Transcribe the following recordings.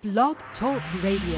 Blog Talk Radio.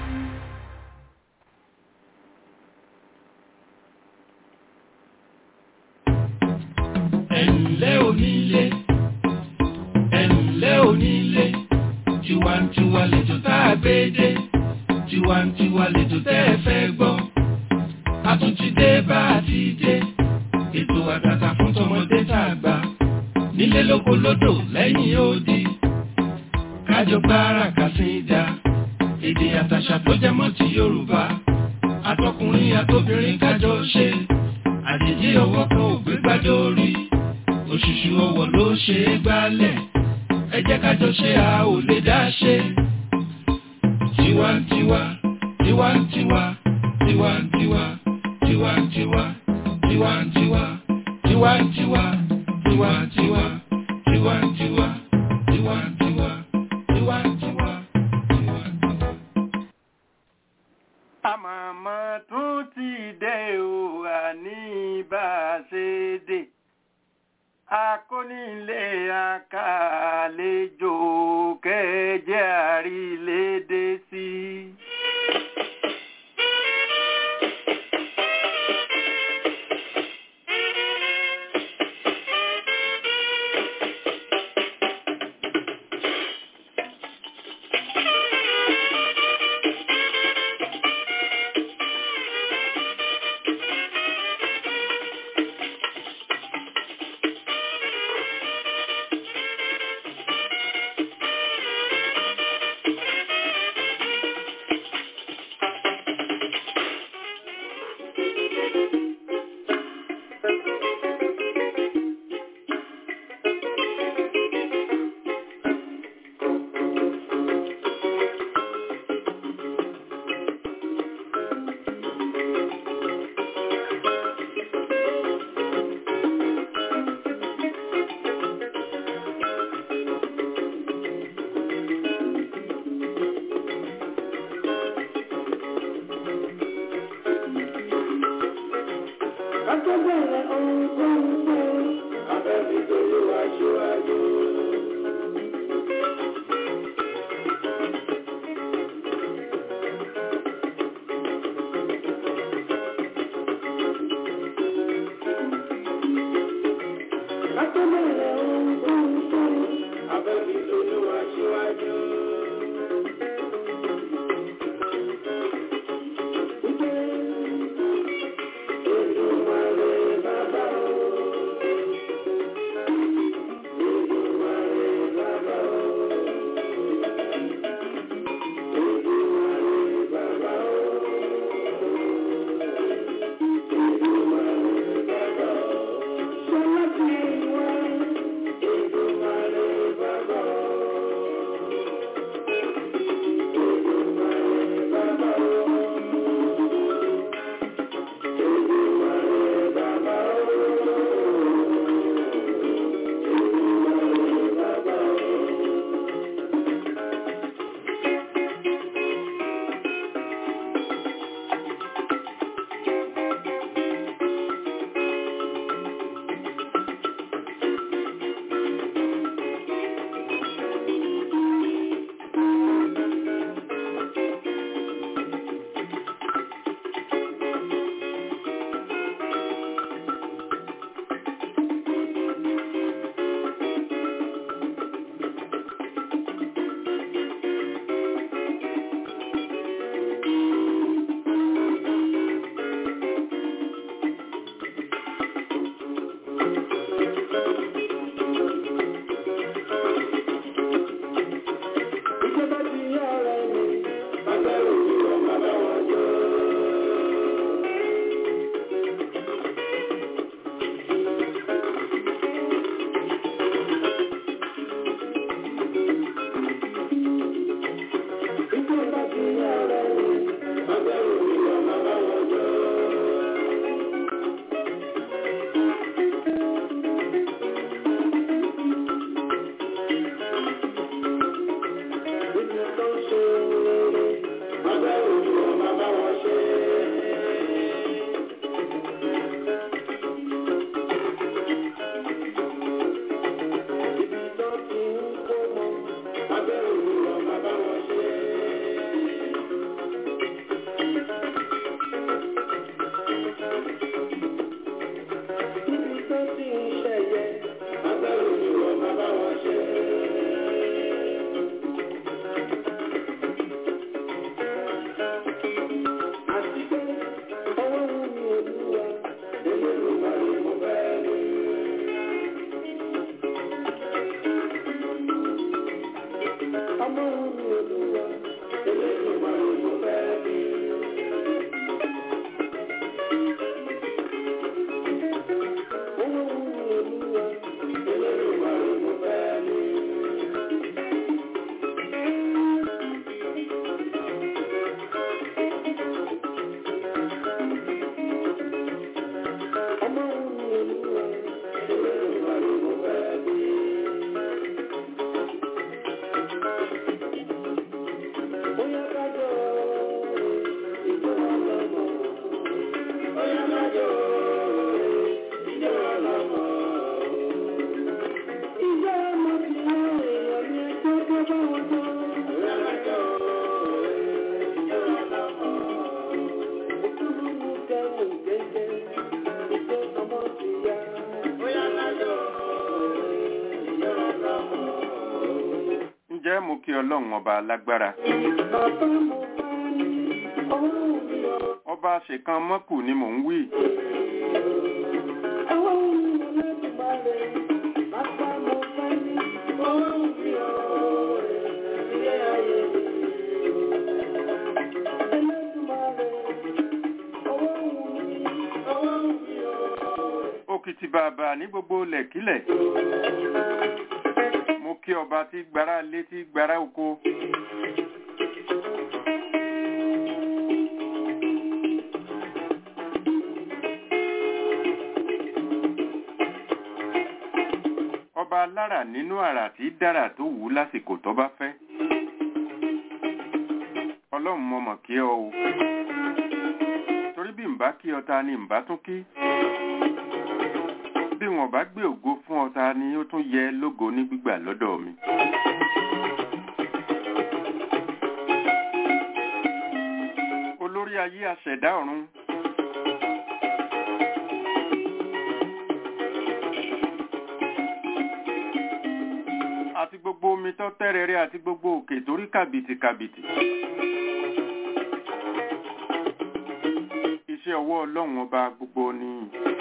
ẹ̀ǹlẹ́ onílé ẹ̀ǹlẹ́ onílé tiwantiwa lètò tá a gbé dé tiwantiwa lètò tẹ́ ẹ fẹ́ gbọ́ a tún ti dé bá a ti dé ètò àtàtà fún tọmọdé tá a gbà nílé lóko lódò lẹ́yìn odi kájọ gbára kàsídà èdè àtàṣà tó jẹ mọ́ ti Yorùbá àtọkùnrin àtobìnrin kájọ ṣe àjèjì ọwọ́ kan ò gbé gbájọ orí òṣùṣù ọwọ́ ló ṣe é gbálẹ̀ ẹ jẹ́ ká jọ ṣe a ò lè dá ṣe. tiwantiwa tiwantiwa tiwantiwa tiwantiwa tiwantiwa tiwantiwa tiwantiwa tiwantiwa tiwantiwa tiwantiwa tiwantiwa. àmọ̀mọ́ tún ti dé o àní bá a ṣe dé akónílé akàlejò kẹjẹ àrílédé sí. ǹjẹ́ mo kí ọlọ́run ọba alágbára ọba ṣèkan mọ́kù ni mò ń wí òkìtì bàbà ní gbogbo lẹ̀kílẹ̀ mo kí ọba tí gbára lé tí gbára oko ọba alára nínú àrà tí dára tó wù ú lásìkò tó bá fẹ́ ọlọ́run mo mọ̀ kí ọ o torí bí n bá kí ọ ta ni n bá tún kí bí wọn bá gbé ògo fún ọ ta ni ó tún yẹ lógo ní gbígbà lọ́dọ̀ mi. olórí ayé aṣẹ̀dá ọ̀run àti gbogbo omi tó tẹ́rẹ̀ẹ́rẹ́ àti gbogbo òkè torí kàbìtì kàbìtì. iṣẹ́ ọwọ́ ọlọ́run ọba gbogbo ni.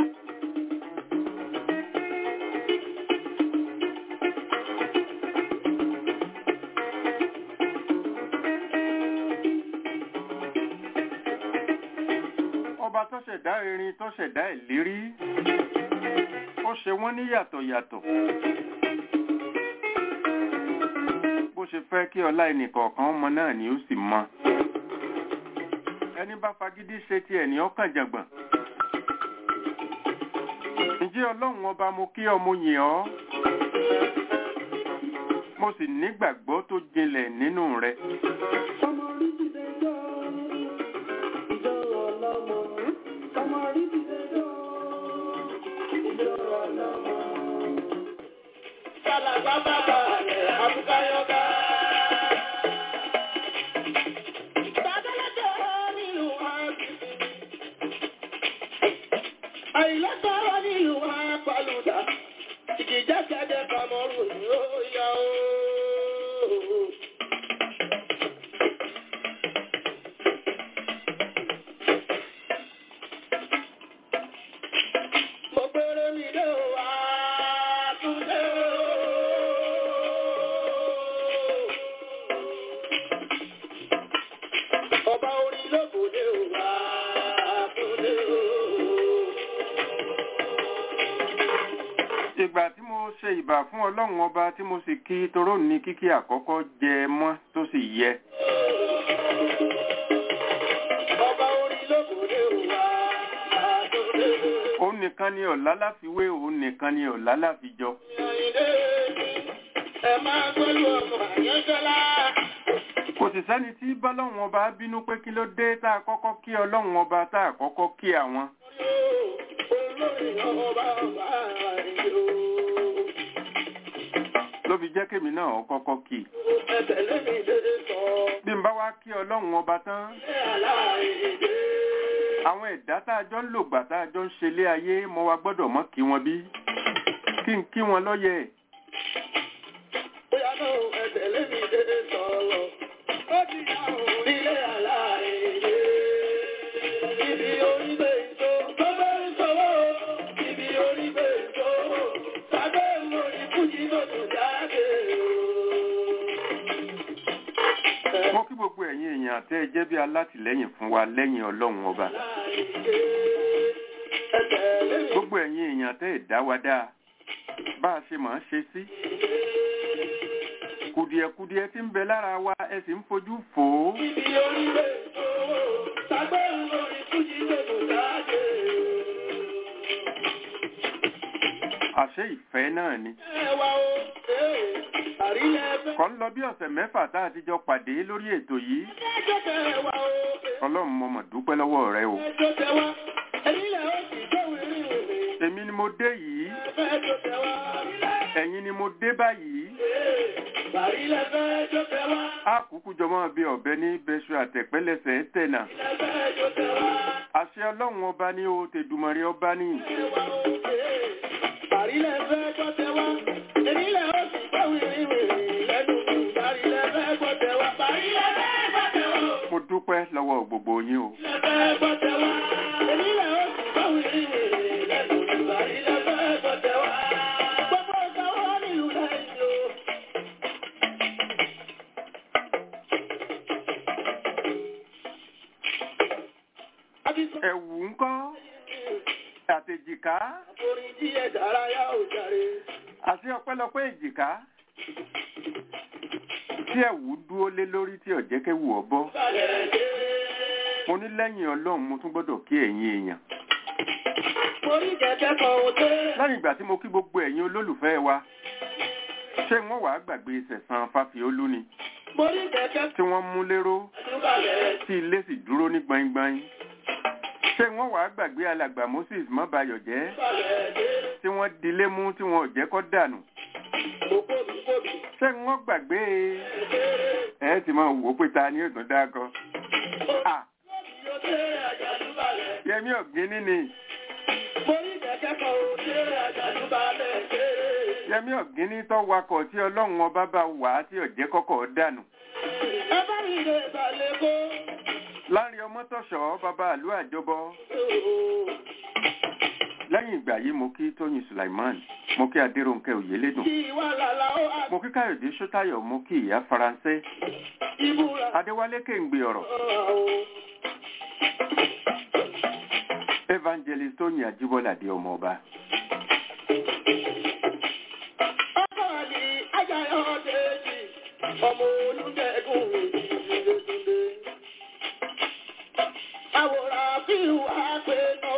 ọba tó ṣẹ̀dá erin tó ṣẹ̀dá ìlérí ó ṣe wọ́n ní yàtọ̀ yàtọ̀ bó ṣe fẹ́ kí ọlá ẹnìkọ̀ọ̀kan ọmọ náà ni ó sì mọ ẹni bá fagídí ṣe ti ẹni ọkàn jàngbọ̀n ǹjẹ́ ọlọ́run ọba mo kí ọ mo yìn ọ́ mo sì nígbàgbọ́ tó jinlẹ̀ nínú rẹ Àìlọ́sọ̀rọ̀ nílùú apalùdà, ìjìjákẹ́jẹ́ kọmọrù ní ó yá ooo. Mo pèrè mi dé o, àtúndé o. Ọba orí lóbòdé o, àtúndé o. ìgbà tí mo ṣe ìbà fún ọlọ́run ọba tí mo sì kí toró ní kíkí àkọ́kọ́ jẹ mọ́ tó sì yẹ Ọba orí lóbòdé o, àtúndé o. òun nìkan ni ọ̀la láfiwé òun nìkan ni ọ̀la láfijọ Àyìndé ẹ máa gbọ́lú ọmọ àyẹ́sọ́lá. kò sì sẹ́ni tí bọ́lọ́run ọba bínú pé kí ló dé tá a kọ́kọ́ kí ọlọ́run ọba tá a kọ́kọ́ kí àwọn Olórí ọba ọba àìyó. ló fi jẹ́ kémi náà ó kọ́kọ́ kí i. Ẹ̀tẹ̀lé mi dédé sọ. bí n bá wá kí ọlọ́run ọba tán Ṣé aláìdé? àwọn ẹ̀dá tá a jọ ń lò gbà tá a jọ ń ṣe lé ayé mo wá gbọ́dọ̀ mọ́ kí wọn bí kí n kí wọn lọ́yẹ Bóyá náà ẹ̀tẹ̀lé mi dédé sọ̀rọ̀. Ó ti yá òun nílé aláìdé. Ibi orí gbé ìjó, tó bẹ́ ń sọ́wọ́. Ibi orí gbé ìjó, tàbí mo ní fújì tó tó jáde o. mo kí gbogbo ẹ̀yin èèyàn tẹ́ ẹ jẹ́ bí alátìlẹ́yìn fún wa lẹ́yìn ọlọ́run ọba gbogbo ẹ̀yin èèyàn tẹ́ ẹ dá wa dáa bá a ṣe máa ń ṣe sí kùdìẹ̀kudiẹ tí ń bẹ lára wa ẹ sì ń fojú fò ó àṣé ìfẹ́ náà ni kọ́ ń lọ bí ọ̀sẹ̀ mẹ́fà tá a ti jọ pàdé lórí ètò yìí ọlọ́run mo mọ̀ dúpẹ́ lọ́wọ́ rẹ o èmi ni mo dé yìí ẹ̀yin ni mo dé báyìí a kúkú jọmọ́ bí ọ̀bẹ ní bẹ́ṣu àtẹ̀pẹ́lẹsẹ̀ tẹ̀nà àṣẹ ọlọ́run ọba ní o tèdùmọ̀rẹ́ ọba ní mo dúpẹ́ lọ́wọ́ gbogbo yín o ẹ̀wù ńkọ́ àtèjìká àti ọpẹ́lọpẹ́ èjìká tí ẹ̀wù dúró lé lórí tí ọ̀jẹ́kẹ́wù ọ̀bọ mo ní lẹ́yìn ọlọ́run mo tún gbọ́dọ̀ kí ẹ̀yin èèyàn lẹ́yìn ìgbà tí mo kí gbogbo ẹ̀yin olólùfẹ́ wa ṣé wọ́n wàá gbàgbé sẹ̀sán fáfiolú ni tí wọ́n mú lérò tí ilé sì dúró ní gbaingbain ṣé wọ́n wàá gbàgbé alàgbà moses mọ́bayọ̀ jẹ́ tí wọ́n dilé mú tí wọn ò jẹ́ kó dànù ṣé wọ́n gbàgbé ẹ ti máa wò ó pé ta ni ètò dákọ. yẹmi ọ̀gbìn ni yẹmi ọ̀gbìn ní tó wakọ̀ tí ọlọ́run ọba bá wà á tí ọ̀jẹ́ kọ́kọ́ dànù. láàrin ọmọtọ̀ṣọ́ bàbá àlú àjọbọ lẹ́yìn ìgbà yìí mo kí tóyìn sulaiman mo kí adéròǹkẹ́ òyélédùn mo kí káyọ̀dé sọ́tayọ̀ mo kí ìyá faransé adéwálé kéǹgbé ọ̀rọ̀ evangelist tóyìn ajíbọ́ládé ọmọ ọba. ọmọ olùdẹ́gùn ìdílé àwòrán fíìlù àpè náà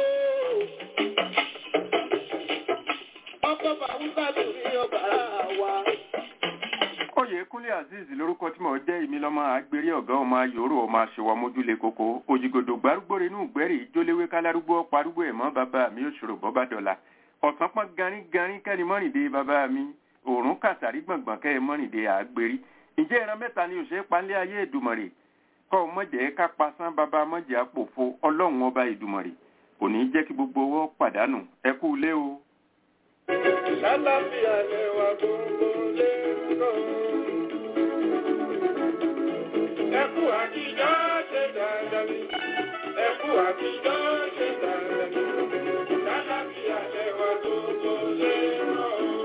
ọkọ̀ bàwúgbà torí ọbàrà wa. oyèkúnlé azeez lórúkọ tí mo jẹ́ èmi lọ́mọ agbèrè ọ̀gá ọmọ ayòrò ọmọ àṣewà mójúlé koko òjìgòdò gbárùgbòrè inú gbẹ́rì ìjóléwé kálárúgbó parúgbó ẹ̀mọ́ bàbá mi òṣòro bọ́bá dọ̀la ọ̀sán pọ́n garin garin kẹ́ni mọ́rìndé bàbá mi òórùn kàtàrí gbọ̀ngbọ̀n kẹ́ mọ́rìndé àgbèrí ǹjẹ́ ìran mẹ́ta ni òṣèré palẹ́ ayé ìdùmọ̀rè kọ́ mọ̀jẹ̀ ká pasán bàbá mọ̀jẹ̀ àpòfo ọlọ́run ọba ìdùmọ̀rè kò ní jẹ́ kí gbogbo owó pàdánù ẹ kú ilé o. Lálàáfíà lẹ́wà gbogbo lé lọ. Ẹkú àtijọ́ ṣe dáadáa ni. Ẹkú àtijọ́ ṣe dáadáa ni. Lálàáfíà lẹ́wà gbogbo lé lọ.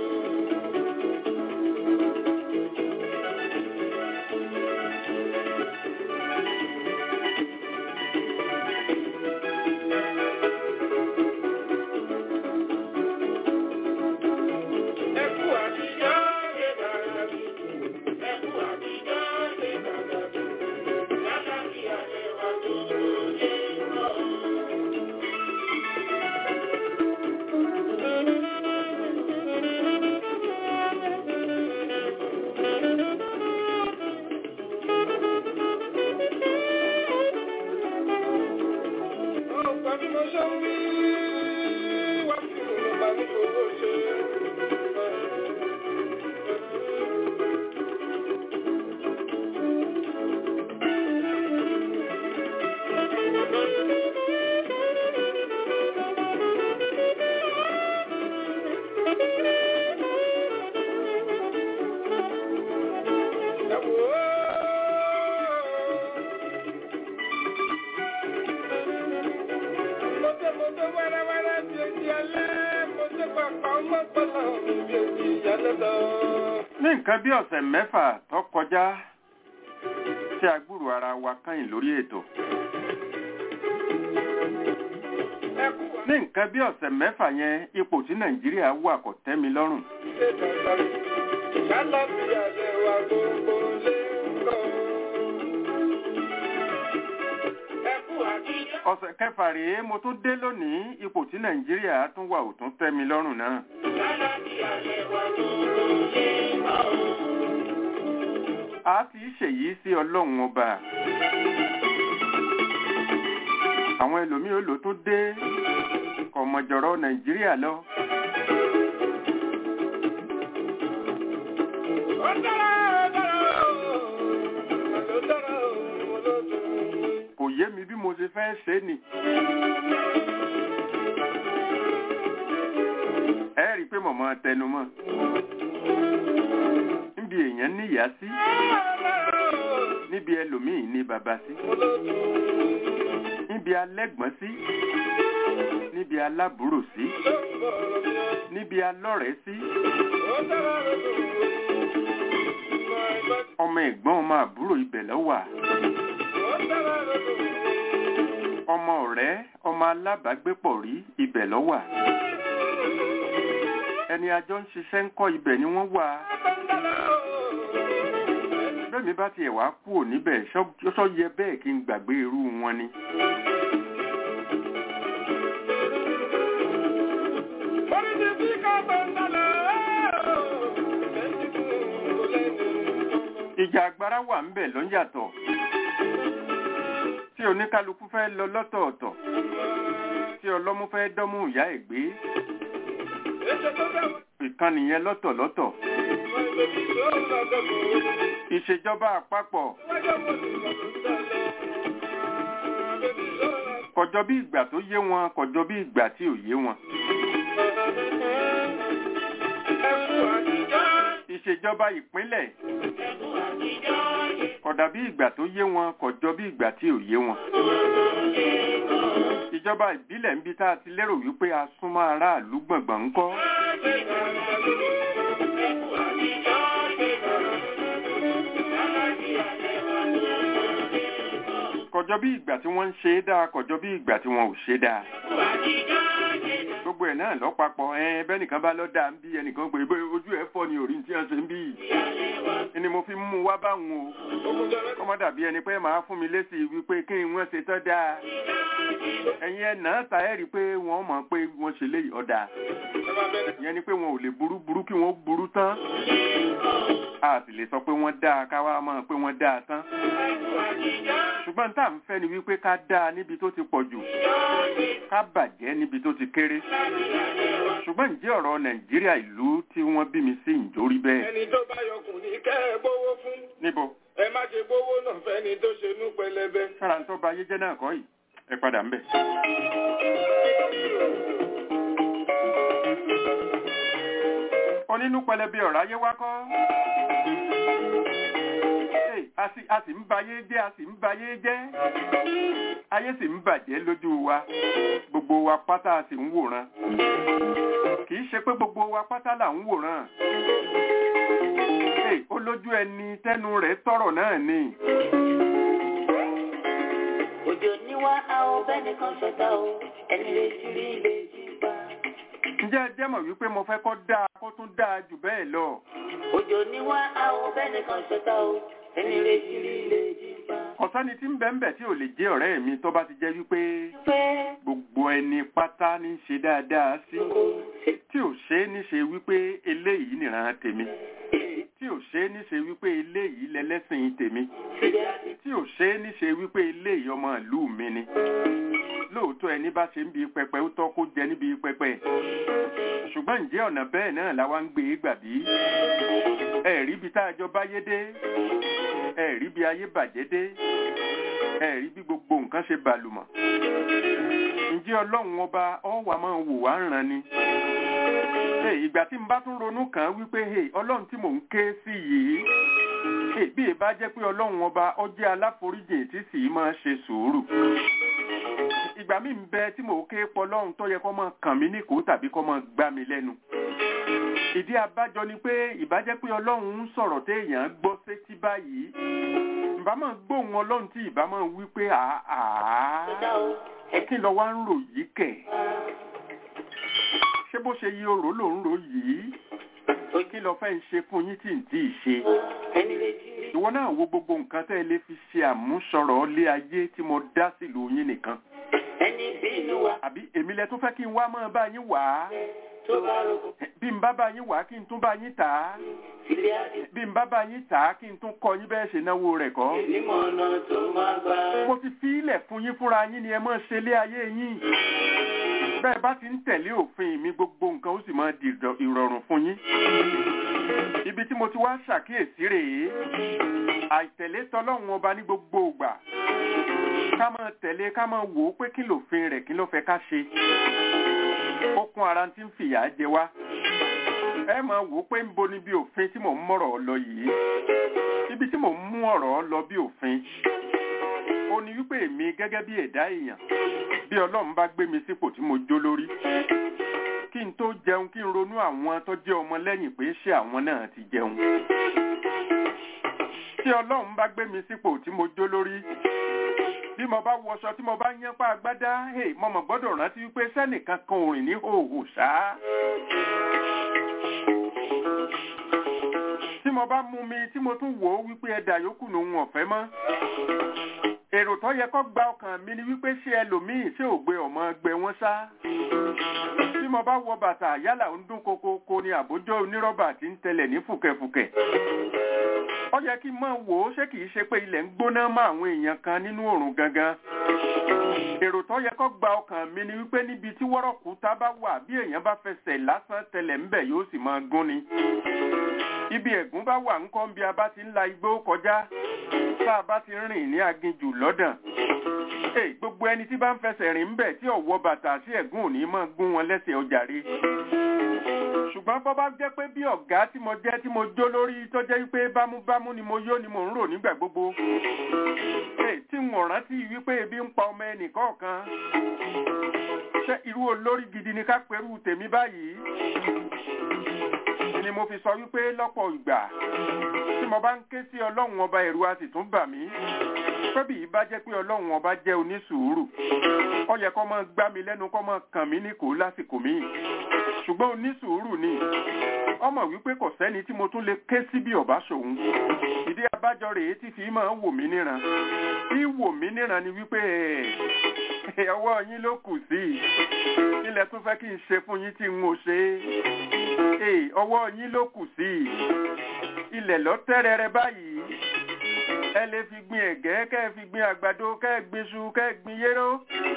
Ẹkú àtijọ́ ṣe dáadáa ni. Ẹkú àtijọ́ ṣe dáadáa ni. Lálàáfíà lẹ́wà gbogbo lé lọ. Ọ̀pọ̀ bí mo ṣe ń wí, wá sí ìlú bá ní gbogbo ṣe. Ẹ wò ó. Mọ̀tẹ́mọ̀tẹ́ wẹ́rẹ́wẹ́rẹ́ bí ojú alẹ́, mọ̀tẹ́ pàpà ọmọ pọ̀lọ̀ bí ojú ìyálẹ́ lọ. ní nǹkan bí ọ̀sẹ̀ mẹ́fà tó kọjá tí ṣé agbúrò ara wa kányìn lórí ètò ní nǹkan bí ọ̀sẹ̀ mẹ́fà yẹn ipò tí nàìjíríà wà kò tẹ́ mi lọ́rùn ọ̀sẹ̀ kẹfà rèé mo tún dé lónìí ipò tí nàìjíríà tún wà ò tún tẹ́ mi lọ́rùn náà a ti ṣèyí sí ọlọ́run ọba àwọn ẹlòmíì ó lò tó dé kọ̀mọ̀jọ̀rọ̀ nàìjíríà lọ kò yé mi bí mo ṣe fẹ́ ṣe ni ẹ rí i pé mọ̀mọ́ tẹnumọ́ níbi èèyàn níyà sí níbi ẹlòmíì ní bàbá sí níbi alẹ́gbọ́n sí níbi alábùrò sí níbi alọ́rẹ̀ẹ́ sí ọmọ ẹ̀gbọ́n ọmọ àbúrò ibẹ̀ ló wà ọmọ ọ̀rẹ́ ọmọ alábàágbépọ̀ rí ibẹ̀ ló wà ẹni àjọ ń ṣiṣẹ́ ń kọ́ ibẹ̀ ni wọ́n wà bẹ́ẹ̀mi bá tiẹ̀ wá kúrò níbẹ̀ ṣọ́ yẹ bẹ́ẹ̀ kí n gbàgbé irú wọn ni. ìjà agbára wà ń bẹ̀ ló ń yàtọ̀ tí oníkálukú fẹ́ lọ lọ́tọ̀ọ̀tọ̀ tí ọlọ́mú fẹ́ dọ́mú ìyá ẹ̀ gbé ìkànnì yẹn lọ́tọ̀lọ́tọ̀ ìṣèjọba àpapọ̀ kọjọ bí ìgbà tó yé wọn kọjọ bí ìgbà tí ò yé wọn. ìṣèjọba ìpínlẹ̀ kódà bí ìgbà tó yé wọn kọjọ bí ìgbà tí ò yé wọn. ìjọba ìbílẹ̀ ń bi tá a ti lérò wípé a súnmọ́ aráàlú gbọ̀ngbọ̀n ń kọ́. kọjọ bí ìgbà tí wọ́n ń ṣe é dáa kọjọ bí ìgbà tí wọ́n ò ṣe é dáa. gbogbo ẹ̀ náà lọ́pàpọ̀ ẹ bẹ́nìkan bá lọ́ dáa ń bí ẹnìkan pé ojú ẹ̀ fọ́ ni òrí tí wọ́n ṣe ń bí yìí. ni mo fi mú wá báwọn o kọ́mọ́ dàbí ẹni pé màá fún mi lésì wípé kí wọ́n ṣe tọ́ dáa. ẹ̀yin ẹ̀ náà ta ẹ̀ rí i pé wọ́n mọ̀ pé wọ́n ṣe léyìí ọ̀dà. ìyẹn ni pé wọn ò lè burú burú kí wọ́n burú tán. a sì lè sọ pé wọ́n dáa káwá mọ̀ pé wọ́n dáa tán. ṣùgbọ́n tá à ń fẹ́ ni wípé ká dáa níbi tó ti pọ̀ jù ká bàjẹ́ níbi tó ti kéré. ṣùgbọ́n ǹjẹ́ ọ̀rọ̀ nàìjíríà ìlú tí wọ́n bí mi sí ìjórí bẹ́ẹ̀. ẹni tó bá yọkùn ní kẹ́ ẹ gbówó fún. níbo. ẹ má ṣe gbówó náà fẹ́ni tó ṣe nú pẹlẹbẹ. sára ń tó ba ayé jẹ́ náà kọ́ yìí ẹ padà ń bẹ̀. onínú pẹlẹbẹ ọ̀rọ̀ ayé wá kọ́ a sì a sì ń bayé jẹ́ a sì ń bayé jẹ́ ayé sì ń bàjẹ́ lójú wa gbogbo wa pátá a sì ń wòran kì í ṣe pé gbogbo wa pátá là ń wòran ó lójú ẹni tẹnu rẹ̀ tọrọ náà ni. òjò níwá àwọn bẹ́ẹ̀ nìkan ṣọta o ẹni lè ti rí ilé jí pa. ǹjẹ́ ẹ jẹ́ mọ̀ wípé mo fẹ́ kó dáa kó tún dáa jù bẹ́ẹ̀ lọ. òjò níwá àwọn bẹ́ẹ̀ nìkan ṣọta o ẹni lè ti rí ilé jí pa. ọ̀sánni tí ń bẹ ń bẹ tí ò lè jẹ́ ọ̀rẹ́ mi tó bá ti jẹ́ wípé pé gbogbo ẹni pátá ní í ṣe dáadáa sí tí ò ṣe é ní ṣe wípé eléyìí nìran tèmi tí ò ṣe é ní ṣe wípé eléyìí lẹlẹ́sìn tèmi tí ò ṣe é ní ṣe wípé eléyìí ọmọ ìlú mi ni lóòótọ́ ẹni bá ṣe ń bi pẹpẹ ó tọ́ kó jẹ níbi pẹpẹ ṣùgbọ́n ǹjẹ́ ọ̀nà bẹ́ẹ̀ náà la wá ń gbé e gbà bí ẹ̀rí bí tá a jọ báyé dé ẹ̀rí bí ayé bàjẹ́ dé ẹ̀rí bí gbogbo nǹkan ṣe bàlùmọ̀ ǹjẹ́ ọlọ́run ọba ọ̀wà máa wò wá ń ràn ni ìgbà tí n bá tún ronú kàn án wípé ọlọ́run tí mò ń ké sí yìí bí ẹ bá jẹ́ pé ọlọ́run ọba ó jẹ́ aláforíjìn tí sì máa ṣe sùúrù ìgbà mi ń bẹ tí mò ń ké pọ lọ́run tó yẹ kó máa kàn mí níkòó tàbí kó máa gbá mi lẹ́nu ìdí abájọ ni pé ìbájẹ́ pé ọlọ́run ń sọ̀rọ̀ téèyàn gbọ́ sétí báyìí ìbá máa gbóhùn ọlọ́run tí ìbá máa wí pé àá ṣẹ̀dá o ẹ kí lọ wá ń rò yìí kẹ̀ ṣé bó ṣe yí orò ló ń rò yìí kí lọ fẹ́ ń ṣe fún yín tí ń tí ì ṣe ẹni retí rí ìwọ náà wo gbogbo nǹkan tẹ́ ẹ lè fi ṣe àmúṣọrọ̀ ilé ayé tí mo dá sílùú yín nìkan ẹni bínú wa àbí èmi lẹ tó fẹ́ kí n wá máa bá yín wà á tó bá rògbò bí n bá bá yín wà á kí n tún bá yín tà á ilé àti bí n bá bá yín tà á kí n tún kọ́ yín bẹ́ẹ̀ ṣe náwó rẹ̀ kọ́ onímọ̀ ọ̀nà tó máa gbà. mo ti fi ilẹ̀ fún yín fúnra yín ni ẹ máa ṣe ilé ayé yín bẹ́ẹ̀ bá ti ń tẹ̀lé òfin mi gbogbo nǹkan ó sì máa di ìrọ̀- ìrọ̀rùn fún yín ibi tí mo ti wá ṣàkíyèsí rèé àìtẹ̀lé tọlọ́run ọba ní gbogbo ìgbà ká máa tẹ̀lé ká máa wò ó pé kí lòfin rẹ̀ kí ló fẹ́ ká ṣe ó kún ara tí ń fìyà jẹ wá ẹ máa wò ó pé ń bo níbi òfin tí mò ń mọ̀rọ̀ lọ yìí ibi tí mò ń mú ọ̀rọ̀ lọ bí òfin ó ní wípé èmi gẹ́gẹ́ bí ẹ̀dá èèyàn bí ọlọ́run bá gbé mi sípò tí mo jó lórí kí n tó jẹun kí n ronú àwọn tó jẹ́ ọmọ lẹ́yìn pé ṣé àwọn náà ti jẹun tí ọlọ́run bá gbé mi sípò tí mo jó lórí bí mo bá wọṣọ tí mo bá yán pa agbádá hey, mo mọ̀ gbọ́dọ̀ rántí wípé sẹ́nìkan kan ò rìn ní hòhò ṣáá tí mo bá mú mi tí mo tún wò ó wípé ẹ̀dà yòókù lòun ọ̀fẹ́ mọ́ èrò tó yẹ kó gba ọkàn mi ni wípé ṣé ẹlòmíì ṣé ò gbé ọmọ gbé wọn sá tí mo bá wọ bàtà yálà ń dún kokoko ni àbójọ onírọ́bà tí ń tẹlẹ̀ ní fùkẹ̀fùkẹ̀ ó yẹ kí n máa wò ó ṣé kìí ṣe pé ilẹ̀ ń gbóná mọ́ àwọn èèyàn kan nínú òrùn gangan èrò tó yẹ kó gba ọkàn mi ni wípé níbi tí wọ́rọ̀kúta bá wà bí èèyàn bá fẹsẹ̀ lásán tẹlẹ̀ ńbẹ̀ yóò sì máa gún ni ibi ẹ̀gún bá wà ńkọ́ bí a bá ti ń la igbó kọjá tá a bá ti rìn ní aginjù lọ́dàn Hey, gbogbo ẹni tí bá ń fẹsẹ̀ rìn ńbẹ̀ tí ọ̀wọ́ bàtà sí ẹ̀gún òní máa gún wọn lẹ́sẹ̀ ọjàre ṣùgbọ́n bọ́ bá jẹ́ pé bí ọ̀gá tí mo jẹ́ tí mo jó lórí tó jẹ́ wípé bámúbámú ni mo yó ni mo ń rò nígbà gbogbo Hey, tí n ò rántí wípé ebi ń pa ọmọ ẹnì kọ̀ọ̀kan ṣé irú olórí gidi ni ká perú tèmi báyìí ni mo fi sọ wípé lọ́pọ̀ ìgbà tí mo bá ń ké sí ọlọ́run ọba ẹ̀rù a sì tún bà mí pẹ́bì yìí bá jẹ́ pé ọlọ́run ọba jẹ́ onísùúrù ó yẹ kó máa gbá mi lẹ́nu kó máa kàn mí ní kò lásìkò míì ṣùgbọ́n onísùúrù ni ọmọ wípé kò sẹ́ni tí mo tún lè ké sí bí ọ̀bá ṣòun ìdí abájọ rèé tí fi máa wò mí níran bí wò mí níran ni wípé ẹ̀ ọwọ́ yín ló kù sí ilẹ̀ tún fẹ́ kí n ṣe fún yín tí n ò ṣe é ọwọ́ yín ló kù sí ilẹ̀ lọ́tẹ́rẹrẹ báyìí ẹ lè fi gbin ẹ̀gẹ́ kẹ́ ẹ fi gbin àgbàdo kẹ́ ẹ gbin iṣu kẹ́ ẹ gbin yéró.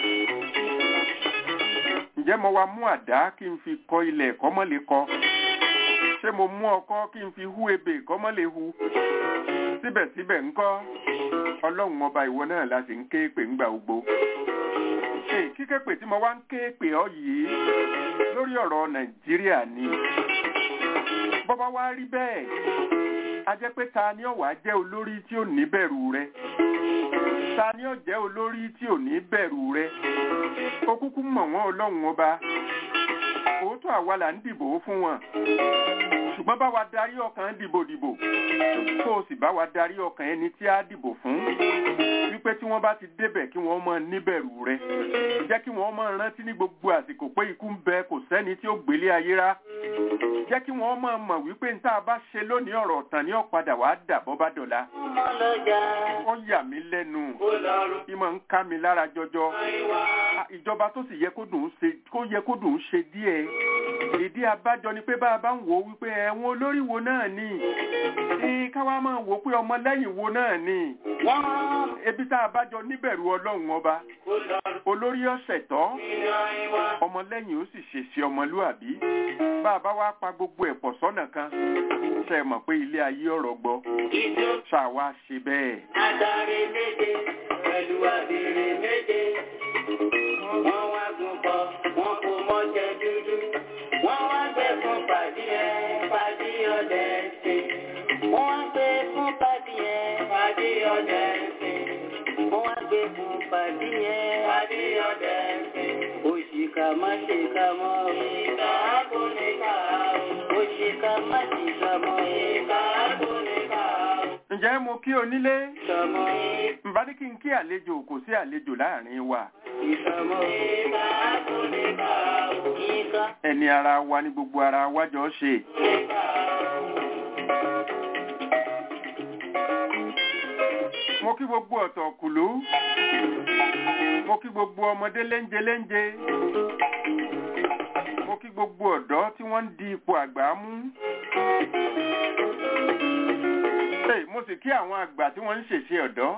ǹjẹ́ mo wá mú àdá kí n fi kọ ilẹ̀ kọ́mọ́ lè kọ? ṣé mo mú ọkọ́ kí n fi hú ebè kọ́mọ́ lè hu? síbẹ̀síbẹ̀ ńkọ́ ọlọ́run ọba ìwọ náà la sì ń ké pè ńgbà gbogbo. ṣé kíkẹ́pè tí mo wá ń ké pè ọ́ yìí lórí ọ̀rọ̀ nàìjíríà ni. bọ́bá wá rí bẹ́ẹ̀ a jẹ́ pé ta ni ó wá jẹ́ olórí tí ò ní bẹ̀rù rẹ ta ni ó jẹ́ olórí tí ò ní bẹ̀rù rẹ ó kúkú mọ̀ wọ́n ọlọ́run ọba òótọ́ àwa là ń dìbò fún wọn ṣùgbọ́n bá wa darí ọkàn dìbòdìbò tó o sì bá wa darí ọkàn ẹni tí a dìbò fún wípé tí wọ́n bá ti débẹ̀ kí wọ́n máa níbẹ̀rù rẹ jẹ́ kí wọ́n máa rántí ní gbogbo àsìkò pé ikú ń bẹ kò sẹ́ni tí ó gbélé ayé rá jẹ́ kí wọ́n máa mọ̀ wípé ní tá a bá ṣe lónìí ọ̀rọ̀ ọ̀tàn ni ó padà wàá dà bọ́ bá dọ̀la ọmọ lọ́jà ó yà mí lẹ́nu kó lọ́rùn ìmọ̀ ń ká mi lára jọjọ àìwá. Ah, ìjọba tó sì yẹ kó dùn ún ṣe kó yẹ kó dùn ún ṣe díẹ̀ ìdí abájọ ni pé bá a bá ń wò ó wípé ẹ̀wọ̀n olórí wo náà ni ní káwá máa wò ó pé ọmọlẹ́yìn wo náà ni wọ́n ebi tá a bá jọ níbẹ̀rù ọlọ́run ọba kó lọ́rùn olórí ọ̀sẹ̀ tọ́ nínú àìwá. ọmọlẹ́yìn ó sì ṣèṣe ọmọlúàbí bá a bá wá pa gbogbo ẹ̀ pọ̀ sọ́nà kan ṣe é mọ̀ pé ilé ayé ọ̀rọ̀ gbọ́ ìjọ ṣàwa ṣe bẹ́ẹ̀. adarí méje pẹ̀lú abèrè méje. wọ́n wá gùn bọ̀ wọ́n kò mọ́jẹ dúdú. wọ́n wá gbé fún pàdí ẹ̀ pàdí ọdẹ ṣe. wọ́n wá gbé fún pàdí ẹ̀ pàdí ọdẹ ṣe. wọ́n wá gbé fún pàdí ẹ̀ pàdí ọdẹ ṣe. òṣìkà má ṣe kà mọ́ ìkà kò ní kà ó. òṣìkà má ṣe kà mọ́ ìkà kò ní kà ó. ǹjẹ́ mo kí onílé Ìsọmọ ǹbá ní kí n kí àlejò kò sí àlejò láàrin wa ìsọmọ ìbá kò lè bá o. Ìka ẹni ara wa ní gbogbo ara wa jọ ṣe lè bá o. mo kí gbogbo ọ̀tọ̀ kùlú mo kí gbogbo ọmọdé léńje léńje mo kí gbogbo ọ̀dọ́ tí wọ́n ń di ipò àgbà mú Hey, mo sì kí àwọn àgbà tí wọ́n ń ṣèṣe ọ̀dọ́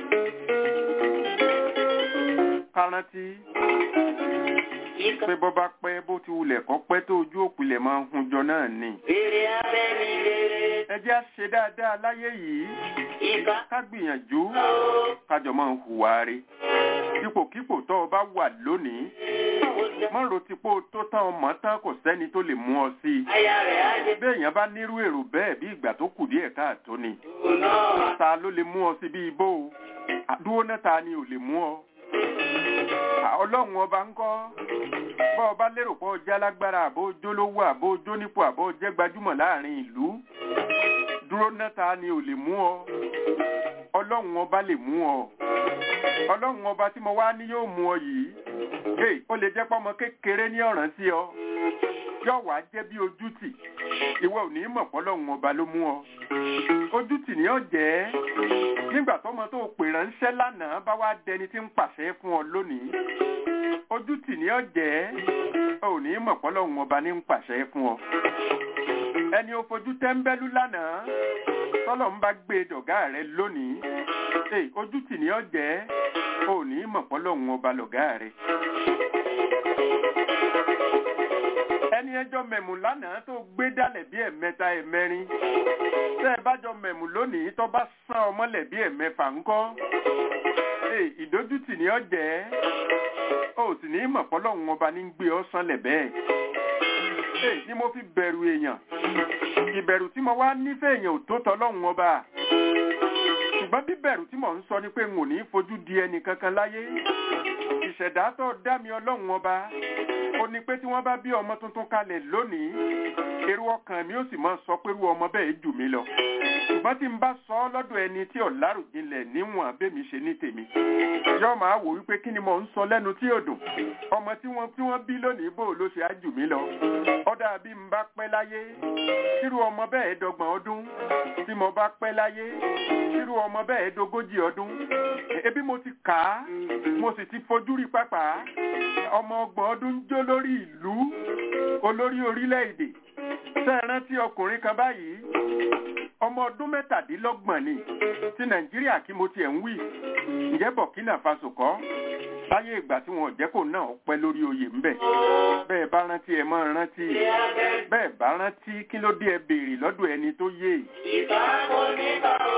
kárántí Ìka pé bọ́ bá pẹ́ bó ti wulẹ̀ kọ́ pẹ́ tó ojú òpìlẹ̀ máa ń hunjọ náà ni rere abẹ́ni rere. ẹ jẹ́ á ṣe dáadáa láyé yìí Ìka ká gbìyànjú ó. kájọ máa ń hùwà rí ipòkípò tó o bá wà lónìí mọ́ ro ti pé o tó tán ọmọ tán kò sẹ́ni tó lè mú ọ sí i Aya rẹ̀ á jẹ́ bí èèyàn bá nírú èrò bẹ́ẹ̀ bí ìgbà tó kù díẹ̀ káàtó ni òun náà. ta ló lè mú ọ sí bí ibò o àdúró náà ta ni ò lè mú ọ À, ọlọ́run ọba ń kọ́ bọ́ ọba lérò pé ọjà lágbára àbó jólówó àbó jónípò àbó jẹ́ gbajúmọ̀ láàrin ìlú dúró náà ta ni ò lè mú ọ ọlọ́run ọba lè mú ọ ọlọ́run ọba tí mo wá ní yóò mú ọ yìí hey, ó lè jẹ́ pọ́mọ kékeré ní ọ̀ràn sí ọ yóò wá jẹ́ bí ojútì ìwọ ò ní mọ̀ pọ́lọ́run ọba ló mú ọ ojútì ni ó jẹ́ nígbà tọ́mọ tó pè ránṣẹ́ lánàá bá wá dẹni tí ń pàṣẹ fún ọ lónìí ojútì ni ó jẹ́ ò ní mọ̀ pọ́lọ́run ọba ní ń pàṣẹ fún ọ ẹni ó fojú tẹ́ńbẹ́lú lánàá tọ́lọ̀ ń bá gbé dọ̀gá rẹ lónìí Hey, ojútì ni ó jẹ́ ò ní mọ̀ pọ́lọ́run ọba lọ̀gá rẹ ẹni ẹjọ́ mẹ̀mù lánàá tó gbé dálẹ̀ bí ẹ̀mẹta ẹ̀mẹrin tẹ́ ẹ bá jọ mẹ̀mù lónìí tó bá sán ọmọlẹ̀ bí ẹ̀mẹfà ńkọ́ Hey, ìdójútì ni ó jẹ́ ó sì ní mọ̀ pọ́lọ́run ọba ní ń gbé ọ sánlẹ̀ bẹ́ẹ̀ Hey, ni mo fi bẹ̀rù èèyàn ìbẹ̀rù tí mo wá nífẹ̀ẹ́ èèyàn ò tó tọ́lọ́run ọba ṣùgbọ́n bíbẹ̀rù tí mò ń sọ ni pé n ò ní fojú di ẹnì kankan láyé ìṣẹ̀dá tó dá mi ọlọ́run ọba ó ní pé tí wọ́n bá bí ọmọ tuntun kalẹ̀ lónìí èrò ọkàn mi ó sì máa sọ pé irú ọmọ bẹ́ẹ̀ jù mí lọ ṣùgbọ́n tí n bá sọ ọ́ lọ́dọ̀ ẹni tí ọ̀làròjinlẹ̀ níwọ̀n abẹ́mi ṣe ní tèmi yóò máa wò wípé kí ni mò ń sọ lẹ́nu tí ò dùn ọmọ tí wọ́n tí wọ́n bí lónìí bò ló ṣe á jù mí lọ ọ̀dà bí n bá pẹ́ láyé kírú ọmọ bẹ́ẹ̀ dọ́gbọ̀n ọdún tí mo bá pẹ́ láyé kírú ọmọ bẹ́ẹ̀ dógójì ọdún ebi mo ti kà á mo sì ti fojú rí pápá ọmọ ọgbọ̀n ọdún ń jó lórí ìlú olórí orílẹ̀-èdè ṣé ẹ rántí ọkùnrin kan báyìí ọmọ ọdún mẹ́tàdínlọ́gbọ̀n ni ti nàìjíríà kí mo tiẹ̀ ń wí ǹjẹ́ burkina faso kọ́ láyé ìgbà tí wọn ò jẹ́ kó náà pẹ́ lórí oyè ńbẹ̀ bẹ́ẹ̀ bá rántí ẹ máa rántí bẹ́ẹ̀ bá rántí kí ló dé ẹ béèrè lọ́dọ̀ ẹni tó yé Ìka kò ní bá o.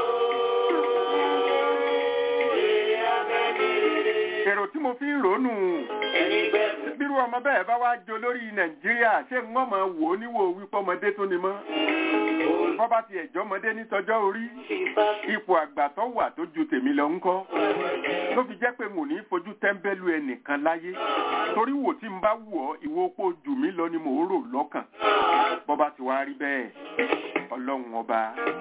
Rere abẹ́ni rere. èrò tí mo fi ń ròónù Ẹni gbẹ̀bù. bírú ọmọ bẹ́ẹ̀ bá wá jo lórí nàìjíríà ṣé ń wọ́n máa wò ó níwò wípé ọmọdé tó ni mọ́ bọ́ bá ti ẹ̀jọ́ ọmọdé ní tọjọ́ orí Ìfà ipò àgbà tó wà tó ju tèmi lọ ńkọ́ ló fi jẹ́ pé n ò ní fojú tẹ́ḿbẹ́lú ẹnìkan láyé torí wò tí n bá wù ọ́ ìwọ opó jù mí lọ ni mò ń rò lọ́kàn bọ́ bá ti wá rí bẹ́ẹ̀ ọlọ́run ọba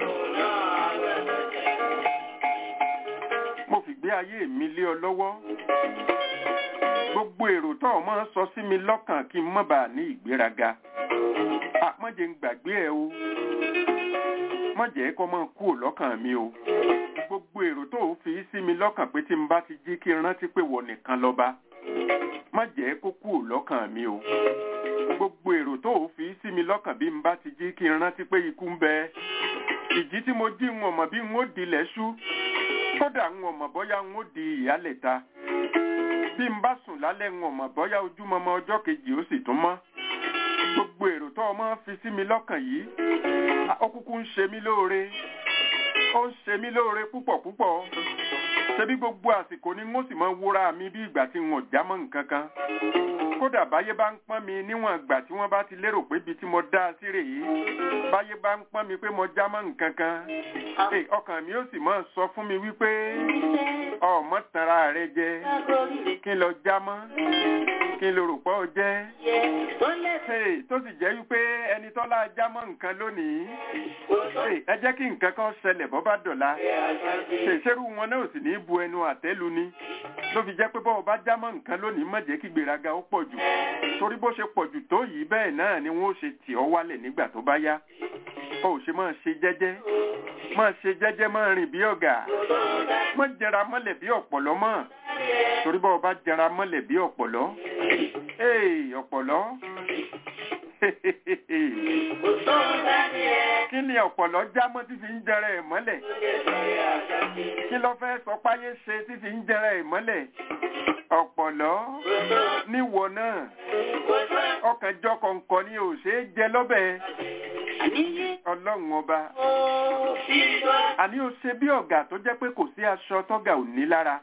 mo fi gbé ayé mi lé ọ lọ́wọ́ gbogbo èrò tó o máa ń sọ sí mi lọ́kàn kí n má bàa ní ìgbéraga àpọ́njẹ ń gbàgbé ẹ o má jẹ́ kó máa kú lọ́kàn mi o gbogbo èrò tó o fi sí mi lọ́kàn pé tí n bá ti jí kí n rántí pé wọ nìkan lọ́ba má jẹ́ kó kú lọ́kàn mi o gbogbo èrò tó o fi sí mi lọ́kàn bí n bá ti jí kí n rántí pé ikú ń bẹ ìjí tí mo jí ń ọmọ bí n ó dilẹ̀ ṣú kódà ń ọmọ bọ́yá ń ó di ìyálẹ̀ta bí n bá sùn lálẹ́ ń ọmọ bọ́yá ojúmọmọ ọjọ́ kejì ó sì tún mọ́ gbogbo èrò tó o máa ń fi sí mi lọ́kàn yìí ó kúkú ń ṣe mí lóore ó ń ṣe mí lóore púpọ̀ púpọ̀ ṣebí gbogbo àsìkò ni n ó sì máa wúra mi bí ìgbà tí n ò já mọ́ nǹkan kan kódà báyé bá ń pọ́n mi níwọ̀n ìgbà tí wọ́n bá ti lérò pé ibi tí mo dá a sí rèé báyé bá ń pọ́n mi pé mo já mọ́ nǹkan kan Hey, ọkàn mi ó sì máa sọ fún mi wípé ọmọ tanra rẹ jẹ kí n lọ já mọ́ kí ló rò pé ó jẹ́ yẹ tó lè Hey, tó sì jẹ́ wípé ẹni tọ́lá jámọ́ nǹkan lónìí kó tó Hey, ẹ jẹ́ kí nǹkan kan ṣẹlẹ̀ bọ́ bá dọ̀la fẹ́ àṣàbí. ṣèṣerú wọn náà ò sì ní bu ẹnu àtẹ́lu ni ló fi jẹ́ pé bọ́ọ̀ bá jámọ́ nǹkan lónìí má jẹ́ kí gbéraga ó pọ̀ jù torí bó ṣe pọ̀ jù tó yìí bẹ́ẹ̀ náà ni wọ́n ó ṣe tì ọ́ wálẹ̀ nígbà tó bá yá ó ò ṣe máa ṣe jẹ́jẹ́ máa ṣe jẹ́jẹ́ máa rìn bí ọ̀gá má jẹra mọ́lẹ̀ bí ọ̀pọ̀lọ́ mọ́ torí bọ́ọ̀ bá jẹra mọ́lẹ̀ bí ọ̀pọ̀lọ́ ee ọ̀pọ̀lọ́ Kò tó ń bá ní ẹ. kí ni ọ̀pọ̀lọ́ jámọ́ tí fi ń jẹrẹ ẹ̀ mọ́lẹ̀ kí ló fẹ́ sọ páyé ṣe tí fi ń jẹrẹ ẹ̀ mọ́lẹ̀ ọ̀pọ̀lọ́ níwọ náà ọkàn jọ kọ̀ǹkọ̀ ni ò ṣeé jẹ lọ́bẹ̀ ọlọ́run ọba àní ó ṣe bí ọ̀gá tó jẹ́ pé kò sí aṣọ tọ́gà ò ní lára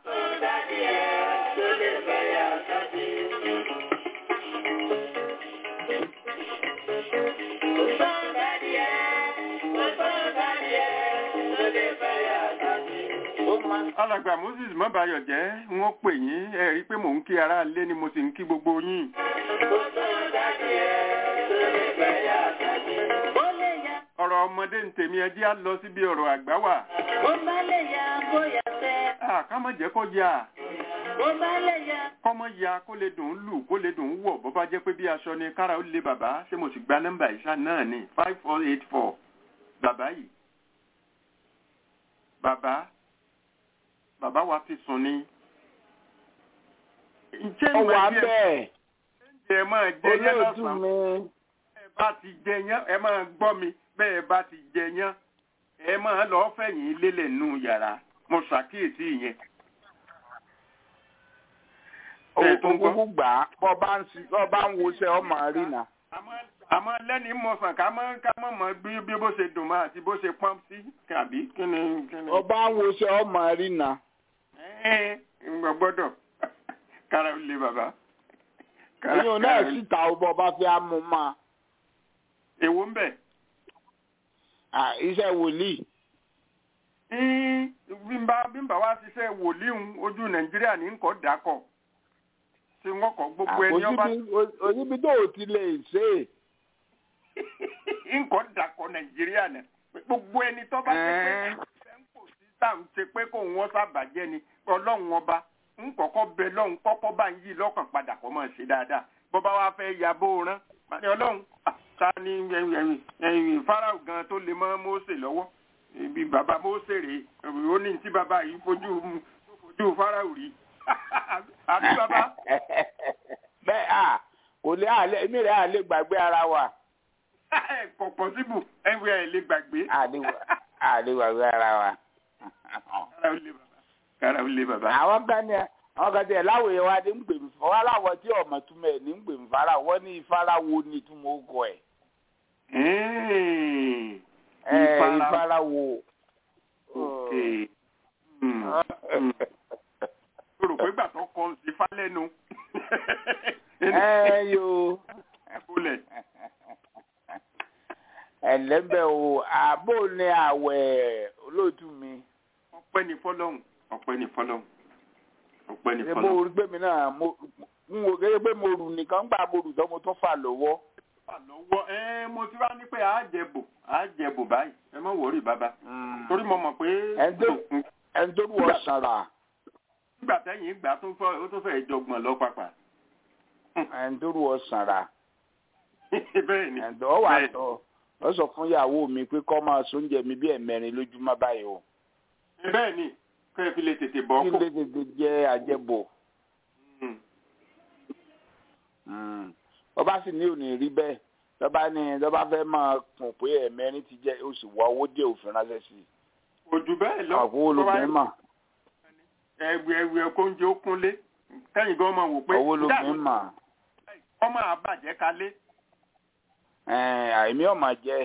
alàgbà moses mọ́bàyọ̀ jẹ́ wọ́n pè yín ẹ rí i pé mò ń kí ara lé ni mo sì ń kí gbogbo yín ọ̀rọ̀ ọmọdé ń tèmi ẹ jẹ́ á lọ síbi ọ̀rọ̀ àgbà wà Ah, ká má jẹ́ kó yá kọ́mọ ya kó lè dùn ún lù kó lè dùn ún wọ̀ bó bá jẹ́ pé bí aṣọ ni kára ó lé bàbá ṣé mo sì gba nọ́mbà ìṣá náà ní five four eight four bàbá yìí bàbá bàbá wa fi sùn ni. ǹjẹ́ ó ìwà wà díẹ̀ bẹ́ẹ̀ ẹ máa jẹ yẹn olóòtú lọ́sàn-án mi ẹ bá ti jẹ yẹn ẹ máa gbọ́ mi bẹ́ẹ̀ bá ti jẹ yẹn ẹ máa lọ́ọ́ fẹ̀yìn lélẹ̀ nù yàrá mo ṣàkíyèsí ìyẹn. Ẹ tó ń gbọ́. òkúkú gbà á bọ́ bá ń si- bọ́ bá ń wọṣẹ́ ọmọ rí nà. àmọ́- àmọ́ lẹ́ni mọ̀sán ká mọ́ ká mọ́ mọ́ bí bí bó ṣe dùn mọ́ àti bó ṣe pọ́n sí kàbí kí ni kí ni. bọ́ bá ń wọṣẹ́ ọmọ rí nà. ẹ ǹgbọ́ gbọ́dọ̀ kára ó le bàbá. Kára- ìyóò náà kára ó le. síta ó bọ́ bá fẹ́ á mú ma. èwo ń bẹ̀. À, iṣẹ́ wòlíì. Ín, bí n bá bí n bá wá ṣiṣẹ́ wòlíhun ojú nàìjíríà ní nǹkan dàkọ̀ tí wọ́n kọ́ gbogbo ẹni ọba òsibí tó o ti lè ṣe é. nǹkan dàkọ̀ nàìjíríà náà gbogbo ẹni tó bá ṣe pé Ẹ́ẹ́. ṣe ń kò sí sáà ń ṣe pé kó wọ́n sábàjẹ́ ni ọlọ́run ọba ń kọ́kọ́ bẹ lọ́hùn kọ́kọ́ bá ń yí lọ́kàn padà kó máa ṣe dáadáa bó bá wá fẹ́ ya bó rán pàdé ọlọ́run ah, ta ni ẹ̀yìn ẹ̀yìn ẹ̀yìn fáráò gan tó lè mọ́ Mósè lọ́wọ́ ibi bàbá Mósè rèé ó ní tí bàbá yìí fojú tó fojú fáráò rí àbí bàbá bẹ́ẹ̀ à kò lè àlẹ́ èmi rẹ̀ àlẹ́ gbàgbé ara wa. kò pọ̀síbù ẹ̀wẹ̀ ẹ̀ lè gbàgbé. àlẹ́ gbàgbé ara wa. kára ó lé bàbá kára ó lé bàbá. àwọn kan ní àwọn kan tẹ láwòye wa ní ń pè mí fún wa láwọ tí ọmọ túmọ̀ ẹ̀ ní ń pè mí fara wọ́n ní ìfara wo ni túmọ̀ ó kọ ẹ̀. Ẹ́ẹ̀, ẹ Ìfara- ìfara wo. okay. Hmm, hmm. o rò pé gbà tó kọ sí falẹ́nu. ẹ yo Bolẹ̀. ẹlẹ́bẹ̀ o àbò ní àwẹ̀ olóòtú mi. ọpẹ́ ní fọ́lọ́hun ọpẹ́ ní fọ́lọ́hun ọpẹ́ ní ṣe mo fọ́lọ́hun. rí pé mi náà mo n wò gẹ́gẹ́ pé mo rù nìkan gbà mo rù tán mo tún fà lọ́wọ́. lọ́wọ́ ẹ mo ti wá ní pé àájẹbò àájẹbò báyìí ẹ má wọrí bàbá torí mo mọ̀ pé Ẹ tó- ẹni tó rù ọ sàrà nígbà tẹ́yìn ìgbà tó fẹ́ ó tó fẹ́ jọgbọ̀n lọ pàpà. ẹni tó rù ọ sàrà bẹ́ẹ̀ ni ẹni tó ọ wà bẹ́ẹ̀. tọ ọ sọ fún ìyàwó mi pé kọ́ máa sóúnjẹ mi bí ẹ̀mẹrin lójúmọ́ báyìí o bẹ́ẹ̀ ni kẹ́ ẹ fi lè tètè bọ́ kí kó. lè tètè jẹ́ àjẹbò. Hmm. Mm. ọba sì ní òní rí bẹ́ẹ̀ lọ́ba ní lọ́ba fẹ́ máa kùn pé ẹ̀mẹrin ti jẹ́ ó sì wá owó díẹ̀ òfin ránṣẹ́ sí i. òjò bẹ́ẹ̀ lọ àpò olùgbé mà ẹgbẹ ẹgbẹ ẹkọ oúnjẹ ó kúnlé kẹ́yìn gan máa wò pé owó olùgbé mà ọmọ àbàjẹ́ kalé. àìmí ọ̀mà jẹ́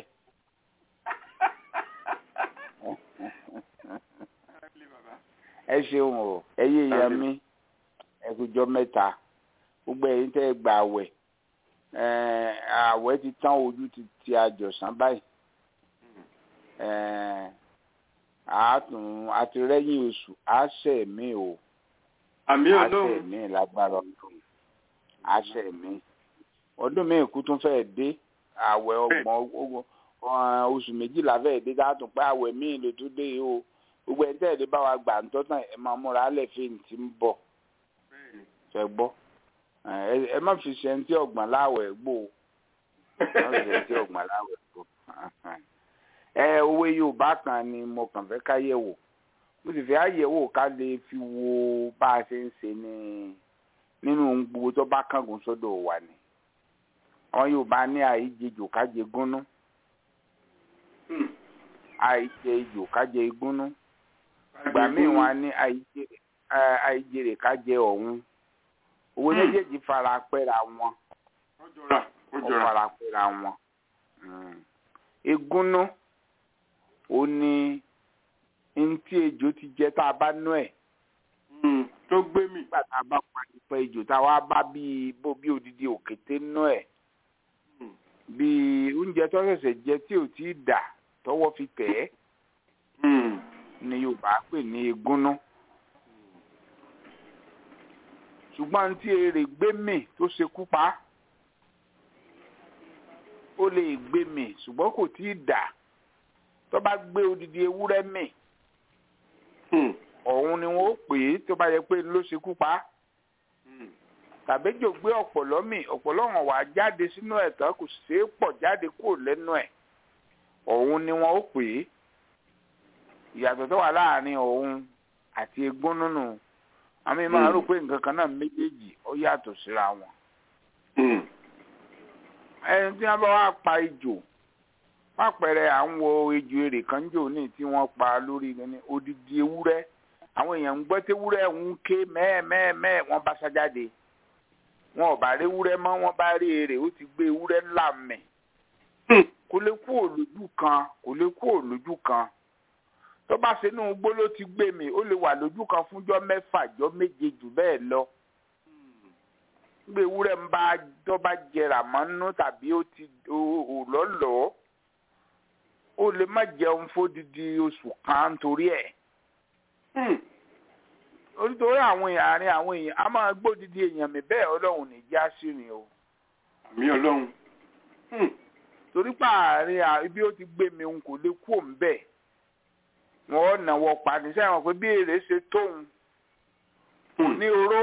ẹ ṣeun o ẹ yé ìyá mi ẹ kújọ mẹ́ta gbogbo ẹ̀yin tẹ́ ẹ gbà àwẹ̀ Eh, àwẹ̀ ti tán ojú ti ti àjọsán báyìí Eh, àátùn àtìrẹ́yìn oṣù àṣẹ mi o àmì àṣẹ ọlọ́run mi lágbára ọdún àṣẹ mi ọdún mi kú tún fẹ́ẹ́ dé àwẹ̀ ọgbọ̀n oṣù méjìlá fẹ́ẹ́ dé dáàtún pé àwẹ̀ míì ló tún dé yìí o gbogbo ẹ̀ tẹ́lẹ̀ bá wa gbà ń tọ́tàn ẹ̀ máa múra alẹ́ fíìmù tí ń bọ̀ fẹ́ gbọ́ ẹ má fi ṣe ẹni tí ọ̀gbọ̀n láwẹ̀ gbò ó má fi ṣe ẹni tí ọ̀gbọ̀n láwẹ̀ gbò ẹ òwe Yorùbá kan ni mo kàn fẹ́ ká yẹ̀ wò mo sì fẹ́ àyẹ̀wò ká lè fi wo bá a ṣe ń ṣe ní nínú ohun gbogbo tó bá kángun sódò wà ní àwọn Yorùbá ní àìjejò kájẹ gúnú àìjẹ ejò kájẹ igúnú ìgbà míì wọn ní àìjèrè kájẹ ọ̀hún owó méjèèjì fara pẹ́ra wọn ó fara pẹ́ra wọn igúnú ó ní ntí ejò ti jẹ tá a bá nú ẹ̀ tó gbé mi. nígbà tá a bá parí pé ejò tá a wá bá bíi bó bí odidi òkété nú ẹ̀ bíi oúnjẹ tó ṣẹ̀ṣẹ̀ jẹ tí ò tí ì dà tọwọ́ fi tẹ̀ ẹ́ ni Yorùbá pè ní egúnná ṣùgbọ́n tí èrè gbé mì tó ṣekú pa ó lè gbé mì ṣùgbọ́n kò tí ì dà tó bá gbé odidi ewúrẹ́ mì ọ̀hún ni wọ́n ó pè é tó bá yẹ pé ló ṣekú pa tàbẹ́jọ gbé ọ̀pọ̀lọ́ mì ọ̀pọ̀lọ́ wọn wà jáde sínú ẹ̀ tán kò ṣeé pọ̀ jáde kúrò lẹ́nu ẹ̀ ọ̀hún ni wọ́n ó pè é ìyàtọ̀ tó wà láàrin ọ̀hún àti egbón nínú àmì máa rò pé nǹkan kan náà méjèèjì ó yàtọ̀ síra wọn. ẹni tí wọ́n bá wá pa ejò má pẹ̀rẹ̀ à ń wo ejò èrè kan jò ní tí wọ́n pa lórí ní odidi ewúrẹ́ àwọn èèyàn ń gbọ́ tewúrẹ́ ń ké mẹ́ẹ̀mẹ́ẹ̀mẹ́ wọ́n bá sá jáde wọn ò bá rí ewúrẹ́ mọ́ wọ́n bá rí èrè ó ti gbé ewúrẹ́ ńlá mẹ́ kò lè kú òlójú kan kò lè kú òlójú kan tó bá ṣe inú igbó ló ti gbé mi ó lè wà lójú kan fúnjọ́ mẹ́fà jọ́ méje jù bẹ́ẹ̀ lọ gbé ewúrẹ́ ń bá tó bá jẹrà mọ́ nínú tàbí ó ti ò lọ́lọ́ọ́ ó lè má jẹun fódìdí oṣù kan nítorí ẹ̀ nítorí àwọn èèyàn àárín àwọn èèyàn a máa gbódìdí èèyàn mi bẹ́ẹ̀ ọlọ́run ní já sí rìn o. mi ọlọ́run. torí pé àárín ibi ó ti gbé mi n kò lè kú òun bẹ́ẹ̀ wọ́n ò náwó pani sẹ́wọ̀n pé bí èrè ṣe tóun kò ní oró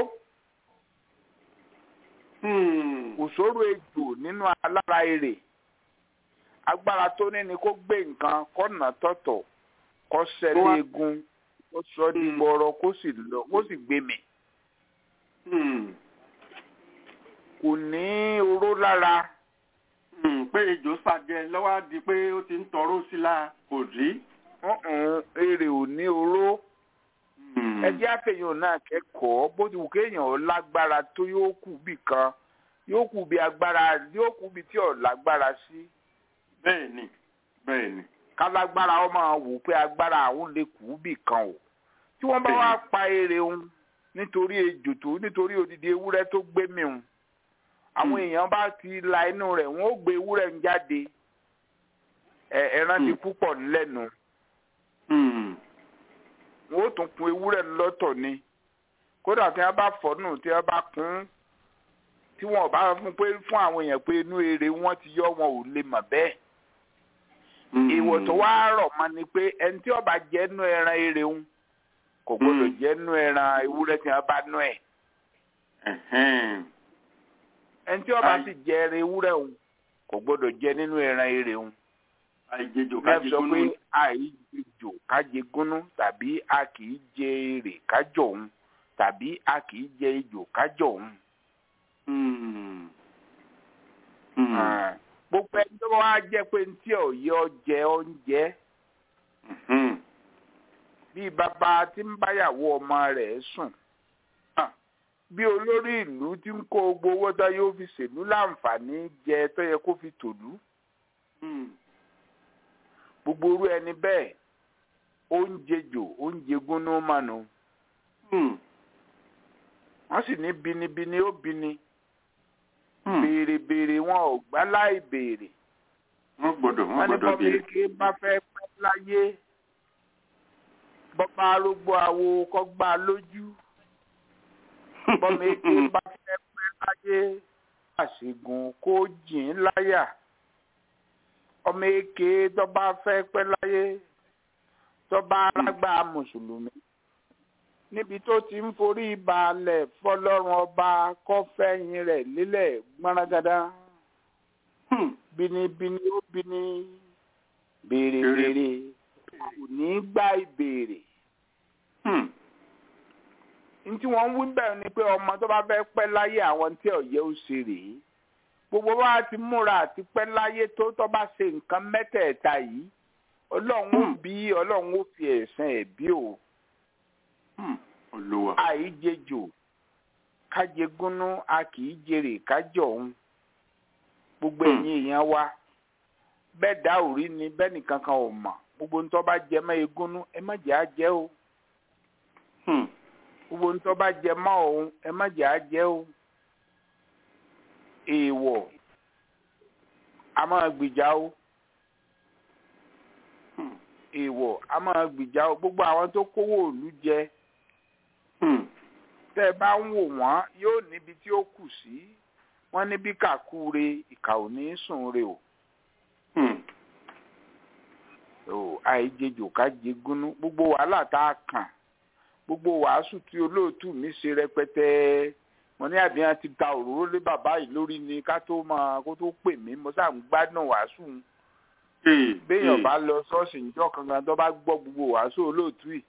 kò sóró ejò nínú alára èrè agbára tó ní ni kó gbé nǹkan kó nà tọ̀tọ̀ kó ṣẹlẹ̀ egun kó sọ di gbọrọ kó sì lọ kó sì gbé mi. kò ní oró lára. pé ejò sàjẹ lọ́wọ́ di pé ó ti ń tọrọ sí la kò rí. èrè ò ní oró. ẹjẹ́ àfẹ̀yìn náà kẹ́kọ̀ọ́ bó ti wù kéèyàn lágbára tó yóò kù bì kan yóò kù bí agbára yóò kù bí tí ò lágbára sí. bẹ́ẹ̀ni bẹ́ẹ̀ni. kálágbára ọmọ wò pé agbára àwọn lè kù bì kan o tí wọ́n bá wá pa èrè òun nítorí ejò tó nítorí odidi ewúrẹ́ tó gbé mi òun àwọn èèyàn bá ti la inú rẹ̀ wọ́n ó gbé ewúrẹ́ ń jáde ẹran ti púpọ̀ lẹ́nu wọ́n ó tún kun ewúrẹ́ lọ́tọ̀ ni kódà tí wọ́n bá fọ́nù tí wọ́n bá kún tí wọ́n bá fún pé fún àwọn èèyàn pé inú èrè wọn ti yọ wọn ò lè mọ̀ bẹ́ẹ̀ ìwọ̀ tó wá rọ̀ mọ́ ni pé ẹni tí ó bá jẹ́ nú ẹran èrè òun kò gbọdọ̀ jẹ́ nú ẹran ewúrẹ́ tí wọ́n bá nú ẹ̀. ẹni tí wọ́n bá sì jẹ ẹran ewúrẹ́ òun kò gbọdọ̀ jẹ nínú ẹran èrè òun. àìjejò kájẹ gúnú. sọ pé àìjejò kájẹ gúnú tàbí a kì í jẹ èrè kájọ òun tàbí a kì í jẹ ejò kájọ òun. gbogbo ẹni tó wá jẹ́ pé ntí ọ̀yẹ́ ọjẹ́ oúnjẹ bíi bàbá tí ń báyàwó ọmọ rẹ̀ sùn bí olórí ìlú tí ń kó gbogbo owó tó yóò fi ṣèlú láǹfààní jẹ tó yẹ kó fi tòlú gbogbo orú ẹni bẹ́ẹ̀ oúnjẹ jò oúnjẹ gúnnú mánu wọ́n sì ní binibini ó bini béèrè béèrè wọn ò gbá láì béèrè wọ́n gbọ́dọ̀ wọ́n wọ́n ní gbọ́dọ̀ bọ́mí béèrè. ké bá fẹ́ pẹ́ láyé bọ́pá arógbó awo kọ́ gbá lójú bọ́mí ké bá fẹ́ pẹ́ láyé àṣegun kó jìn láyà ọmọ èké tó bá fẹ́ pẹ́ láyé tó bá lágbá mùsùlùmí níbi tó ti ń forí balẹ̀ fọlọ́run ọba kọ́fẹ́yìn rẹ̀ lílẹ̀ gbọ́nragada bínibíní ó bíní béèrè béèrè kò ní gbá ìbéèrè ntí wọ́n ń wí bẹ́ẹ̀ ni pé ọmọ tó bá fẹ́ pẹ́ láyé àwọn tí ọ̀yẹ́ ó ṣe rèé gbogbo wa ti múra àti pẹ́ láyé tó tó bá ṣe nǹkan mẹ́tẹ̀ẹ̀ta yìí ọlọ́run ó bí ọlọ́run ó fi ẹ̀san ẹ̀ bí o olúwa àìjejò kájegúnú a kì í jèrè kájọ òun gbogbo ẹ̀yin èèyàn wa bẹ́ẹ̀ dá òrí ni bẹ́ẹ̀ nìkan kan ò mọ̀ gbogbo ń tó bá jẹ mọ́ egúnú ẹ má jẹ́ á jẹ́ o gbogbo ń tó bá jẹ mọ́ òun ẹ má jẹ́ á jẹ́ o èèwọ̀ a máa gbìjà o èèwọ̀ a máa gbìjà o gbogbo àwọn tó kówó òlu jẹ tẹ́ ẹ bá ń wò wọ́n yóò níbi tí ó kù sí wọ́n níbi kàkúre ìkà ò ní sùn re o. o àìjejò ká jẹ gúnú gbogbo wàhálà tá a kàn gbogbo wàásù tí olóòtú mi ṣe rẹpẹtẹ mo ní àbíyàn ti ta òróró lé bàbá yìí lórí ni ká tó máa kó tó pè mí mo sáà ń gbádùn wàásù béèyàn bá lọ ṣọ́ọ̀ṣì níjọ́ kankan tó bá gbọ́ gbogbo wàásù olóòtú yìí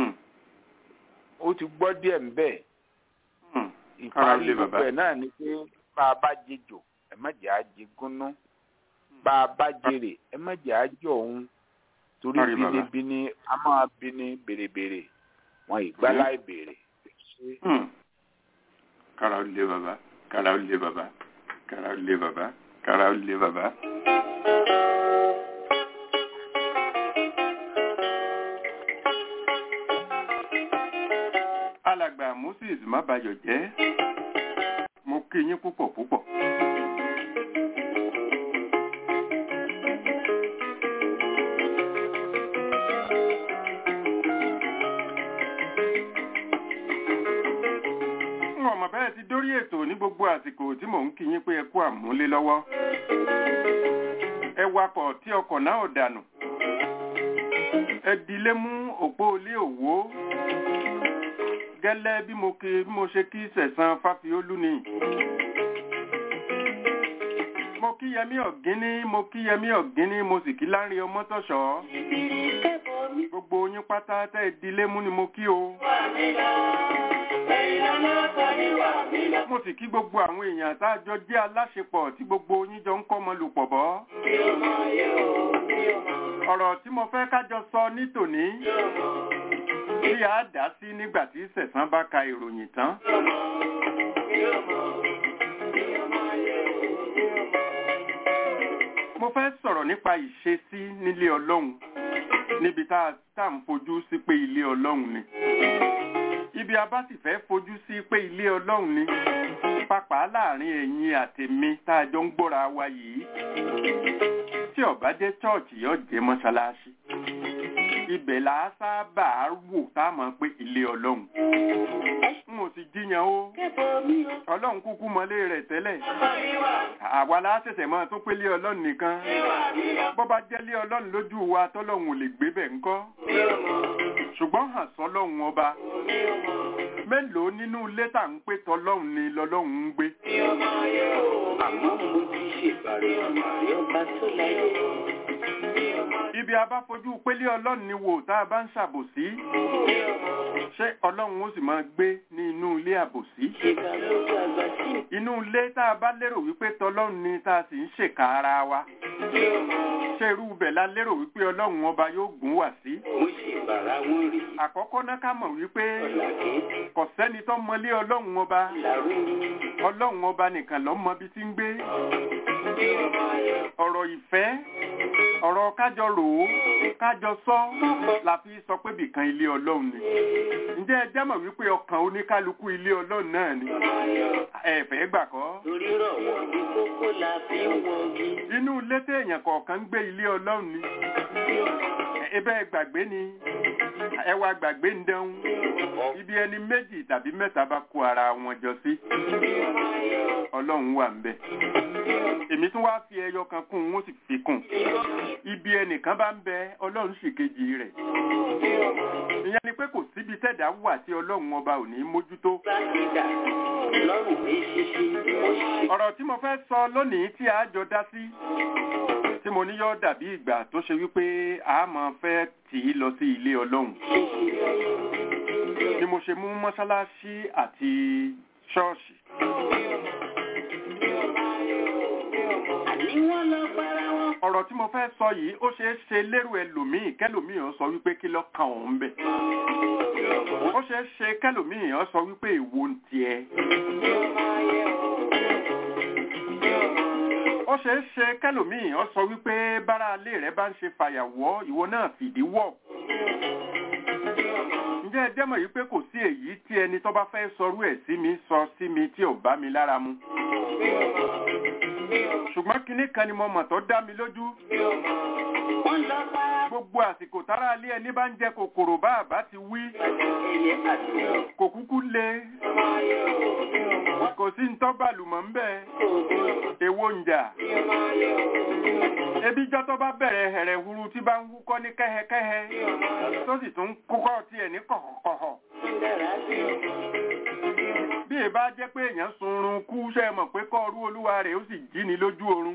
ó ti gbọ́ díẹ̀ ń bẹ̀ ìparí gbogbo ẹ̀ náà ni pé bá a bá jejò ẹ má jẹ́ àjẹ gúnú bá a bá jèrè ẹ má jẹ́ àjọ òun torí bínibíní a máa bíní bèrèbèrè wọn ìgbálá ìbèrè. kára ó lé bàbá kára ó lé bàbá kára ó lé bàbá kára ó lé bàbá. alàgbà moses mábayọ̀ jẹ́ mo kí yín púpọ̀ púpọ̀. ọmọ bẹ́ẹ̀ ti dórí ètò ní gbogbo àsìkò tí mò ń kí yín pé ẹ kú àmúlé lọ́wọ́ ẹ wakọ̀ tí ọkọ̀ náà ò dànù ẹ dilé mú òpó ilé òwò gẹ́lẹ́ bí mo kí bí mo ṣe kí sẹ̀sán fáfiólú ni mo kí yẹmí ọ̀gíní mo kí yẹmí ọ̀gíní mo sì kí láńrin ọmọtọ̀ṣọ́ gbogbo yín pátá tẹ́ ẹ dilé mú ni mo kí o mo sì kí gbogbo àwọn èèyàn tá a jọ jẹ́ aláṣepọ̀ tí gbogbo yín jọ ń kọ́mọ lùpọ̀ bọ́. ọ̀rọ̀ tí mo fẹ́ kájọ sọ ní tòní tí a dá sí nígbà tí sẹ̀sán bá ka ìròyìn tán. mo fẹ́ sọ̀rọ̀ nípa ìṣesí nílé ọlọ́run níbi tá a ń fojú sí pé ilé ọlọ́run ni ibi a bá sì fẹ́ fojú sí pé ilé ọlọ́run ni pàápàá láàrin ẹ̀yin àtèmi tá a jọ ń gbọ́ra wa yìí tí ó bá jẹ́ chọ́ọ̀chì yóò jẹ́ mọ́ṣáláṣí ibẹ̀ là á sábà wò tá a mọ̀ pé ilé ọlọ́run n ò sì jiyàn o ọlọ́run kúkú mọ́lé rẹ̀ tẹ́lẹ̀ àwa la ṣẹ̀ṣẹ̀ mọ́ tó pé ilé ọlọ́run nìkan bó bá jẹ́ ilé ọlọ́run lójú wa tọ́lọ́run ò lè gbé bẹ̀ ńkọ́ ṣùgbọ́n hàn sọ́lọ́run ọba mélòó nínú ilé tá ń pè tọ́lọ́run ni lọ́lọ́run ń gbé. àmọ́ mo ti ṣèbàrẹ̀ ọmọ àyọ̀bá tó láyé. ibi a bá fojú pélé ọlọ́run ni wò tá a bá ń ṣàbòsí ṣé ọlọ́run ó sì máa gbé ní inú ilé àbòsí. ìgbà ló gbàgbà sí. inú ilé tá a bá lérò wípé tọ́lọ́run ni tá a sì ń ṣèkà ara wa ṣé irú ibẹ̀ la lérò wípé ọlọ́run ọba yóò gùn wá sí. mo ṣe bàrà wọn rí. àkọ́kọ́ náà ká mọ̀ wípé ọ̀là kéèké kò sẹ́ni tó mọlé ọlọ́run ọba làrú ni. ọlọ́run ọba nìkan ló mọ bí tí ń gbé ọ̀rọ̀ ìfẹ́ ọ̀rọ̀ kájọ rò ó kájọ sọ la fi sọ pé bìkan ilé ọlọ́run ni ǹjẹ́ ẹ jẹ́ mọ̀ wípé ọkàn oníkálukú ilé ọlọ́run náà ni ẹ̀fẹ́ gbà kọ́ torí rọ̀wọ̀ bí kókó la fi ń wọgi. inú ilé téèyàn kọ̀ọ̀kan ń gbé ilé ọlọ́run ni ebe gbàgbé ni ẹwà gbàgbé ń dẹ́hùn ibi ẹni méjì tàbí mẹ́ta bá kó ara wọn jọ sí ọlọ́run wà ń bẹ̀ èmi tún wá fi ẹyọ kan kún un ó sì fi kún ibi ẹnìkan bá ń bẹ ọlọ́run sì kejì rẹ̀ ìyẹn ni pé kò síbi tẹ́dá wà tí ọlọ́run ọba ò ní mójútó ọ̀rọ̀ tí mo fẹ́ sọ lónìí tí a jọ dá sí tí mo ní yọ́ dàbí ìgbà tó ṣe wípé a máa fẹ́ tì í lọ sí ilé ọlọ́run ni mo ṣe mú mọ́ṣáláṣí àti ṣọ́ọ̀ṣì ọ̀rọ̀ tí mo fẹ́ sọ yìí ó ṣeé ṣe lérò ẹlòmíì kẹlòmíì ó sọ wípé kí ló kan òun bẹ̀ ó ṣeé ṣe kẹlòmíì ó sọ wípé èwo ń tiẹ̀ ó ṣeé ṣe kẹlòmíì ó sọ wípé bára alé rẹ bá ń ṣe fàyàwọ́ ìwọ náà fìdí wọ̀ ǹjẹ́ ẹ jẹ́ mọ̀ yìí pé kò sí èyí tí ẹni tó bá fẹ́ sọrú ẹ̀ sí mi sọ sí mi tí ò bá mi lára mu ṣùgbọ́n kinní kan ni mo mọ̀ tó dá mi lójú gbogbo àsìkò tára alé ẹni bá ń jẹ kòkòrò bá àbá ti wí kò kúkú le kò sí ń tọ́gbàlùmọ̀ ń bẹ̀ èwo ń jà ebi jọ́ tó bá bẹ̀rẹ̀ hẹ̀rẹ̀ huru tí bá ń wúkọ́ ní kẹ́hẹ́kẹ́hẹ́ tó sì tún kúkọ́ tiẹ̀ ní kọ̀kọ̀kọ̀họ̀ bí ẹ bá jẹ́ pé èèyàn sunrun kú ṣe mọ̀ pé kọ́ọ̀rú olúwa rẹ̀ ó sì jí ni lójú oorun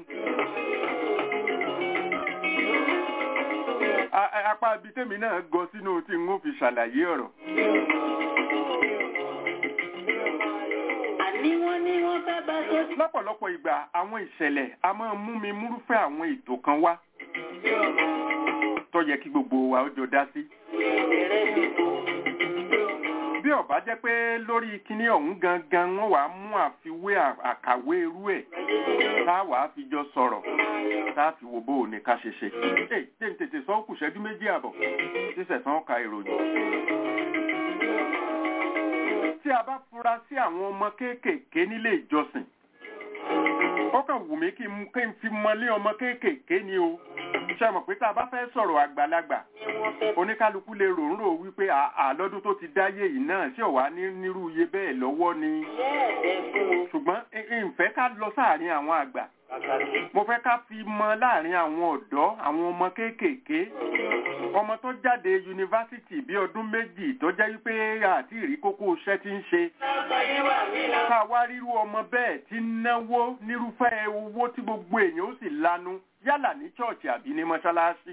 apá ibi tèmi náà gọ sínú tí n ó fi ṣàlàyé ọ̀rọ̀. lọ́pọ̀lọpọ̀ ìgbà àwọn ìṣẹ̀lẹ̀ a máa mú mi múrúfẹ́ àwọn ètò kan wá tó yẹ kí gbogbo wa ó jọ dá sí. bí ó bá jẹ́ pé lórí kinní ọ̀hún gangan wọ́n wàá mú àfiwé àkàwé irú ẹ̀ tá a wàá fi jọ sọ̀rọ̀ tá a fi wo bó o ní ká ṣe ṣe. ẹ jẹ́ n tètè sọ kù ṣẹ́jú méjì àbọ̀ sísẹ̀sán ka ìròyìn. tí a bá fura sí àwọn ọmọ kéékèèké nílé ìjọsìn ó kàn wù mí kí n fi mọlé ọmọ kéékèèké ni o ṣe mọ̀ pé tá a bá fẹ́ sọ̀rọ̀ àgbàlagbà oníkálukú lè ròǹrò wípé àlọ́dún tó ti dáyé yìí náà ṣé ọ̀wá nírú iye bẹ́ẹ̀ lọ́wọ́ ni ṣùgbọ́n ìfẹ́ ká lọ sáàrin àwọn àgbà mo fẹ́ ká fi mọ láàrin àwọn ọ̀dọ́ àwọn ọmọ kéékèèké ọmọ tó jáde yunifásitì bí ọdún méjì tó jẹ́ wípé àti ìrí kókó iṣẹ́ ti ń ṣe ká wá ríru ọmọ bẹ́ẹ̀ tí náwó nírúfẹ́ owó tí gbogbo èèyàn ó sì lanu yálà ní chọ́ọ̀chì àbí ní mọ́ṣáláṣí.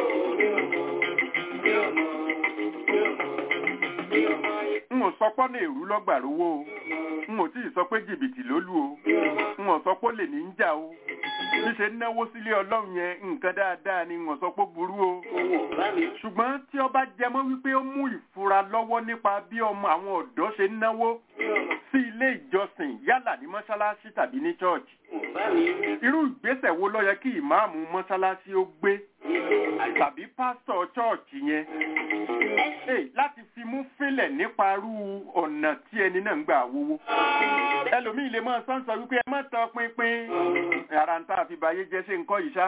n ò sọ pọ́nà èrú lọ́gbàrówó o n ò tí ì sọ pé jìbìtì ló lù o n ò sọ pé lè ní ń jà o ṣíṣe náwó sílé ọlọ́run yẹn nǹkan dáadáa ni n ò sọ pé burú o ṣùgbọ́n tí ó bá jẹmọ́ wípé ó mú ìfura lọ́wọ́ nípa bí ọmọ àwọn ọ̀dọ́ ṣe ń náwó sí ilé ìjọsìn yálà ní mọ́ṣáláṣí tàbí ní chọ́ọ̀chì irú ìgbésẹ̀ wo ló yẹ kí ìmáàmù mọ́ṣáláṣí ó gbé tàbí pásítọ̀ chọ́ọ̀chì yẹn láti fi mú fílẹ̀ nípa irú ọ̀nà tí ẹni náà ń gbà wówó ẹlòmíì lè máa sọ́nsọ wípé ẹ má tọ pinpin ara ń tá a fi báyé jẹ́ ṣe nǹkan yìí ṣá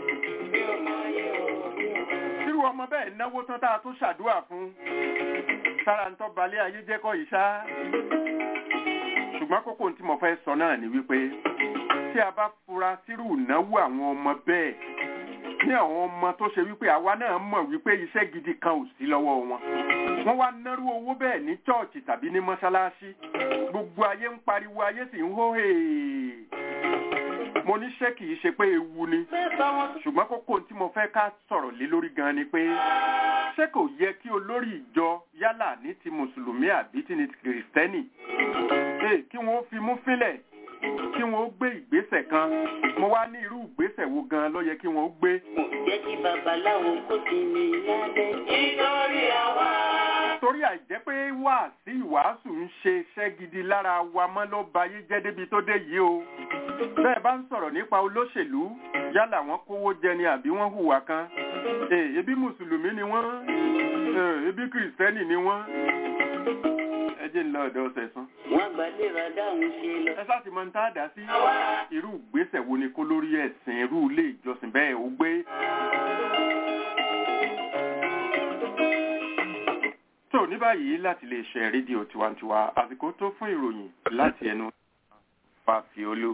irú ọmọ bẹ́ẹ̀ náwó tán tá a tún ṣàdúrà fún sára ń tọ́ balẹ̀ ayé jẹ́ kọ́ yìí ṣá ṣùgbọ́n kókó tí mo fẹ́ sọ náà ni wípé tí a bá fura sírù ìnáwó àwọn ọmọ bẹ́ẹ̀ ní àwọn ọmọ tó ṣe wípé àwa náà mọ̀ wípé iṣẹ́ gidi kan ò sí lọ́wọ́ wọn wọ́n wá nárú owó bẹ́ẹ̀ ní chọ́ọ̀chì tàbí ní mọ́ṣáláṣí gbogbo ayé ń pariwo ayé sì ń hóhè mo ní ṣé kìí ṣe pé ewu ni ṣùgbọ́n kókó tí mo fẹ́ ká sọ̀rọ̀ lé lórí gan ni pé ṣé kò yẹ kí olórí ìjọ yálà ní ti mùsùlùmí àbí ti ní ti kìrìsìtẹ́nì kí wọ́n fi mú fílẹ̀ kí wọ́n gbé ìgbésẹ̀ kan mo wá ní irú ìgbésẹ̀ wo gan ló yẹ kí wọ́n gbé. kò jẹ́ kí babaláwo kó ti mi lálẹ́. nítorí àwa. torí àìjẹ́ pé wáàsí ìwàásù ń ṣe iṣẹ́ gidi lára wa mọ́ ló ba ayé jẹ́ débi tó dé yìí o. bẹ́ẹ̀ bá ń sọ̀rọ̀ nípa olóṣèlú yálà wọ́n kówó jẹ ni àbí wọ́n hùwà kan. ebi mùsùlùmí ni wọ́n ebi kìrìsìtẹ́nì ni wọ́n ẹ jẹ́ ńlọ ọ̀dọ̀ ọ̀sẹ̀ sán. wọ́n gbàdéra dáhùn ṣe lọ. ẹ sáà ti mọ ní tá a dá sí. irú ìgbésẹ̀ wo ni kó lórí ẹ̀sìn irú ilé ìjọsìn bẹ́ẹ̀ ó gbé. tó ní báyìí láti lè ṣe rédíò tiwantiwa àsìkò tó fún ìròyìn láti ẹnu fàfiolú.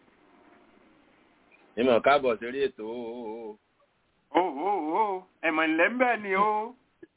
ìmọ̀ káàbọ̀ sórí ètò o. ó ó ó ẹ̀mọ̀ ńlẹ́ ń bẹ̀ ni ó.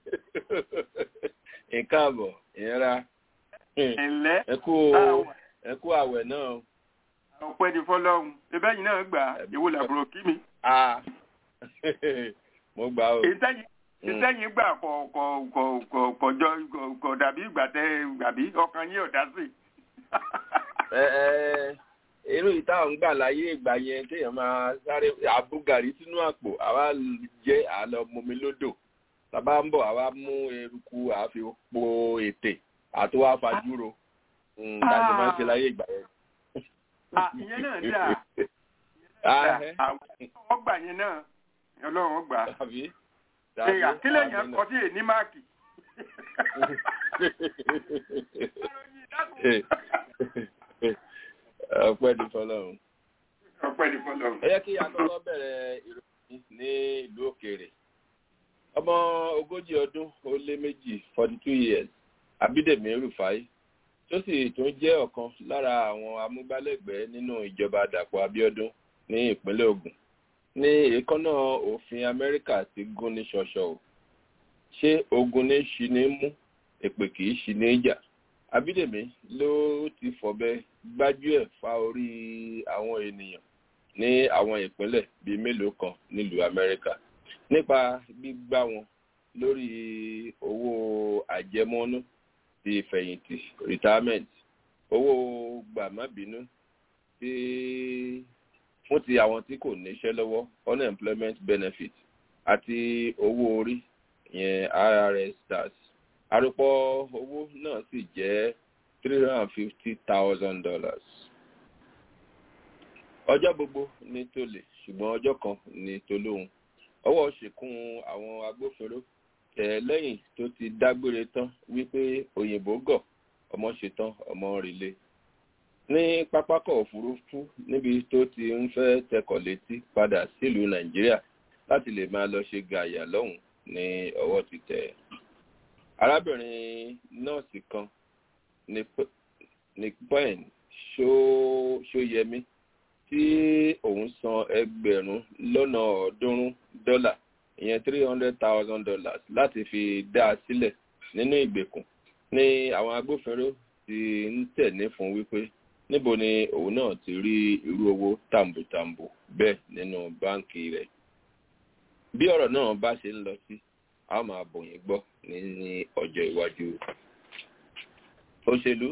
ìkáàbọ̀ ìyẹra ẹ̀lẹ́ ẹkú ẹkú àwẹ̀ náà. ọpẹ́ ní fọlọ́run ẹbẹ́ yìí náà gbà èwo làbúrò kí mi. a mo gbà o. ìtẹ́yìn gbà kọ̀ kọ̀ kọ̀ kọ̀ kọjọ kọ̀ dàbí ìgbà tẹ dàbí ọkàn yín ọ̀dá sí. ẹ ẹ irú ìta ń gbà láyé ìgbà yẹn kéèyàn máa sáré àbúgàrí sínú àpò àwa jẹ àlọ mọmi lódò tàbá ń bọ̀ àwa mú eruku àfi po ètè àti wá fajúro láti máa ń ṣe láyé ìgbà yẹn. ìyẹn náà dáa àwọn gbà yẹn náà ọlọ́run gbà á kílẹ̀ yẹn kọ sí èní máàkì. ọpẹ́ ní fọlọ́run. ọpẹ́ ní fọlọ́run. ẹ yẹ kí akọ́kọ́ bẹ̀rẹ̀ ìròyìn ní ìlú òkèèrè ọmọ ogójì ọdún ó lé méjì forty two years abídèmí rufai tó sì tún jẹ́ ọ̀kan lára àwọn amúgbálẹ́gbẹ̀ẹ́ nínú ìjọba dàpọ̀ abíọ́dún ní ìpínlẹ̀ ogun ní èékánná òfin amẹ́ríkà ti gún ní ṣọṣọ o ṣé ogun ní ṣi ní mú èpè kì í ṣi ní jà abídèmí ló ti fọ̀bẹ gbájúẹ̀ fa orí àwọn ènìyàn ní àwọn ìpínlẹ̀ bíi mélòó kan nílùú amẹ́ríkà nípa gbígbá wọn lórí owó àjẹmọ́nú ti ìfẹ̀yìntì retirement owó gbàmábínú tí fún ti àwọn tí kò níṣẹ́ lọ́wọ́ unemployment benefit àti owó orí yẹn rrs stars àròpọ̀ owó náà sì jẹ́ three hundred and fifty thousand dollars. ọjọ́ gbogbo ní tolè ṣùgbọ́n ọjọ́ kan ní tolóhun ọwọ́ ṣìkún àwọn agbófinró tẹ̀ lẹ́yìn tó ti dágbére tán wípé òyìnbó gọ̀ ọmọ ṣetán ọmọ rìlé ní pápákọ̀ òfurufú níbi tó ti ń fẹ́ tẹkọ̀ létí padà sílùú nàìjíríà láti lè máa lọ ṣe gàyà lọ́hùn ní ọwọ́ ti tẹ̀. arábìnrin nọ́ọ̀sì kan ní pẹ́ẹ́n ṣóyẹmí tí òun san ẹgbẹ̀rún lọ́nà ọ̀ọ́dúnrún dọ́là ìyẹn three hundred thousand dollars láti fi dá a sílẹ̀ nínú ìgbèkùn ní àwọn agbófinró ti ń tẹ̀lé fún wípé níbo ni òun náà ti rí irú owó tàǹbùtàǹbù bẹ́ẹ̀ nínú báǹkì rẹ̀ bí ọ̀rọ̀ náà bá ṣe ń lọ sí a máa bòyìn gbọ́ ní ọjọ́ iwájú òṣèlú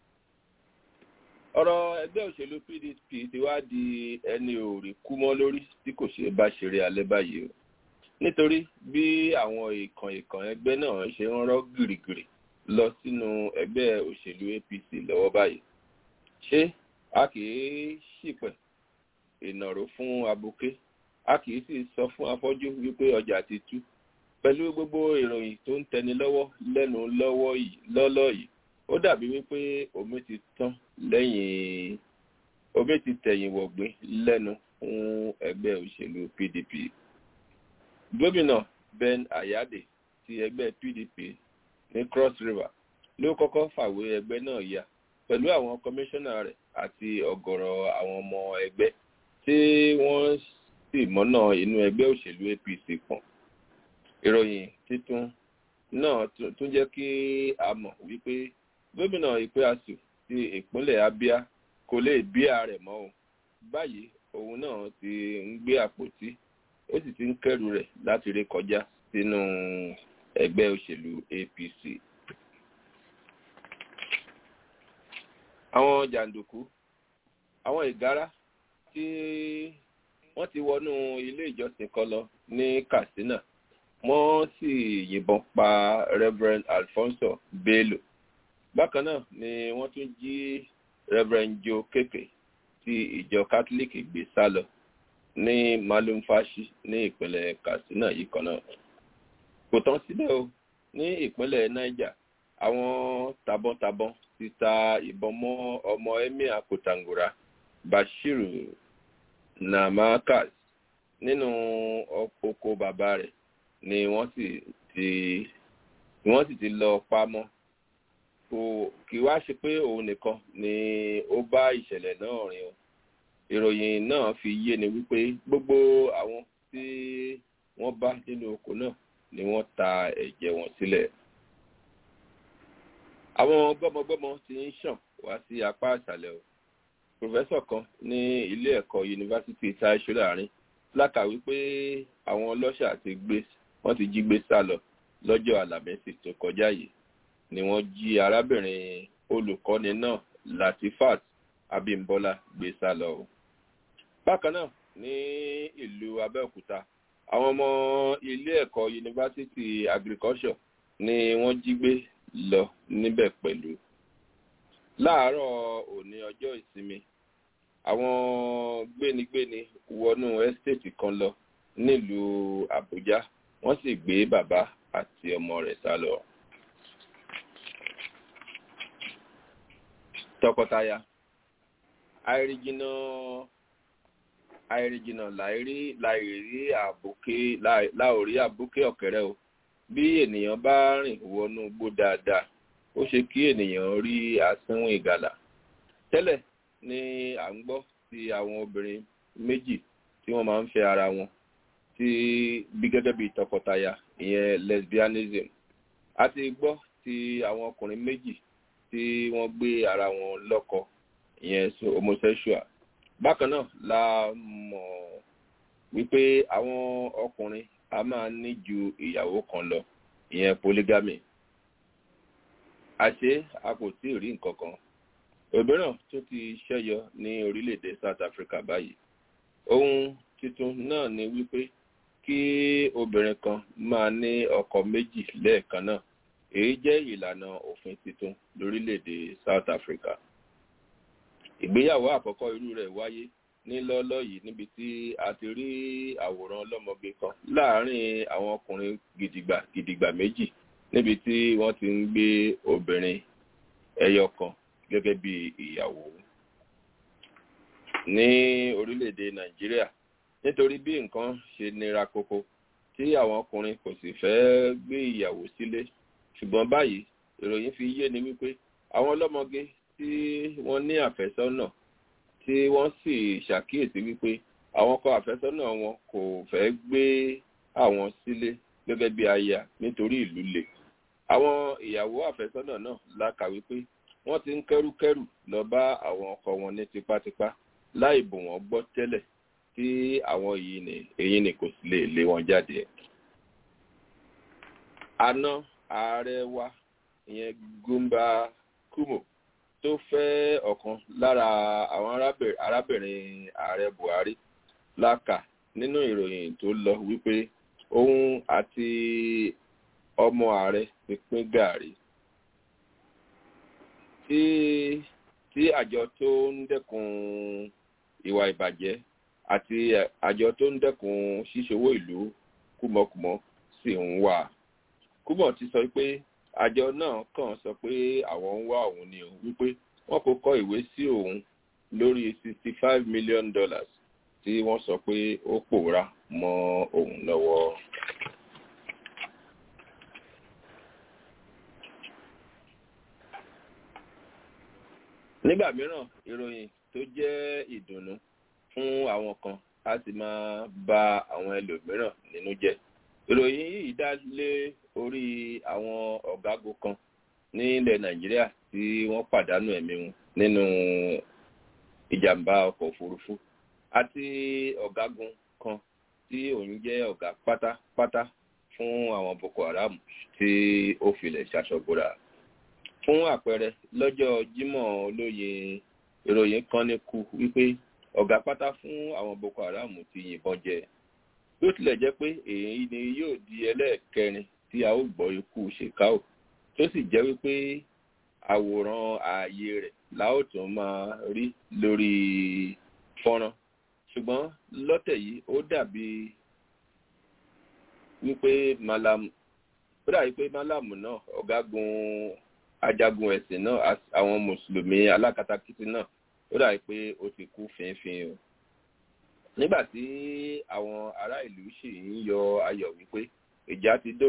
ọ̀rọ̀ ẹgbẹ́ òṣèlú pdp ti wá di ẹni òòrì kú mọ́ lórí tí kò ṣe bá ṣeré alẹ́ báyìí o nítorí bí àwọn ìkàn ìkàn ẹgbẹ́ náà ṣe ń rọ́ gìrìgìrì lọ sínú ẹgbẹ́ òṣèlú apc lọ́wọ́ báyìí ṣé a kì í ṣìpẹ̀ ìnàró fún abuké a kì í sì sọ fún afọ́jú wípé ọjà ti tú pẹ̀lú gbogbo ìròyìn tó ń tẹni lọ́wọ́ lẹ́nu lọ́wọ́ yìí lọ́lọ́ yìí ó dàbí wípé omi ti tán lẹ́yìn omi ti tẹ̀yìn wọ̀gbìn lẹ́nu fún ẹgbẹ́ òṣèlú pdp gómìnà ben ayade ti ẹgbẹ́ pdp ní cross river ló kọ́kọ́ fàwé ẹgbẹ́ náà ya pẹ̀lú àwọn kọmíṣánná rẹ̀ àti ọ̀gọ̀rọ̀ àwọn ọmọ ẹgbẹ́ tí wọ́n sì mọ́nà inú ẹgbẹ́ òṣèlú apc pọ̀n ìròyìn títún náà tún jẹ́ kí a mọ̀ wípé gómìnà ìpéasù ti ìpínlẹ̀ abia kò lè bí ààrẹ mọ́ o báyìí òun náà ti ń gbé àpótí ó sì ti ń kẹrù rẹ̀ láti ré kọjá sínú ẹgbẹ́ òṣèlú apc. àwọn jàǹdùkú àwọn ìgárá tí wọ́n ti wọnú ilé ìjọsìn kan lọ ní katsina wọ́n sì yìnbọn pa reverend alfonso bello bákan náà ni wọ́n tún jí reverend joe keke ti ìjọ catholic gbé sá lọ ní malumfashi ní ìpínlẹ̀ katsina yìí kan náà kò tán síbẹ̀ o ní ìpínlẹ̀ niger àwọn tabọ́ntabọ́n ti ta ìbọn mọ́ ọmọ emir kòtàngóra bashiru namakas nínú oko bàbá rẹ̀ ni wọ́n sì ti ni wọ́n sì ti lọ pamọ́ kò kì wá ṣe pé òun nìkan ni ó bá ìṣẹ̀lẹ̀ náà rìn o ìròyìn náà fi yé ni wípé gbogbo àwọn tí wọ́n bá nínú oko náà ni wọ́n ta ẹ̀jẹ̀ wọn sílẹ̀. àwọn gbọ́mọgbọ́mọ ti ń ṣàn wá sí apá ìsàlẹ̀ o pòfẹ́sọ̀ kan ní ilé ẹ̀kọ́ yunifásitì taiṣu láàrin lákà wípé àwọn ọlọ́ṣà ti gbé wọ́n ti jí gbé sá lọ lọ́jọ́ àlàmẹ́sì tó kọjá yìí ni wọ́n jí arábìnrin olùkọ́ni náà latifat abimbola gbé sá lọ o. bákan náà ní ìlú abẹ́òkúta àwọn ọmọ ilé ẹ̀kọ́ yunifásitì agriculture ni wọ́n jí gbé lọ níbẹ̀ pẹ̀lú. láàárọ̀ òní ọjọ́ ìsinmi àwọn gbénigbéni wọnú ẹ́stéètì kan lọ nílùú àbújá wọ́n sì gbé bàbá àti ọmọ rẹ̀ sá lọ. tọkọtaya àìrìjìnà àìrìjìnà láìrí láìrí àbókè láòrí àbókè ọ̀kẹ́rẹ́ o bí ènìyàn bá rìn wọnú gbó dáadáa ó ṣe kí ènìyàn rí asínwó ìgalà tẹ́lẹ̀ ni à ń gbọ́ ti àwọn obìnrin méjì tí wọ́n máa ń fẹ́ ara wọn tí bí gẹ́gẹ́ bí tọkọtaya ìyẹn lesbianism a ti gbọ́ ti àwọn ọkùnrin méjì tí wọ́n gbé ara wọn lọ́kọ ìyẹn so homosexual bákan náà la mọ̀ wípé àwọn ọkùnrin a máa ní ju ìyàwó kan lọ ìyẹn polygamy àṣé a kò tí ì rí nǹkan kan òmíràn tó ti ṣẹ́yọ ní orílẹ̀-èdè south africa báyìí ohun tuntun náà ni wípé kí obìnrin kan máa ní ọkọ méjì lẹ́ẹ̀kan náà èyí jẹ́ ìlànà òfin tuntun lórílẹ̀-èdè south africa ìgbéyàwó àkọ́kọ́ irú rẹ̀ wáyé ní lọ́lọ́ yìí níbi tí a ti rí àwòrán ọlọ́mọge kan láàárín àwọn ọkùnrin gidigba gidigba méjì níbi tí wọ́n ti ń gbé obìnrin ẹyọ kan gẹ́gẹ́ bí ìyàwó ní orílẹ̀-èdè nàìjíríà nítorí bí nǹkan ṣe nira koko tí àwọn ọkùnrin kò sì fẹ́ gbé ìyàwó sílé ṣùgbọ́n báyìí ìròyìn fi yé ni wípé àwọn ọlọ́mọge tí wọ́n ní àfẹ́sọ́nà tí wọ́n sì ṣàkíyèsí wípé àwọn ọkọ àfẹ́sọ́nà wọn kò fẹ́ gbé àwọn sílé gẹ́gẹ́ bí aya nítorí ìlú le àwọn ìyàwó àfẹ́sọ́nà náà lákà wípé wọ́n ti ń kẹ́rùkẹ́rù lọ bá àwọn ọkọ wọn ní tipátipá láì bò wọ́n gbọ́ tẹ́lẹ̀ tí àwọn èyí ni kò sì lè lé wọn jáde. àná ààrẹ wa ìyẹn gumba kumo tó fẹ́ ọ̀kan lára àwọn arábìnrin ààrẹ buhari lákà nínú ìròyìn tó lọ wípé òun àti ọmọ ààrẹ ti pín gàárì tí tí àjọ tó ń dẹ́kun ìwà ìbàjẹ́ àti àjọ tó ń dẹ́kun ṣíṣòwò ìlú kúmọkùmọ sì ń wà kúmọ ti sọ pé àjọ náà kàn sọ pé àwọn ń wá òun ni òun wípé wọn kò kọ ìwé sí òun lórí sixty five million dollars tí wọn sọ pé ó pòórá mọ òun lọwọ. nígbà mìíràn ìròyìn tó jẹ́ ìdùnnú fún àwọn kan á sì máa ba àwọn ẹlòmíràn nínú jẹ́ ìròyìn yìí dá lé orí àwọn ọ̀gágun kan nílẹ̀ nàìjíríà tí wọ́n pàdánù ẹ̀mí wọn nínú ìjàmbá ọkọ̀ òfurufú àti ọ̀gágun kan tí òun jẹ́ ọ̀gá pátápátá fún àwọn boko haram tí ó filẹ̀ ṣaṣọ́gbóra fún àpẹẹrẹ lọ́jọ́ jímọ̀ olóye ìròyìn kan ní kú wípé ọ̀gá pátá fún àwọn boko haram ti yìnbọn jẹ bí ó tilẹ̀ jẹ́ pé èyí ni yóò di ẹlẹ́ẹ̀kẹrin tí a ó gbọ́ ikú ṣèkáò tó sì jẹ́ wípé àwòrán ààyè rẹ̀ la ó tún máa rí lórí fọ́nrán ṣùgbọ́n lọ́tẹ̀ yìí ó dàbí wípé malam ó dàbí pé malam náà ọ̀gágun ajagun ẹ̀sìn náà àwọn mùsùlùmí alákatakítí náà ó dàbí pé ó ti kú fínfín o nígbà tí àwọn ará ìlú sì ń yọ ayọ̀ wípé ìjà ti dógin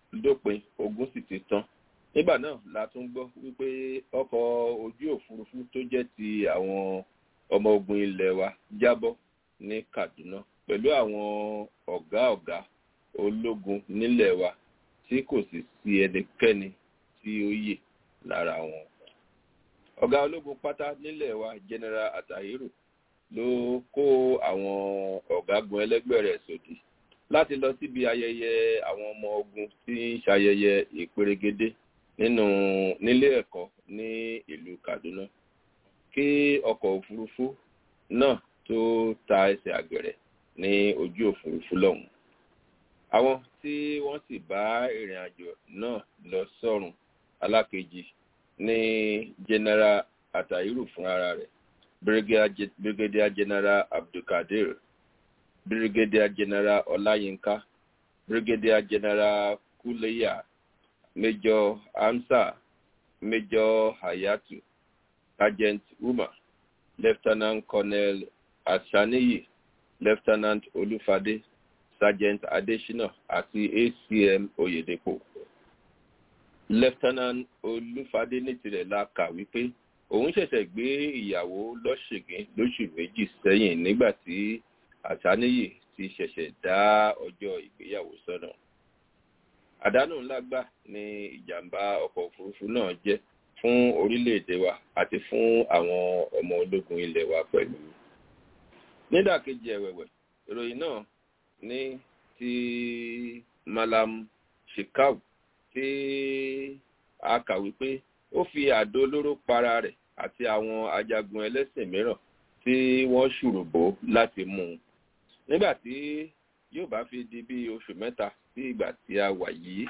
dópin ogun sì ti tán nígbà náà la tún gbọ́ wípé ọkọ̀ ojú òfurufú tó jẹ́ ti àwọn ọmọ ogun ilẹ̀ wa jábọ́ ní kaduna pẹ̀lú àwọn ọ̀gá ọ̀gá ológun nílẹ̀ wa tí kò sì sí ẹnikẹ́ni tí ó yè lára wọn. ọ̀gá ológun pátá nílẹ̀ wa general atahiru ló kó àwọn ọ̀gágun ẹlẹ́gbẹ́ rẹ̀ sòdì láti lọ síbi ayẹyẹ àwọn ọmọ ogun tí ń ṣayẹyẹ ìperégedé nínú nílé ẹ̀kọ́ ní ìlú kaduna kí ọkọ̀ òfurufú náà tó ta ẹsẹ̀ àgẹ̀rẹ̀ ní ojú òfurufú lọ́hùn. àwọn tí wọ́n sì bá ìrìn àjò náà lọ sọ́run alákejì ní general atahiru fúnra rẹ̀ brigadier general abdulkadir brigadier general ọláyínká brigadier general kuleya major hamsa major hayatu sergeant umar lieutenant colonel asaniyi lieutenant olufade sergeant adesina àti acm oyedepo lieutenant olufade ní tirẹ̀ la kà wípé òun ṣẹ̀ṣẹ̀ gbé ìyàwó lọ́ṣẹ̀gẹ́ lóṣù méjì sẹ́yìn nígbà tí asaniyi ti ṣẹ̀ṣẹ̀ dá ọjọ́ ìgbéyàwó sọ́nà àdánù ńlá gbà ní ìjàmbá ọkọ̀ òfurufú náà jẹ́ fún orílẹ̀-èdè wa àti fún àwọn ọmọ ológun ilẹ̀ wa pẹ̀lú. nídàkejì ẹ̀wẹ̀wẹ̀ ìròyìn náà ní ti malam shekau tí a kà wípé ó fi àdó olóró para rẹ̀ àti àwọn ajagun ẹlẹ́sìn mìíràn tí wọ́n ṣùrùbó láti mú un. nígbà tí yóò bá fi di bí oṣù mẹ́ta sí ìgbà tí a wà yìí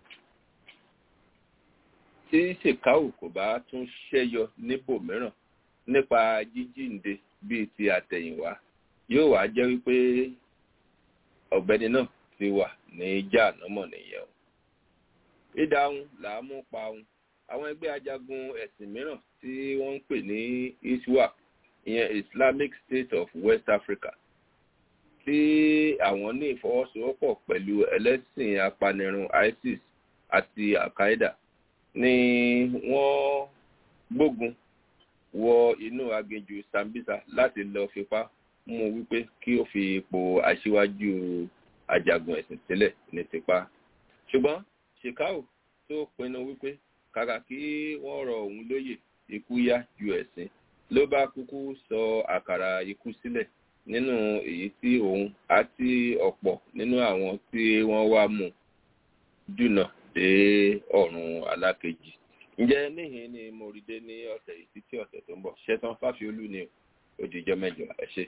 tí ṣèkáwù kò bá tún ṣẹ́yọ níbòmíràn nípa jíjíǹde bíi ti àtẹ̀yìnwá yóò wá jẹ́ wípé ọ̀gbẹ́ni náà ti wà ní jáànámọ̀ nìyẹn o. ìdáhùn làá mú pa òun àwọn ẹgbẹ́ ajagun ẹ̀sìn mìíràn tí wọ́n ń pè ní iswap ìyẹn islamic state of west africa tí àwọn ní ìfọwọ́sowọ́pọ̀ pẹ̀lú ẹlẹ́sìn apanirun isis àti al-qaeda ni wọ́n gbógun wọ inú aginjù sambisa láti lọ fipá mú wípé kí ó fi ipò aṣíwájú ajagun ẹ̀sìn sílẹ̀ ní tipa ṣùgbọ́n shekau tó pinnu wípé kàkà kí wọ́n rọ òun lóyè ikú yá ju ẹ̀sìn ló bá kúkú sọ àkàrà ikú sílẹ̀ nínú èyí tí òun àti ọ̀pọ̀ nínú àwọn tí wọ́n wá mú dùnà dé ọ̀run alákejì. ǹjẹ́ níhìn ni mo rí dé ní ọ̀sẹ̀ yìí títí ọ̀sẹ̀ tó ń bọ̀ ṣẹ́tàn fáfiolú ni òdìjọ́ mẹ́jọ ẹ ṣe.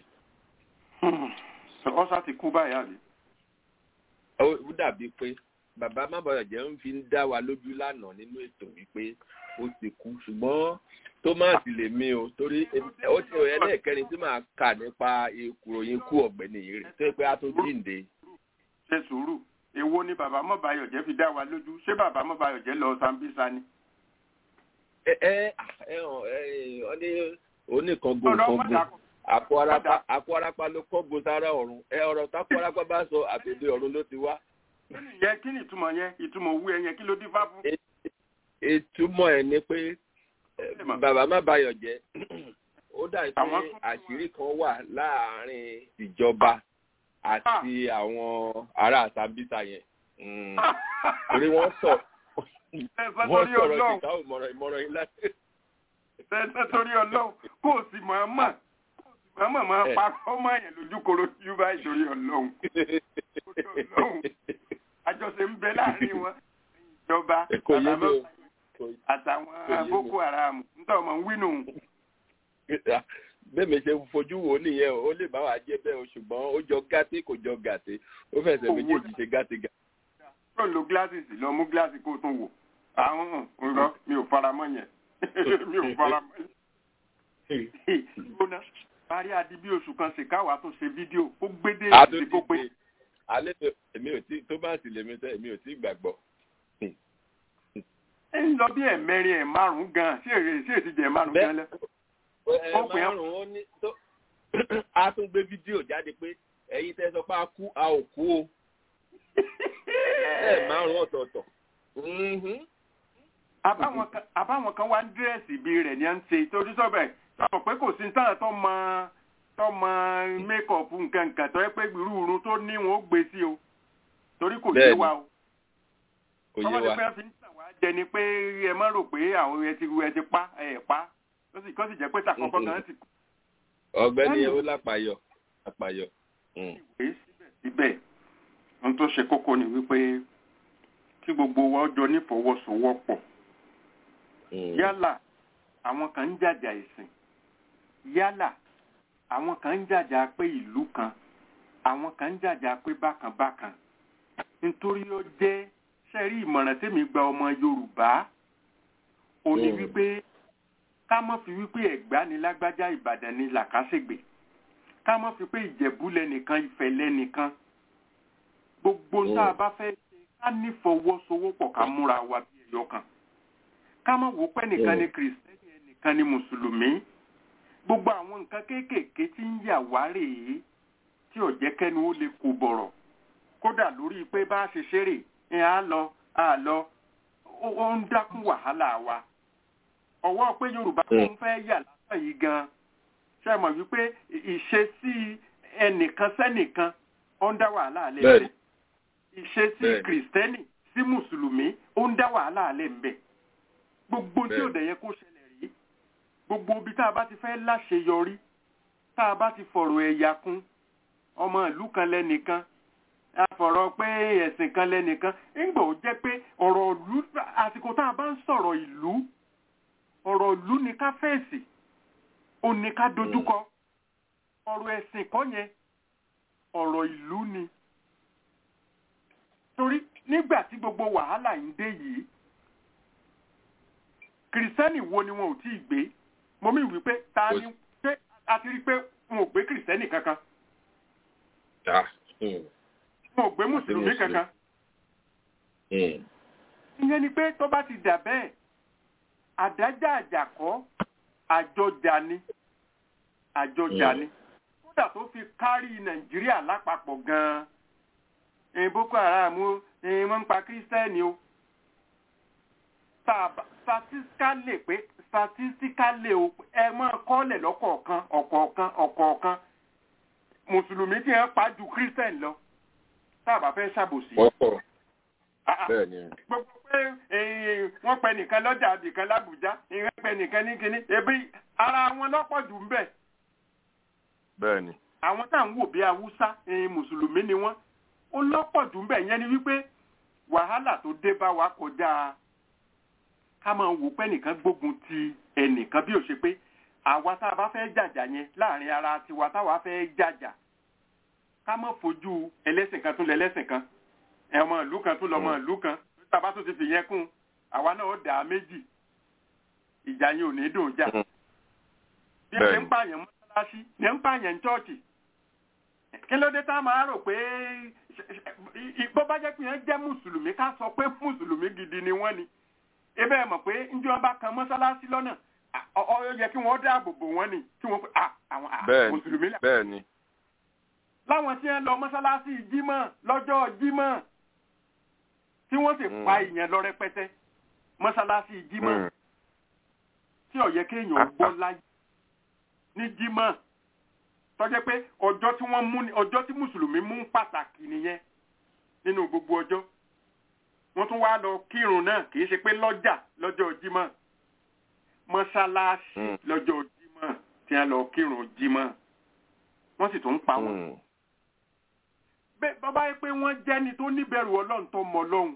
ọ̀sà ti kú báyìí àbí. ó dàbí pé bàbá mábọ̀yọ̀jẹ́ ń fi ń dá wa lójú lánàá nínú ètò wípé ó ti kú ṣùgbọ́n thomas lè mí o torí ó ti rẹ̀ lẹ́ẹ̀kẹrin tí màá kà nípa ìkùròyìn kú ọ̀gbẹ́ni yìí rẹ̀ tó yẹ pé a tó jíǹde. ṣe sùúrù èwo ni bàbá mọ́bàyọ̀jẹ́ fi dá wa lójú ṣé bàbá mọ́bàyọ̀jẹ́ lọ sambisa ni. ẹ ẹ ẹ ọ ní oníkangun kangun àpò arapa ló kọ́gun sára ọ̀run ẹ ọ̀rọ̀ tápò arapa bá sọ àtòdé ọ̀run ló ti wá. kí ni yẹn kí ni ìtumọ̀ yẹn ìtumọ̀ òwú ẹ yẹn kí ló dín fá fún. ìtumọ̀ ẹ̀ ni pé bàbá má bayọ̀ jẹ́ ó dàbí pé àṣírí kan wà láàárín ìjọba àti àwọn ará sambisa yẹn torí wọ́n sọ wọ́n sọ̀rọ̀ ìta ìmọ̀ràn ìmọ̀ràn yìí láti. ṣẹ́ṣẹ́ torí ọlọ́run kó o sì máa mọ̀ mọ̀ máa pa ọmọ yẹn lójú koro yú báyìí torí ọlọ́run àjọṣe ń bẹ láàrin wọn ìjọba àtàwọn boko haram nítorí ọmọ ń wínú. bẹ́ẹ̀ mi ṣe fojú wo nìyẹn o ó lè bá wa jẹ́ bẹ́ẹ̀ o ṣùgbọ́n ó jọ gàtí kò jọ gàtí ó fẹsẹ̀ méjèèjì ṣe gàtí gàtí. yóò lo gíláàsì sí lọ mú gíláàsì kó tún wò àwọn ọ̀rọ̀ mi ò fara mọ́ yẹn mi ò fara mọ́ yẹn. gbóná parí adi bí oṣù kan ṣe káwa tó ṣe fídíò ó gbédè ìdí kó pé. alẹ́ èmi ò tí tó bá sì lèmi tẹ́ èmi ò tí gbàgbọ́. ẹ ń lọ bí ẹ̀mẹrin ẹ̀ márùn-ún gan sí èrè sí èsì jẹ márùn-ún gan lẹ. ẹ márùn-ún ó ní tó a tún gbé fídíò jáde pé ẹ̀yin tẹ́ sọ pé a kú a ò kú o ẹ márùn ọ̀tọ̀ọ̀tọ̀. Mhm. àbáwọn kan àbáwọn kan wá ń dírẹ́sì bí rẹ̀ ní à ń ṣe torí sọ́bẹ̀ sọ pé kò sí táwọn tó mọ tó mọ mékọ̀pù nǹkan nǹkan tó yẹ pé irú irun tó ní wọn ó gbé sí o torí kò yé Bẹ́ẹ̀ni. wa o kò yé ọmọdé wa. pé wọ́n fi ń tàn wá jẹ ni pé ẹ má rò pé àwọn ẹ ti ẹ ti pa ẹ pa ó sì kọ́ sì jẹ́ pé tàkọ́kọ́ gan ti ọ̀gbẹ́ni ó lápayọ lápayọ. Mm. ìwé síbẹ̀síbẹ̀ ohun tó ṣe kókó ni wípé kí gbogbo wa jọ nífọwọ́sowọ́pọ̀ Mm. yálà àwọn kan ń jàjà ẹ̀sìn yálà àwọn kan ń jàjà pé ìlú kan àwọn kan ń jàjà pé bákan bákan nítorí ó jẹ́ sẹ́rí ìmọ̀ràn tèmi gba ọmọ yorùbá ó ní Mm. wípé ká mọ́ fi wípé ẹ̀gbá ni lágbájá ìbàdàn ni làkàṣègbè ká mọ́ fi pé ìjẹ̀bú lẹ́nìkan ìfẹ́ lẹ́nìkan gbogbo Mm. tá a bá fẹ́ ṣe ká nífọwọ́sowọ́pọ̀ ká múra wa bí ẹyọ kan ká má wò pé nìkan Mm. ni kìrìsìtẹ́nì ẹnìkan ni mùsùlùmí gbogbo àwọn nǹkan kéékèèké tí ń yà wá rèé tí ò jẹ́ kẹ́nu ó lè kó bọ̀rọ̀ kódà lórí pé bá a ṣe ṣeré ẹ̀ á lọ á lọ ó ó ń dákún wàhálà wa ọwọ́ pé yorùbá Mm. tó ń fẹ́ yà lásán yìí gan ṣe mọ̀ wípé ìṣesí ẹnìkan sẹ́nìkan ó ń dá wàhálà alẹ́ Bẹ́ẹ̀ni. ńbẹ̀ ìṣesí Bẹ́ẹ̀ni. kìrìsìtẹ́nì sí mùsùlùmí ó ń dá wàhálà alẹ́ ńbẹ̀ gbogbo tí ò Bẹ́ẹ̀ni. dẹ̀ yẹ kó ṣẹlẹ̀ rí gbogbo ibi tá a bá ti fẹ́ láṣeyọrí tá a bá ti fọ̀rọ̀ ẹ̀yà kún ọmọ ìlú kan lẹ́nìkan a fọ̀rọ̀ pé ẹ̀sìn kan lẹ́nìkan ńgbà ó jẹ́ pé ọ̀rọ̀ ìlú àsìkò tá a bá ń sọ̀rọ̀ ìlú ọ̀rọ̀ ìlú ni ká fèsì ó ní ká dojúkọ ọ̀rọ̀ ẹ̀sìn kọ́ yẹn ọ̀rọ̀ ìlú ni torí nígbà tí gbogbo wàhálà ń dé yìí kìrìsìtẹ́nì wo ni wọn ò tí ì gbé mo mí wípé ta ni pé a ti rí pé wọn ò gbé kìrìsìtẹ́nì kankan Ah. Mm. wọn ò gbé mùsùlùmí Mùsùlùmí. kankan Mm. ìyẹn ni pé tó bá ti dà bẹ́ẹ̀ àdájà àjàkọ́ àjọjà ni àjọjà Mm. ni kódà tó fi kárí nàìjíríà lápapọ̀ gan-an ẹ̀yin boko haram o ẹ̀yin wọ́n ń pa kírísítẹ́nì o tá a bá- statistically pé statistically o ẹ máa kọ́lẹ̀ lọ́kọ̀ọ̀kan ọ̀kọ̀ọ̀kan ọ̀kọ̀ọ̀kan mùsùlùmí tí wọ́n pa ju kírísítẹ́nì lọ tá a bá fẹ́ ṣàbòsí. wọ́n pọ̀ Ah, ah bẹ́ẹ̀ ni. gbogbo pé eh, wọ́n pẹ nìkan lọ́jà àbìkan lábùjá ìwọ́n pẹ nìkan ní kinní ebi ara wọn lọ́pọ̀ jù ń bẹ̀ bẹ́ẹ̀ ni. àwọn tá à ń wò bí haúsá eh, mùsùlùmí ni wọ́n ó lọ́pọ̀ jù ń bẹ̀ yẹn ni wípé wàhálà tó dé bá wa kọjá ká máa wò pé nìkan gbógun ti ẹnìkan bí ó ṣe pé àwa tá a bá fẹ́ jàjà yẹn láàrin ara tiwa táwa fẹ́ jàjà ká má fojú ẹlẹ́sìn kan tún lẹ́lẹ́sìn kan ẹ̀wọ̀n ìlú kan tún lọ́mọ ìlú kan tàbá tó ti fi yẹn kún àwa náà ó dà á méjì ìjà yẹn ò ní dùn jà Mm. bí ẹ ṣe Bẹ́ẹ̀ni. ń pààyàn mọ́ṣáláṣí ní ń pààyàn chọ́ọ̀chì kí ló dé tá a máa rò pé bó bá jẹ́ pé yẹn jẹ́ mùsùlùmí ká sọ pé mùsùlùmí gidi ni wọ́n ni ebe ẹ mọ̀ pé njẹ́ bá kan mọ́ṣáláṣí lọ́nà à, ọ ọ yẹ kí wọ́n dáàbò bò wọ́n ni kí wọ́n pé à àwọn à, Bẹ́ẹ̀ni. mùsùlùmí là bẹ́ẹ̀ ni. láwọn tí wọ́n lọ mọ́ṣáláṣí jímọ̀ lọ́jọ́ jímọ̀ tí wọ́n sì Mm. pa ìyẹn lọ rẹpẹtẹ mọ́ṣáláṣí jímọ̀ Mm. tí ó yẹ kéèyàn gbọ́ láyé ní jímọ̀ tọ́jẹ́ pé ọjọ́ tí wọ́n mú ni ọjọ́ tí mùsùlùmí mú pàtàkì nìyẹn nínú gbogbo ọjọ́ wọ́n tún wá lọ kírun náà kì í ṣe pé lọ́jà lọ́jọ́ jímọ̀ mọ́ṣáláṣí Mm. lọ́jọ́ jímọ̀ tí wọ́n lọ kírun jímọ̀ wọ́n sì tún ń pa wọn Mm. bẹ́ẹ̀ bàbá yẹ pé wọ́n jẹ́ni tó níbẹ̀rù ọlọ́run tó mọ ọlọ́run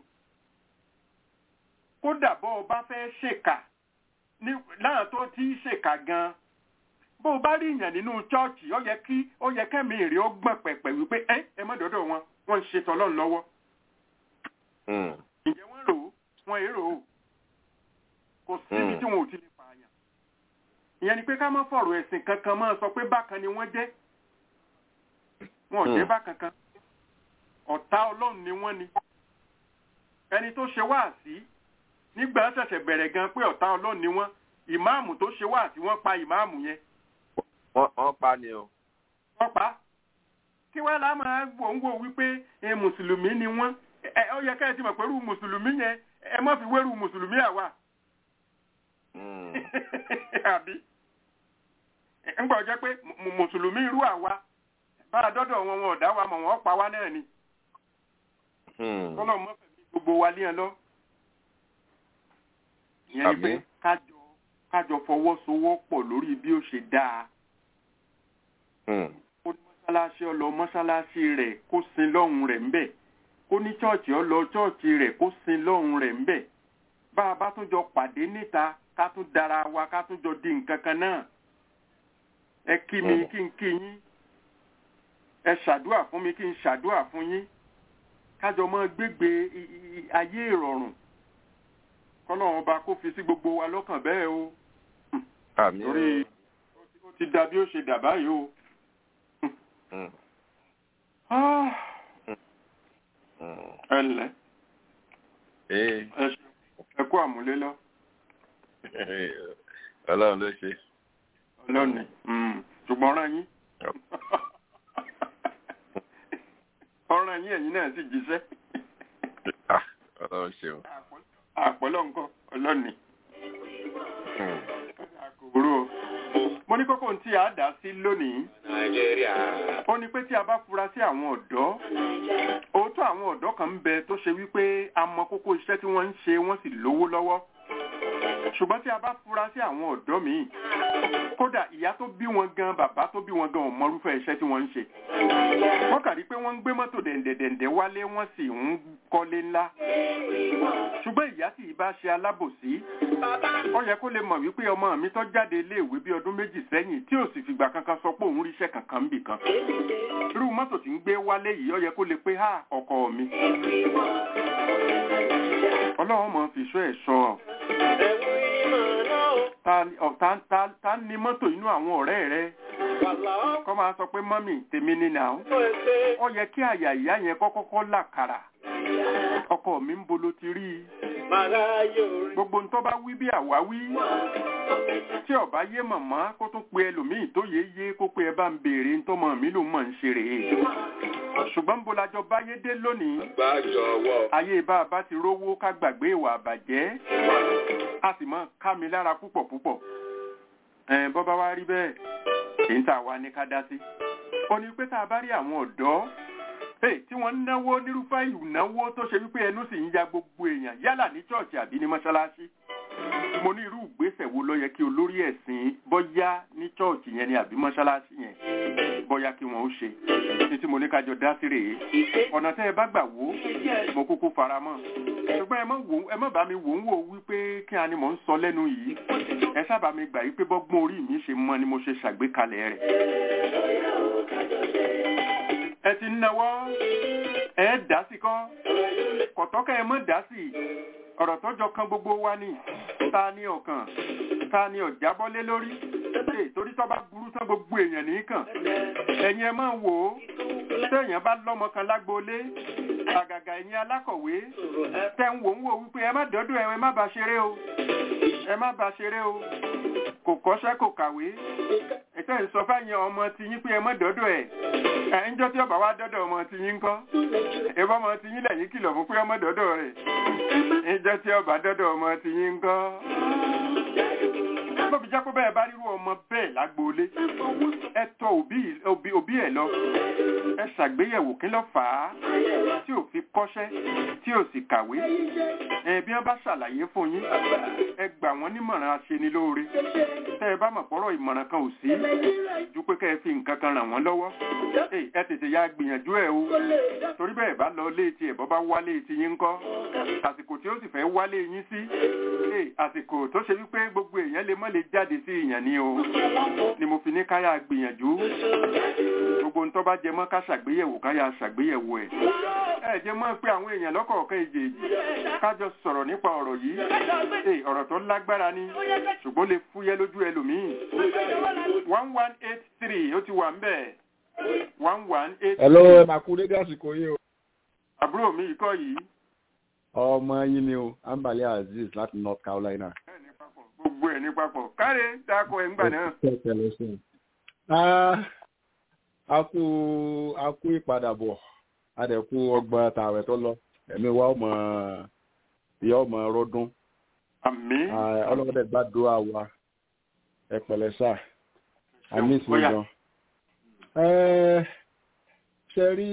kódà bọ́ ọ bá fẹ́ ṣèkà ní láwọn tó ti ń ṣèkà gan bó o bá rí ìyàn nínú chọ́ọ̀chì ó yẹ kí ó yẹ kẹ́mi èrè ó gbọ̀n pẹ̀pẹ̀ wípé ẹ ẹ má dọ́dọ̀ wọn wọ́n ń ṣe tọ́lọ́run lọ́wọ́ Mm. ǹjẹ́ wọ́n rò ó wọ́n èrò ó kò síbi Mm. tí wọn ò ti lè pààyàn ìyẹn ni pé ká má fọ̀rọ̀ ẹ̀sìn kankan máa sọ pé bákan ni wọ́n jẹ́ wọn ò jẹ́ Mm. bákan kan ọ̀tá ọlọ́run ni wọ́n ni ẹni tó ṣe wáàsí nígbà ṣẹ̀ṣẹ̀ bẹ̀rẹ̀ gan pé ọ̀tá ọlọ́run ni wọ́n ìmáàmù tó ṣe wáàsí wọ́n pa ìmáàmù yẹn wọ́n wọ́n pa ni o. wọ́n pa á. kí wọ́n lá máa wò ń wò wípé ẹ mùsùlùmí ni wọ́n ẹ ó yẹ ká ẹ ti mọ̀ pẹ̀lú mùsùlùmí yẹn ẹ má fi wẹ́rù mùsùlùmí àwa Mm. àbí ńgbà jẹ́ pé mù- mùsùlùmí irú àwa bá a dọ́dọ̀ wọn wọn ò dá wa mọ̀ wọ́n pa wá náà ni Mm. kọ́lọ̀ mọ́ fẹ̀mí gbogbo wa lé ẹ lọ. ìyẹn ni pé Àmín. kájọ kájọ fọwọ́sowọ́pọ̀ lórí bí ó ṣe dáa Mm. kó ní mọ́ṣáláṣí ọlọ mọ́ṣáláṣí rẹ̀ kó sin lọ́hùn rẹ̀ ńbẹ̀ kó ní chọ́ọ̀chì ọlọ chọ́ọ̀chì rẹ̀ kó sin lọ́hùn rẹ̀ ńbẹ̀ bá a bá tún jọ pàdé níta ká tún dara wa ká tún jọ di nǹkan kan náà ẹ kí mi Mm. kí n kí yín ẹ ṣàdúà fún mi kí n ṣàdúà fún yín kájọ mọ́ gbégbé i- i- ayé ìrọ̀rùn kọ́lọ́run ọba kó fi sí gbogbo wa lọ́kàn bẹ́ẹ̀ o Àmín. torí ó ti- ó ti dà bí ó ṣe dà báyìí o. Mm. Ah, Mm. ẹ ǹlẹ́ Eh. ẹ ṣe ẹ kú àmúlé lọ Ọlọ́run ló ṣe. lónìí ṣùgbọ́n ọ̀ràn yín ọ̀ràn yín ẹ̀yin náà sì jíṣẹ́ Ah, Ọlọ́run ṣeun. àpọ̀lọ́ nǹkan ọlọ́ni Mm. àkòrò o. mo ní kókó tí a dá sí lónìí Nàìjíríà. ó ní pé tí a bá fura sí àwọn ọ̀dọ́ òótọ́ àwọn ọ̀dọ́ kan ń bẹ tó ṣe wípé a mọ kókó iṣẹ́ tí wọ́n ń ṣe wọ́n sì lówó lọ́wọ́ ṣùgbọ́n tí a bá fura sí àwọn ọ̀dọ́ míì kódà ìyá tó bí wọn gan bàbá tó bí wọn gan ò mọrúfẹ́ iṣẹ́ tí wọ́n ń ṣe wọ́n kà rí pé wọ́n ń gbé mọ́tò dẹ̀ǹdẹ̀dẹ̀ǹdẹ̀ wálé wọ́n sì ń kọ́lé ńlá ṣùgbọ́n ìyá tí ì bá ṣe alábòsí ó yẹ kó lè mọ̀ wípé ọmọ mi tó jáde iléèwé bí ọdún méjì sẹ́yìn tí ò sì fìgbà kankan sọ pé òun ríṣẹ́ kankan ń bì kan irú mọ́tò tí ń gbé wálé yìí ó yẹ kó lè pé ha ọkọ mi ọlọ́run mọ̀ fi ṣọ́ ẹ̀ sọ ọ́ Ẹ̀wù ìmọ̀ náà ó. ta ni- ọ̀, ta- ta- ta ni mọ́tò inú àwọn ọ̀rẹ́ rẹ Wàlá ó. kọ́ máa sọ pé mọ́mì tèmi ni nà ó Ó ẹsẹ̀. ó yẹ kí àyà ìyá yẹn kọ́kọ́kọ́ làkàrà ọkọ mi ń bolo ti rí i Màrá yóò rí. gbogbo ń tó bá wí bí àwáwí tí ọba yé màmá kó tún pe ẹlòmíì tó yé yé kó pe ẹ bá ń béèrè ń tọmọ mi ló mọ̀ ń ṣe rèé ṣùgbọ́n ń bo lajọ báyé dé lónìí Gbàjọwọ́. ayé bá a bá ti rówó ká gbàgbé ìwà àbàjẹ́ a sì mọ ká mi lára púpọ̀ púpọ̀ ẹ̀ bọ́ bá wá rí bẹ́ẹ̀ èyí ń tà wá ní ká dá sí ó ní pé tá a bá rí àwọn ọ̀dọ́ hey, tí wọ́n ń náwó nírúfẹ́ ìnáwó tó ṣe wípé ẹnu sì ń ya gbogbo èèyàn yálà ní ṣọ́ọ̀ṣì àbí ní mọ́ṣáláṣí mo ní irú ìgbésẹ̀ wo ló yẹ kí olórí ẹ̀sìn bọ́yá ní ṣọ́ọ̀ṣì yẹn ni àbí mọ́ṣáláṣí yẹn bọ́yá kí wọ́n ó ṣe ní tí mo ní kájọ dá sí rèé ọ̀nà tẹ́ ẹ bá gbà wò ó mo kúkú fara mọ́ ṣùgbọ́n ẹ má wò ó- ẹ má bá mi wò ń wò wípé kí a ni mò ń sọ lẹ́nu yìí ẹ sábà mi gbà wípé bọ́gbọ́n orí mi ṣe mọ́ ni mo ṣe ṣàgbékalẹ̀ rẹ̀ ẹ ti ń nawọ́ ẹ dá sí kọ́ kọ̀tọ́kẹ́ ẹ mọ́ dá sí ọ̀rọ̀ tọ́jọ kan gbogbo wa ni ta ni ọ̀kan ta ni ọ̀jábọ́lé lórí ṣe torí tọ́ bá burú tán gbogbo èèyàn nìkan ẹ̀yin ẹ máa wò ó téèyàn bá lọ́mọ kan lágboolé àgàgà ẹ̀yin alákọ̀wé tẹ́ ń wò ń wò wípé ẹ má dọ́dọ̀ ẹ ẹ má bá ṣeré o ẹ má bá ṣeré o kò kọ́ṣẹ́ kò kàwé ẹ̀tẹ́ ń sọ fáyẹn ọmọ ti yín pé ẹ má dọ́dọ̀ ẹ̀ ẹ̀ ń jọ́ tí ọba wa dọ́dọ̀ ọmọ ti yín kọ́ ẹ bá ọmọ ti yín lẹ́yìn kìlọ̀ fún pé ọmọ dọ́dọ̀ rẹ̀ ń jọ́ tí ọba dọ́dọ̀ ọmọ ti yín kọ́ bọ́bí jápọ̀ bẹ́ẹ̀ bá rírú ọmọ bẹ́ẹ̀ lágboolé ẹ tọ òbí òbí òbí ẹ̀ lọ ẹ ṣàgbéyẹ̀wò kí ló fà á tí ò fi kọ́ṣẹ́ tí ò sì kàwé ẹ bí wọ́n bá ṣàlàyé fún yín ẹ gbà wọ́n nímọ̀ràn aṣenilóore tẹ́ ẹ bá mọ̀ pọ́rọ̀ ìmọ̀ràn kan ò sí ju pé kẹ́ ẹ fi nǹkan kan ràn wọ́n lọ́wọ́ ẹ ẹ tètè ya gbìyànjú ẹ o torí bẹ́ẹ̀ bá lọ léètì ẹ̀ bọ́ bá wálé ti yín ńkọ́ àsìkò tí ó sì fẹ́ wálé yín sí ẹ àsìkò tó ṣe wípé gbogbo èèyàn lè mọ́ lè jáde sí ìyàn ni o ni mo fi ní káyà gbìyànjú gbogbo ń tó bá jẹ mọ́ ká ṣàgbéyẹ̀wò káyà ṣàgbéyẹ̀wò ẹ̀ ẹ jẹ́ mọ́ pé àwọn èèyàn lọ́kọ̀ọ̀kan èjèèjì kájọ sọ̀rọ̀ nípa ọ̀rọ̀ yìí ẹ ọ̀rọ̀ tó lágbára ni ṣùgbọ́n lè fúyẹ́ lójú ẹlòmíì one one eight three ó ti wà ń bẹ̀ one one eight Hello, ẹ máa kú dédé àsìkò yìí o. àbúrò mi ikọ́ yìí Ọmọ yín ni o, Ambali Aziz láti North Carolina. gbogbo ẹ̀ ní papọ̀ káre dáko ẹ̀ ń gbà náà. Ah, A kú a kú ìpadàbọ̀, a dẹ̀ kú ọgbọ̀n tààwẹ̀ tó lọ. ẹ̀mí wa ọmọ ìyá ọmọ rọdún àmín ọlọ́dẹ gbàdúrà wa ẹ pẹ̀lẹ́ sà àmì ìsìn Bóyá. gan. Ẹ, ṣe rí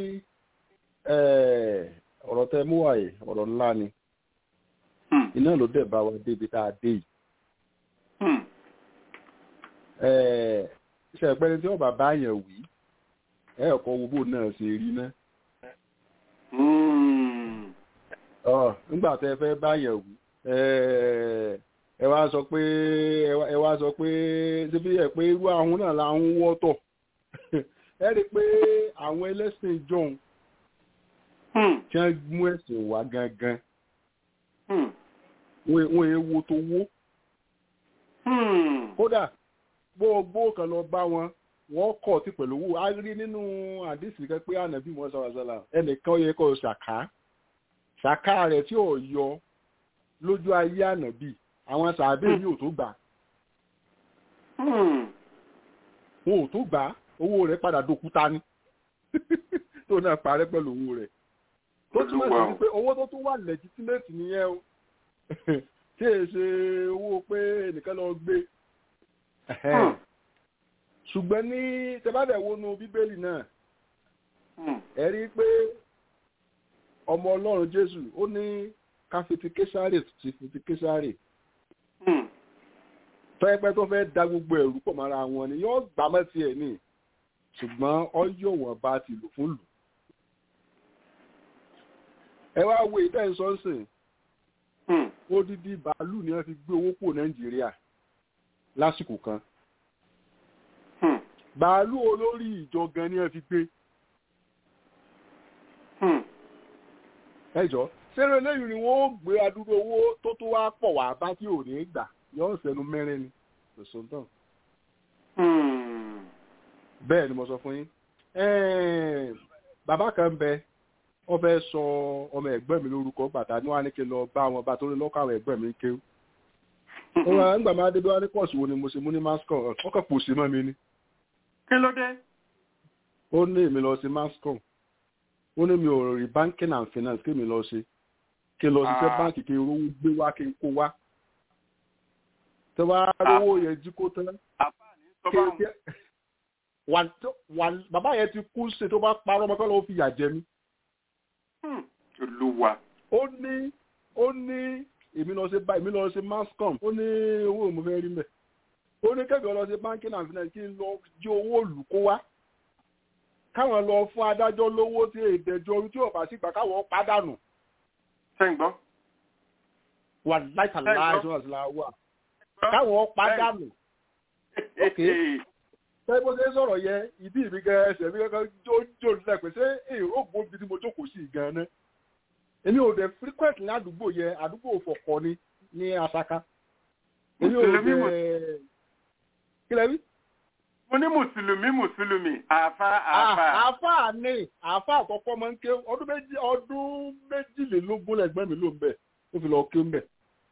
ẹ, ọ̀rọ̀ tẹ mú wáyé ọ̀rọ̀ ńlá ni Hmm, iná ló dẹ̀ bá wa débi tá a dé yìí. hmm, Ẹ, ṣe ìpẹ́ni tí ọba bá yẹn wí ẹ ọ̀kọ́ wo bó náà ṣe rí náà. hmm. Ọ, nígbà tẹ fẹ́ bá yẹn wí ẹ, ẹ wá sọ pé ẹ wá- ẹ wá sọ pé síbí ẹ pé irú àwọn náà là ń wọ́tọ̀ ẹ rí i pé àwọn ẹlẹ́sìn john Hmm, tí wọ́n mú ẹ̀sìn wá gangan hmm, wọ́n wọ́n yẹn wo tó wó hmm. kódà gbogbo kan lọ bá wọn wọ́n kọ̀ tí pẹ̀lú owó a rí nínú àdìsí kan pé ànábì mọ́ sọ̀rọ̀sọ̀rọ̀ ẹnìkan yẹ kó ṣàká ṣàká rẹ̀ tí ò yọ lójú ayé ànábì àwọn sàbẹ̀ yìí ò tó gbà Hmm. wọn ò tó gbà owó rẹ̀ padà dòkúta ni tó náà parẹ́ pẹ̀lú owó rẹ̀ tó túmọ̀ sí Olúwa o. pé owó tó tún wà lẹ́gítímẹ́tì nìyẹn o tí èyí ṣe owó pé ẹnìkan lọ gbé Hmm, ṣùgbọ́n ní tẹ́bàdẹ̀ wọnú bíbélì náà hmm. ẹ rí i pé ọmọ ọlọ́run jésù ó ní ká fi ti késàrè ti fi ti késàrè Hmm. tọ́yẹ́pẹ́ tó fẹ́ da gbogbo ẹ̀rú pọ̀ mọ́ra wọn ni yóò gbà mọ́ tiẹ̀ ní ṣùgbọ́n ọyọ̀ wọn bá ti lò fún lù. ẹ wá wo ìtẹ́ ìsọ́nsìn Hmm. odidi bàálù ni wọ́n fi gbé owó pò nàìjíríà lásìkò kan Hmm. bàálù olórí ìjọ gan ni wọ́n fi gbé Hmm. ẹjọ́ sẹ́rọ eléyìí ni wọ́n gbé adúrú owó tó tó wá pọ̀ wá bá tí ò ní gbà yóò sẹ́nu mẹ́rin ni lọ́sọ̀tàn Hmm. bẹ́ẹ̀ ni mo sọ fún yín Ẹ̀ẹ́n, bàbá kan bẹ wọ́n fẹ́ sọ ọmọ ẹ̀gbọ́n mi lórúkọ bàtà ní wọ́n á ní kí n lọ bá wọn bá torí lọ́kọ̀ àwọn ẹ̀gbọ́n mi ń kéwú wọ́n máa ń gbà máa débi wá ní kọ́ọ̀sì wo ni mo ṣe mú ní mascom wọ́n kàn pòṣe mọ́ mi ni kí ló dé? ó ní èmi lọ sí mascom ó ní mi ò rí banking and finance kí mi lọ ṣe kí n lọ ṣiṣẹ́ Ah. báǹkì kí n rówó gbé wá kí n kó wá tí wọ́n á rówó yẹn jí kó tán àfààní sọ báwọn. kí- wà tó- wà- bàbá yẹn ti kú ṣe tó bá parọ́ ọmọ kọ́ ló fi yà jẹ mí Hmm. olúwa. ó ní ó ní èmi lọ sí báyìí èmi lọ sí mascom ó ní owó mo fẹ́ rí mẹ́ ó ní kẹ́kọ̀ọ́ lọ sí banking and finance kí n lọ jí owó òlù kó wá káwọn lọ fún adájọ́ lówó tí èdèjọ́ orí tí ò bá sì gbà káwọn pàdánù sẹ́yìn gbọ́. wà láìka láìsọ àti láwà káwọn pàdánù Ok. ṣé bó ṣe ń sọ̀rọ̀ yẹ ìdí mi gan ẹsẹ̀ mi kankan jójó nílẹ̀ pé ṣé èrò gbòógì tí mo jókòó sí gan ná èmi ò dẹ̀ frequent ní àdúgbò yẹ àdúgbò fọ̀kọ ni ní asaka èmi ò Mùsùlùmí mù- dẹ̀ kílẹ̀ wí. mo ní mùsùlùmí mùsùlùmí àfa àfa. àáfà ni àáfà àkọ́kọ́ máa ń ké ọdún méjì ọdún méjìlélógún lẹ́gbẹ́ mi ló ń bẹ̀ ó fi lọ ké ń bẹ̀.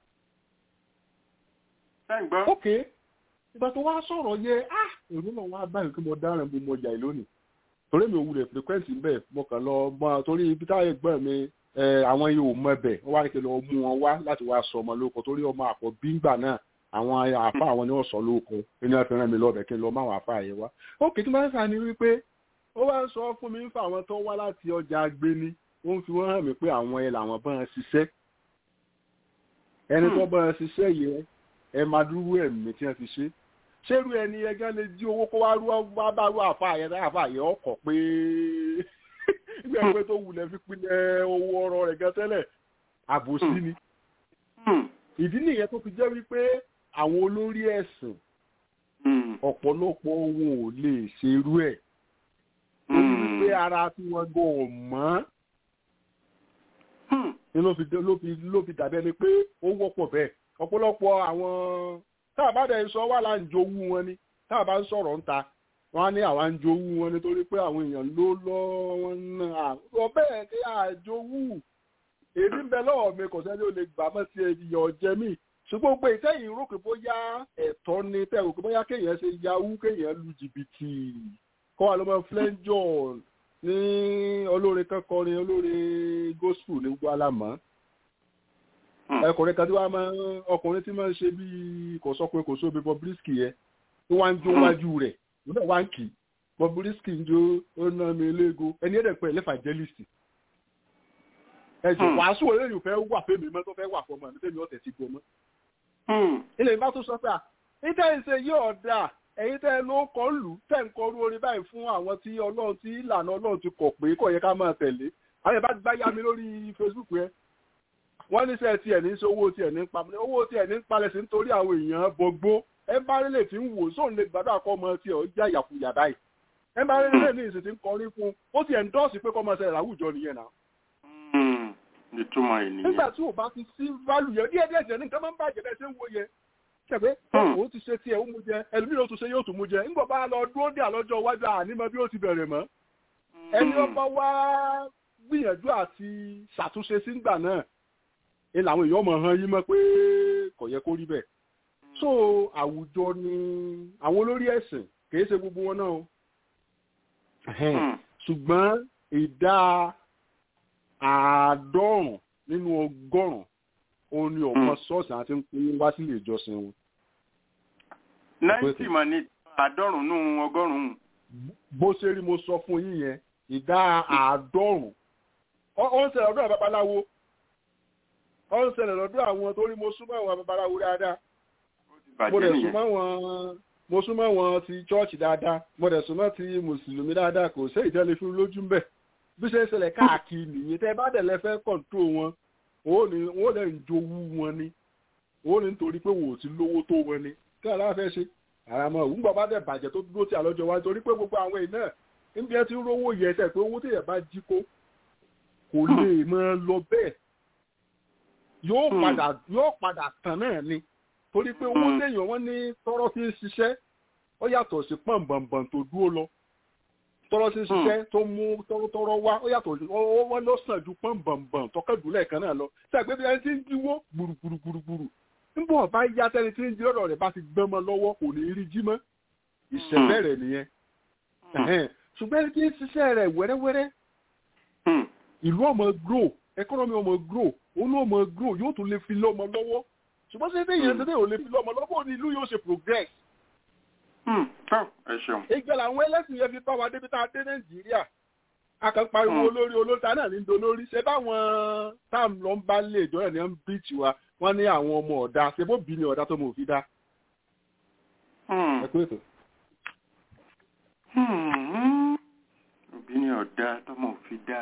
sẹ́yìn gbọ́. ok ìgbà tó wá sọ̀rọ̀ yẹ ah èrò náà wá báyìí kí mo dáràn bí mo jà ì lónìí torí mi ò wulẹ̀ frequency ń bẹ̀ mo kàn lọ mọ torí ibi táyà ẹ̀gbọ́n mi ẹ, àwọn yìí ò mọ ẹbẹ̀ wọ́n wá ní kí n lọ mú wọn wá láti wá sọ ọmọ lóko torí ọmọ àpọ̀ bíńgbà náà àwọn àfa àwọn ni wọ́n sọ lóko inú ẹ̀ fi ràn mí lọ́bẹ̀ kí n lọ mọ àwọn àfa yẹn wá ok tí wọ́n sàn ní wípé ó wá ń sọ fún mi ń fa àwọn tó wá láti ọjà agbéni ó ń fi wọ́n hàn mí pé àwọn ẹ̀ làwọn bá ń ṣiṣẹ́ ẹni tó bá ń ṣiṣẹ́ yẹn ẹ máa dúró ẹ̀mí tí wọ́n fi ṣe ṣérú ẹni ẹgán lè jí owó kó wá rú wá bá rú àfa yẹn tá àfa yẹn ọkọ̀ pé ìgbà pé tó wulẹ̀ fi pinnu owó ọrọ̀ rẹ̀ gan tẹ́lẹ̀ àbòsí ni Hmm. ìdí nìyẹn tó fi jẹ́ wípé àwọn olórí ẹ̀sìn Hmm. ọ̀pọ̀lọpọ̀ wọn ò lè ṣerú ẹ̀ torí wípé ara tí wọ́n gan ò mọ́ Hmm. ni ló fi ló fi ló fi dàbí ẹni pé ó wọ́pọ̀ bẹ́ẹ̀ ọ̀pọ̀lọpọ̀ àwọn tá a bá dẹ̀ sọ wà là ń jowú wọn ni tá a bá ń sọ̀rọ̀ ń ta wọn á ní àwa ń jowú wọn nítorí pé àwọn èèyàn ló lọ wọn náà ọ bẹ́ẹ̀ kí àjowú èmi ń bẹ lọ́wọ́ mi kò sẹ́ni ó lè gbà mọ́ sí ẹ̀yọ̀ ọ̀jẹ̀ mi ṣùgbọ́n pé ìtẹ́yìn rò pé bóyá ẹ̀tọ́ ni tẹ́rù pé bóyá kéèyàn ṣe yahoo kéèyàn lu jìbìtì kọ́ wa ló mọ flẹ́ńjọ́ ní olórin kan kọrin olórin gospel ní gbogbo alámọ̀ ọkùnrin kan tí wàá máa ọkùnrin tí máa ń ṣe bíi kò sọkùnrin kò sóbi Bobrisky yẹn tí wọ́n ń jó wájú rẹ̀ lónà wá ń kì í Bobrisky ń jó ó ná mi léego ẹni ẹ̀dẹ̀ pẹ̀ lẹ́fàjẹ́lìsì ẹ̀jẹ̀ wàásù olóyìn fẹ́ wà fẹ́mi mọ́ tó fẹ́ wà fọmọ mi fẹ́mi ọ̀tẹ̀ ti gbọ́ mọ́. ilé ìbá tó sọ pé à níta ìṣe yóò dáa ẹ̀yin tẹ́ ẹ ló kọ́ lù tẹ́ ń kọrú orin báyìí fún àwọn tí ọlọ́run tí ìlànà ọlọ́run ti kọ̀ pé kò yẹ ká máa tẹ̀lé àwọn ìbá gbá yá mi lórí Facebook yẹn wọ́n ní sẹ́ tiẹ̀ ní sọ owó tiẹ̀ ní pa owó tiẹ̀ ní palẹ̀ sí nítorí àwọn èèyàn bọgbó ẹ bá rí lè fi ń wò sóun lè gbàdúrà kọ́ ọmọ tiẹ̀ ó jẹ́ àyàfùyà báyìí ẹ bá rí lè ní ìsìn tí ń kọrin fún ó tiẹ̀ ń dọ́ọ̀sì pé kọ́ ọmọ ṣẹlẹ̀ láwùjọ nìyẹn náà. ìtumọ̀ ènìyàn. nígbà tí ò bá ti sí válù yẹn díẹ̀ díẹ̀ jẹ́ ní nǹkan máa ń bàjẹ́ bẹ́ẹ̀ ṣe ń wo yẹn ṣẹ̀pẹ́ òun ti ṣe tiẹ̀ ó mú jẹ ẹlòmíràn ó tún ṣe yóò tún mú jẹ ńgbà bá lọ dúró dé àlọ́jọ́ iwájú ànímọ́ bí ó ti bẹ̀rẹ̀ mọ́ ẹni ọba wá gbìyànjú àti ṣàtúnṣe sígbà náà ẹ làwọn èèyàn mọ̀ hàn yín mọ́ pé kò yẹ kó rí bẹ́ẹ̀ so àwùjọ ni àwọn olórí ẹ̀sìn kì í ṣe gbogbo wọn náà o ṣùgbọ́n ìdá àádọ́rùn nínú ọgọ́rùn òun ni ọmọ ṣọ́ọ̀ṣì àti ń pín wá sílé ìjọsìn wọn. náìtì mà ní àádọ́rùn nù ọgọ́rùn-ún. bó ṣe rí mo sọ fún yín yẹn ìdá àádọ́rùn ó ń ṣẹlẹ̀ ọdún àbábaláwo ó ń ṣẹlẹ̀ lọ́dún àwọn tó rí mo súnmọ́ àwọn babaláwo dáadáa mo dẹ̀ súnmọ́ wọn mo súnmọ́ wọn ti chọ́ọ̀chì dáadáa mo dẹ̀ súnmọ́ ti mùsùlùmí dáadáa kò sí ìtẹ́lẹ̀ fún lójú ń bẹ̀ bí ṣe ń ṣẹlẹ̀ káàkiri nìyẹn tẹ́ bá dẹ̀ lẹ fẹ́ kọ̀ǹtró wọn òun ni wọ́n lè ń jowú wọn ni òun ni nítorí pé wò ó ti lówó tó wọn ni kí àlá fẹ́ ṣe àràmọ́ òun gbọ́ bá dẹ̀ bàjẹ́ tó dúró tí àlọ́jọ́ wa torí pé gbogbo àwọn èèyàn náà níbi ẹ ti ń rówó yẹ ẹsẹ̀ pé owó téèyàn bá jí kó kò lè máa lọ bẹ́ẹ̀ yóò padà yóò padà tán náà ni torí pé owó téèyàn wọ́n ní tọ́rọ́ fi ń ṣiṣẹ́ ó yàtọ̀ sí pọ̀nbọ̀nbọ̀n tó dúró lọ tọ́rọ́ sí ṣiṣẹ́ tó mú tọ́rọ́ wá ó yàtọ̀ wọ́n ló sàn ju pọ̀nbọ̀nbọ̀n tọ́kẹ́dùlẹ̀ kan náà lọ ṣàgbé bí ẹni tí ń jíwó gbùrùgbùrùgbùrù nígbà bá yá tẹ́ni tí ń jí lọ́dọ̀ rẹ̀ bá ti gbọ́n mọ́ lọ́wọ́ kò ní rí jí mọ́ ìṣẹ̀lẹ̀ rẹ̀ nìyẹn ṣùgbọ́n ẹni tí ń ṣiṣẹ́ rẹ̀ wẹ́rẹ́wẹ́rẹ́ ìlú ọmọ grow economy ọmọ grow òun náà ọmọ grow yóò tún lè fi lọ́mọ lọ́wọ́ ṣùgbọ́n ṣe déyìn ṣe ò lè fi lọ́mọ lọ́wọ́ ni ìlú yóò ṣe progress. ìgbà làwọn ẹlẹ́sìn yẹn fi bá wa débi tá a dé nàìjíríà a kàn pariwo olórí olórí ta náà ní dolórí ṣe báwọn táàm lọ ń bá lè ìjọ ẹ̀ ní ń bíìtì wa wọ́n ní àwọn ọmọ ọ̀dà ṣe bó bí ni ọ̀dà tó mọ̀ òfin dá. ẹ kú ètò òbí ni ọ̀dá tọmọ òfin dá.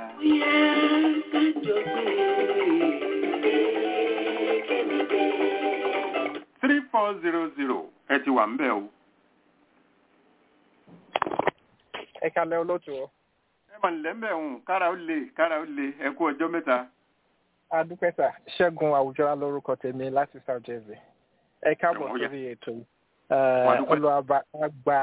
three four zero zero ẹ ti wà ń bẹ̀ o. ẹ kalẹ̀ olóòtú ọ. ẹ mà nílẹ̀ ń bẹ̀ ń kára ó le kára ó le ẹ kú ọjọ́ mẹ́ta. adúpẹ́sà ṣẹ́gun àwùjọ lórúkọ tèmi láti south jersey ẹ káàbọ̀ sórí ètò yìí olùwàbà àgbà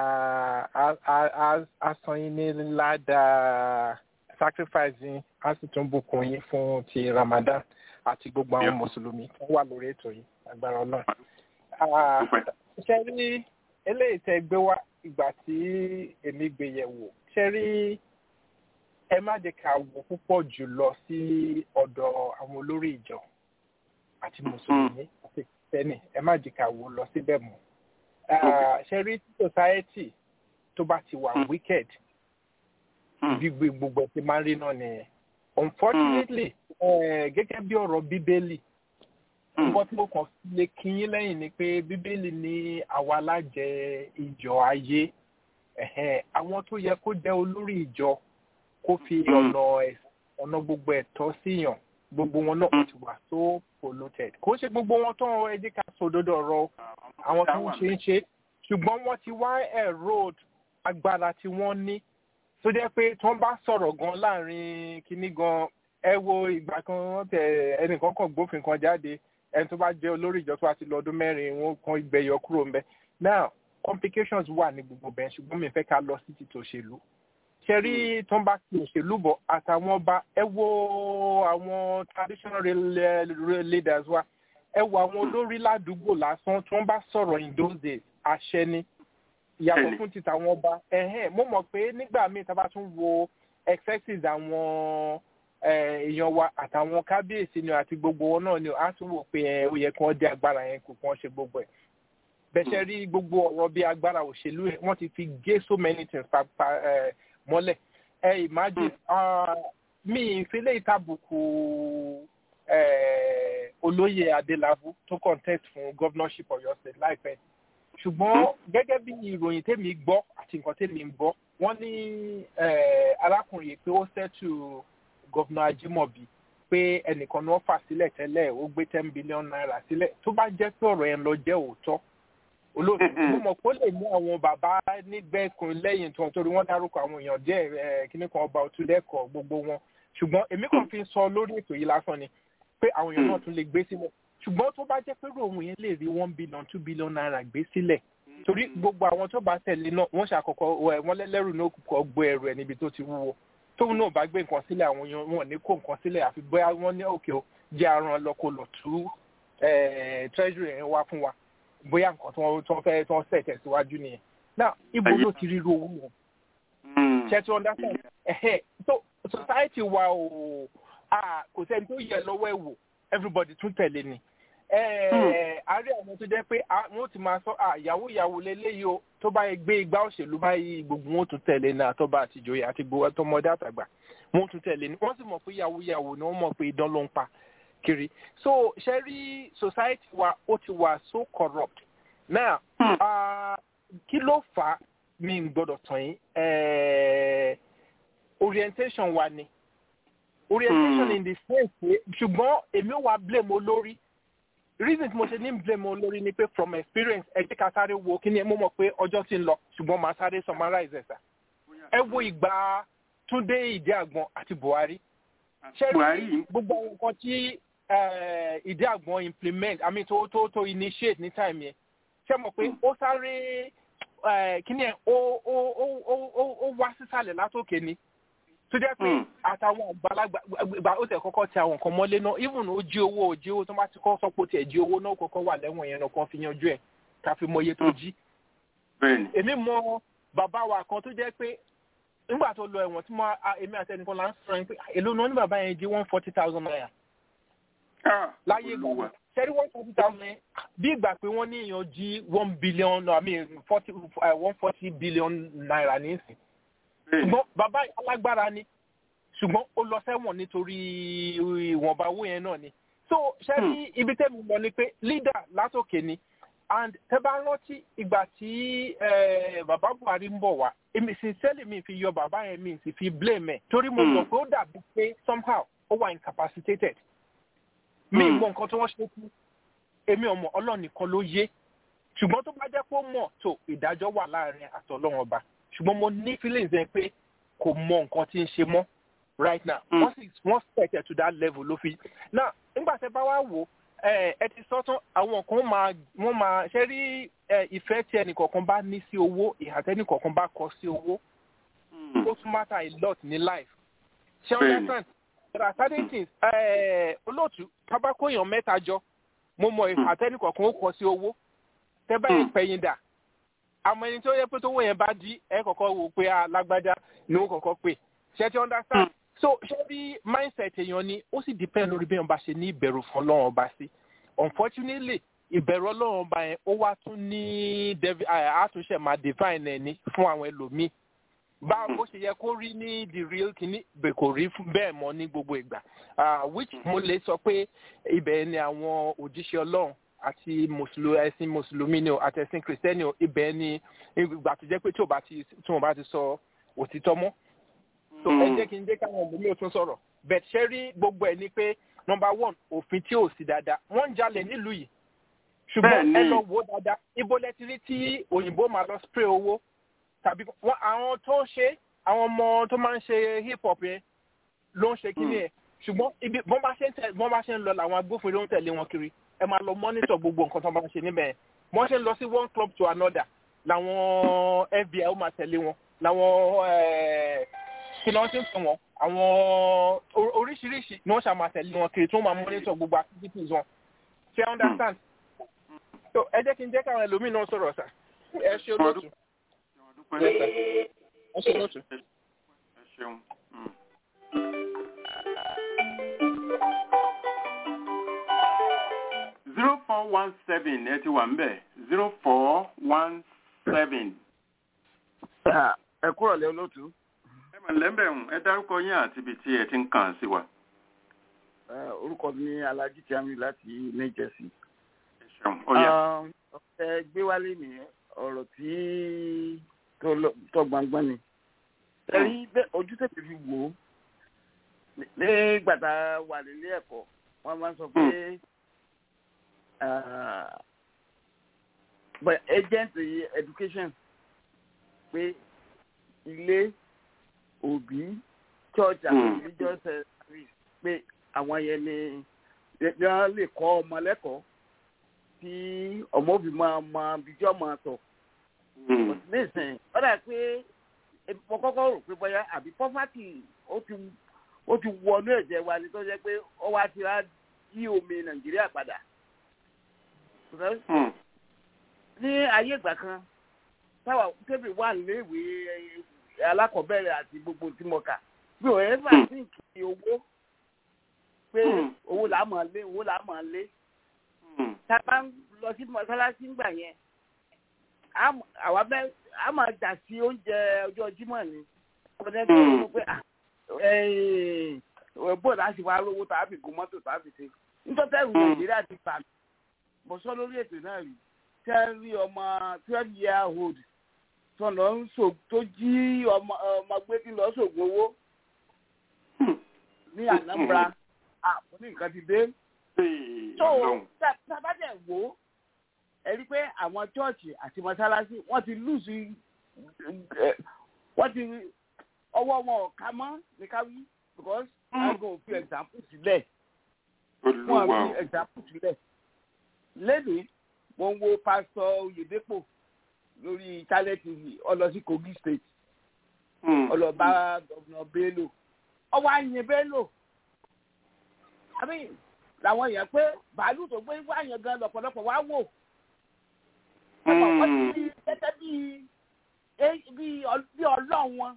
asọyìn ní ládàá sacrifice yín á sì tún bùkún yín fún ti ramadan àti gbogbo àwọn mùsùlùmí tó wà lórí ètò yìí agbára ọlọ́run. ṣe rí eléyìí tẹ gbé wá ìgbà tí èmi gbé yẹ̀ wò ṣe rí ẹ má jẹ́ ká wò púpọ̀ jù lọ sí ọ̀dọ̀ àwọn olórí ìjọ àti mùsùlùmí àti kìtẹ́nì ẹ má jẹ́ ká wò lọ síbẹ̀ mọ́ ṣe rí society tó bá ti wà wicked bí gbogbo ti máa ń rí náà nìyẹn unfortunately gẹ́gẹ́ bí ọ̀rọ̀ bíbélì nǹkan tí mo kàn lè kíyín lẹ́yìn ni pé bíbélì ní àwa lájẹ ìjọ ayé àwọn tó yẹ kó jẹ́ olórí ìjọ kó fi ọ̀nà ọ̀nà gbogbo ẹ̀tọ́ síyàn gbogbo wọn náà ti wà so polluted kò ṣe gbogbo wọn tó ẹ jẹ́ ká sòdodo ọ̀rọ̀ àwọn tó ń ṣe ń ṣe ṣùgbọ́n wọ́n ti wá erode agbára tí wọ́n ní tó jẹ́ pé tí wọ́n bá sọ̀rọ̀ gan láàrin kínní gan ẹ wo ìgbà kan tẹ ẹnìkan kan gbófin kan jáde ẹni tó bá jẹ́ olórí ìjọ tó bá ti lọ ọdún mẹ́rin wọn kan ìgbẹ́yọ kúrò ńbẹ now complications wà ní gbogbo bẹ́ẹ̀ ṣùgbọ́n mi fẹ́ ká lọ sí ti tòṣèlú ṣe rí tó ń bá ti òṣèlú bọ̀ àtàwọn ọba ẹ wo àwọn traditional leaders wa ẹ wo àwọn olórí ládùúgbò lásán tí wọ́n bá sọ̀rọ̀ in those days àṣẹ ni ìyàtọ̀ fún ti tàwọn ọba ẹ̀hẹ́n mo mọ̀ pé nígbà míì tá a bá tún wo excesses àwọn èèyàn wa àtàwọn kábíyèsí ni àti gbogbo wọn náà ni a tún wò pé ó yẹ kí wọ́n dé agbára yẹn kò kí wọ́n ṣe gbogbo ẹ̀ bẹ́sẹ̀ rí gbogbo ọ̀rọ̀ bí agbára òṣèlú ẹ̀ wọ́n ti fi gé so many things pa pa mọ́lẹ̀ ẹ imagine mi ìfilẹ̀ ìtàbùkù olóyè adélábù tó contest fún governorship Ọ̀yọ́ state láìpẹ́ ṣùgbọ́n gẹ́gẹ́ bí ìròyìn tèmi gbọ́ àti nǹkan tèmi ń gbọ́ wọ́n ní arákùnrin yìí pé ó ṣẹ́tù gọ́vnà ajímọ̀bí pé ẹnìkan ni wọ́n fà sílẹ̀ tẹ́lẹ̀ ó gbé ten billion naira sílẹ̀ tó bá jẹ́ pé ọ̀rọ̀ yẹn lọ jẹ́ òótọ́ olóòtú mo mọ̀ pé ó lè mú àwọn bàbá nígbẹ́kùn lẹ́yìn tó torí wọ́n dárúkọ àwọn èèyàn díẹ̀ kíní kan ọba òtúlẹ̀kọ̀ gbogbo wọn ṣùgbọ́n èmi kàn fi sọ lórí ètò yìí lásán ni pé àwọn èèyàn náà tún lè gbé sílẹ̀ ṣùgbọ́n tó bá jẹ́ pé ròhun yẹn lè rí one billion two billion naira gbé sílẹ̀ torí gbogbo àwọn tó bá tẹ̀lé náà wọ́n ṣàkọ́kọ́ wọ́n lẹ́lẹ́rù náà kọ́ gbé ẹrù ẹ̀ níbi tó ti wúwo tóun náà bá gbé nǹkan sílẹ̀ àwọn èèyàn wọn ní kó nǹkan sílẹ̀ àfi bóyá wọ́n ní òkè o jẹ́ aràn lọ kó lọ tú treasury yẹn wá fún wa bóyá nǹkan tó fẹ́ tó sẹ̀ tẹ̀síwájú nìyẹn náà ibo ló ti ríru owó wọn. ṣe tí wọ́n dá sẹ́yìn ẹ̀hẹ́ so society wa ò kò sẹ́ni tó yẹ lọ́wọ́ ẹ̀ wò everybody tún tẹ̀lé ni àárẹ̀ àwọn tó jẹ́ pé wọ́n ti máa sọ ìyàwó ìyàwó lélẹ́yìí o tó bá yẹ gbé igbá òṣèlú báyìí gbogbo wọn tún tẹ̀lé ní àtọ́ba àtijọ́ àti gbogbo àtọmọdé àtàgbà wọn tún tẹ̀lé ní wọ́n sì mọ̀ pé ìyàwó ìyàwó ni wọ́n mọ̀ pé idán ló ń pa kiri so ṣe rí society wa ó ti wà so corrupt now kí ló fà á mi ń gbọ́dọ̀ tàn yín orientation wa ni orientation mm. in the sense pé ṣùgbọ́n èmi ò wá blame olórí reason tí mo ṣe ní blame olórí ni pé from experience ẹ jẹ́ ká sáré wo kí ni mo mọ̀ pé ọjọ́ ti ń lọ ṣùgbọ́n màá sáré summarize ẹ̀ sà ẹ wo ìgbà Túndé Ìdí Àgbọn àti Buhari ṣé rí gbogbo nǹkan tí Ìdí Àgbọn implement I mean tó tó tó initiate ní time yẹn ṣé mo pé ó sáré kí ni ẹ ó ó ó ó ó wá sísàlẹ̀ látòkè ni tó jẹ́ pé àtàwọn àgbàlagbà ìgbà ó tẹ̀ kọ́kọ́ ti àwọn nǹkan mọ́lé náà even ó jí owó ó jí owó tó bá ti kọ́ sọ pé ó tiẹ̀ jí owó náà kọ́kọ́ wà lẹ́wọ̀n yẹn náà kan fi yanjú ẹ̀ ká fi mọ iye tó jí. èmi mọ bàbá wa kan tó jẹ́ pé nígbà tó lọ ẹ̀wọ̀n tí mo èmi àti ẹnìkan là ń sọ yẹn pé èló náà ní bàbá yẹn jí one forty thousand naira. láyé ìgbà sẹ́rí one forty thousand yẹn bí ìgbà pé wọ́n ní èèyàn jí one billion I mean forty one forty billion naira nísìn ṣùgbọ́n bàbá alágbára ni ṣùgbọ́n ó lọ sẹ́wọ̀n nítorí ìwọ̀nba owó yẹn náà ni so ṣé ní ibi tẹ́mi lọ ni pé leader látòkè ni and tẹ́ bá rántí ìgbà tí bàbá Buhari ń bọ̀ wá èmi sincerely mi fi yọ bàbá yẹn mi sì fi blame ẹ̀ torí mo mọ̀ pé ó dàbí pé somehow ó wà incapacitated mi mọ nǹkan tí wọ́n ṣe kú èmi ọmọ Ọlọ́run nìkan ló yé ṣùgbọ́n tó bá jẹ́ pé ó mọ̀ tó ìdájọ́ wà láàrin àtọ̀lọ́run ọba ṣùgbọ́n mo ní feelings yẹn pé kò mọ nǹkan tí ń ṣe mọ́ right now wọ́n sì wọ́n set to that level ló fi now nígbà tẹ́ bá wá wò ẹ ti sọ tán àwọn kan máa wọ́n máa ṣe rí ìfẹ́ tí ẹnìkọ̀ọ̀kan bá ní sí owó ìhà tẹ́nìkọ̀ọ̀kan bá kọ sí owó ó tún matter a lot ní life ṣé o understand there are certain things olóòtú tabako èèyàn mẹ́ta jọ mo mọ ìhà tẹ́nìkọ̀ọ̀kan ó kọ sí owó tẹ́ bá yẹn pẹ̀yìn dà àmọ́ ẹni tó yẹ pé tówó yẹn bá dí ẹ kọ́kọ́ wò pé alágbádá ni ó kọ́kọ́ pè ṣe ti understand so ṣé bí mindset èèyàn ni ó sì depend lórí bí wọn bá ṣe ní ìbẹ̀rù fún ọlọ́run ọba sí unfortunately ìbẹ̀rù ọlọ́run ọba yẹn ó wá tún ní àtúnṣe máa define ẹ̀ ní fún àwọn ẹlòmíì báwo bó ṣe yẹ kó rí ní the real kìíní bẹ́ẹ̀ kò rí bẹ́ẹ̀ mọ́ ní gbogbo ìgbà which mo lè sọ pé ibẹ̀ ni àwọn òjíṣẹ́ ọlọ́run àti mùsùlùmí ẹ̀sìn mùsùlùmí ni o àti ẹ̀sìn kìrìsìtẹ́nì o ibẹ̀ ni ìgbà tó jẹ́ pé tí o bá ti tí o bá ti sọ òtítọ́ mọ́. so ẹ jẹ́ kí n jẹ́ káwọn ọmọ mi ò tún sọ̀rọ̀ bẹ̀t ṣe rí gbogbo ẹ̀ ni pé number one òfin tí ò sí dáadáa wọ́n ń jalè nílùú yìí ṣùgbọ́n ẹ lọ wò ó dáadáa ibo lẹ ti rí tí òyìnbó máa lọ spray owó tàbí wọn àwọn tó ń ṣe àwọn ọmọ tó máa ń ṣe hip hop yẹn ló ń ṣe kíní yẹn ṣùgbọ́n ibi bọ́n bá ṣe ń tẹ̀ bọ́n bá ṣe ń lọ làwọn agbófinró ń tẹ̀lé wọn kiri ẹ máa lọ mọ́nítọ̀ gbogbo nǹkan tó bá ń ṣe níbẹ̀ yẹn wọ́n ṣe ń lọ sí one club to another làwọn FBI ó máa tẹ̀lé wọn làwọn kí lọ́n ti ń pè wọ́n àwọn oríṣiríṣi ni wọ́n ṣe máa tẹ̀lé wọn kiri tí wọ́n máa mọ́nítọ̀ gbogbo activities wọn ṣe understand so ẹ jẹ́ kí n jẹ́ káwọn ẹlòmíì náà sọ̀rọ̀ sà ẹ ṣe olóòtú ẹ ṣe olóòtú. ẹ ṣeun four one seven ẹ ti wà ń bẹ̀ zero four one seven. ẹ kúrò lé olóòtú. ẹ mà lẹ́mbẹ̀ ń ẹ dárúkọ yín àti ibi tí ẹ ti ń kàn sí wa. orúkọ mi ní Alhaji Tiami láti New Jersey. ẹ ṣeun ó yá. ẹ gbé wálé ní ọ̀rọ̀ tí tó gbangban ni. ẹ rí ojú tètè fi wò ó ní gbàtà wà nílé ẹ̀kọ́ wọ́n máa ń sọ pé but agent education pé ilé òbí church and religious service pé àwọn yẹn ni wọ́n lè kọ́ ọmọ lẹ́kọ̀ọ́ tí ọmọ òbí máa mọ ibi tí ọmọ tọ̀. nísìnyí wọ́n dà pé mo kọ́kọ́ rò pé bóyá àbí poverty ó ti ó ti wọnú ẹ̀jẹ̀ wa ni tó jẹ́ pé ó wá ti rá yí omi nàìjíríà padà. ní ayé ìgbà kan táwa tẹ́bí wà léèwé alákọ̀ọ́bẹ̀rẹ̀ àti gbogbo tí mo kà bí ò ẹ́ fà sí kí owó pé owó là á mọ̀ lé owó là á mọ̀ lé. tá a bá ń lọ sí mọ́sálásí ńgbà yẹn àwa bẹ́ẹ̀ a máa jà sí oúnjẹ ọjọ́ jímọ̀ ni ọ̀dẹ́ tó ń pẹ́ bó láti wá rówó tàbí gun mọ́tò tàbí ṣe nítorí ẹ̀rù nàìjíríà ti bà mí mo sọ lórí ètò náà rí tẹ́rí ọmọ twelve year old tó lọ ń so tó jí ọmọ ọmọ gbé tí lọ sògùn owó ní Anambra àpò ní nǹkan ti dé. tó tábàdẹ̀ wò ó ẹ rí pé àwọn chọ́ọ̀chì àti mọ́sálásí wọ́n ti lùsì wọ́n ti ọwọ́ wọn ò ká mọ́ ní ká wí because wọ́n kò fi example sílẹ̀ wọ́n fi example sílẹ̀ lẹ́nu mo ń wo pásítọ̀ Oyèdépò lórí channel tv ọlọ sí Kogi state ọlọ́ba gọ́vùnà Bello ọwọ́ àyìn Bello àbí làwọn èèyàn pé bàálù tó gbé wá yẹn gan lọ́pọ̀lọpọ̀ wá wò ẹ̀fọ̀ wọ́n ti rí gẹ́gẹ́ bíi bí ọlọ́run wọn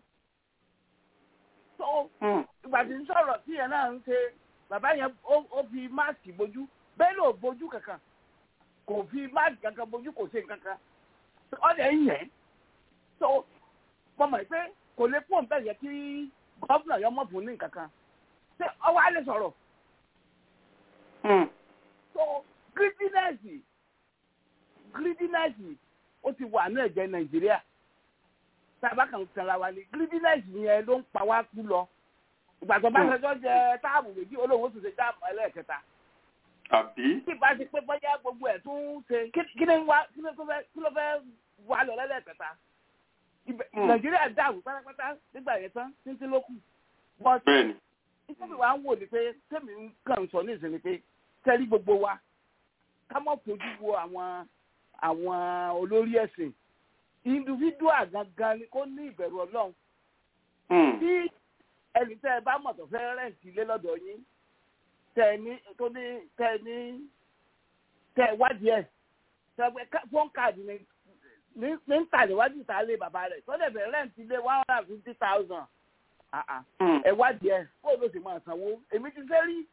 tó ìgbà tí ń sọ̀rọ̀ tí yẹn náà ń ṣe bàbá yẹn ó fi máàkì bojú bẹ́ẹ̀ ló bojú kankan kò fi máàkì kankan bojú kò ṣe kankan ọ̀dẹ̀ ń yẹn tó mọ̀mọ́ pé kò lè fún bẹ́ẹ̀ yẹ kí gọ́fúnà yọ mọ̀ fún ní kankan ṣé ọwọ́ á lè sọ̀rọ̀ so greediness greediness ó ti wà ní ẹ̀jẹ̀ nàìjíríà tábà kan sanra wa ni greediness yẹn ló ń pa wá kú lọ ìgbà tó bá ṣẹjọ́ jẹ táàbù méjì olówó tó ṣe táàbù ẹlẹ́ẹ̀kẹta. àbí. tí ìbá ti pé bọ́jà gbogbo ẹ̀ tún ṣe kí ni wá kí ló fẹ́ wà lọ lẹ́lẹ́kẹta. nàìjíríà dàrú pátápátá nígbà yẹn tán títí ló kù. bẹ́ẹ̀ni. nítorí wàá ń wò ní pé tèmi kàn sọ ní ìsinmi pé tẹ́lí gbogbo wa ká mọ̀ fojú wo àwọn àwọn olórí ẹ̀sìn individual gangan ni kó ní ìbẹ̀rù ọlọ́run. tí ẹni tẹ́ ẹ bá mọ̀ tó fẹ́ rẹ̀ǹtì ilé lọ́dọ̀ yín tẹ́ ẹ ní tó ní tẹ́ ẹ ní tẹ́ ẹ wádìí ẹ̀ tẹ́ ẹ fọ́n káàdì ní ní ń tà níwájú ìta lé bàbá rẹ̀ tó dẹ̀ fẹ́ rẹ̀ǹtì ilé one hundred and fifty thousand ẹ wádìí ẹ̀ kó ló sì máa sanwó èmi ti fẹ́ rí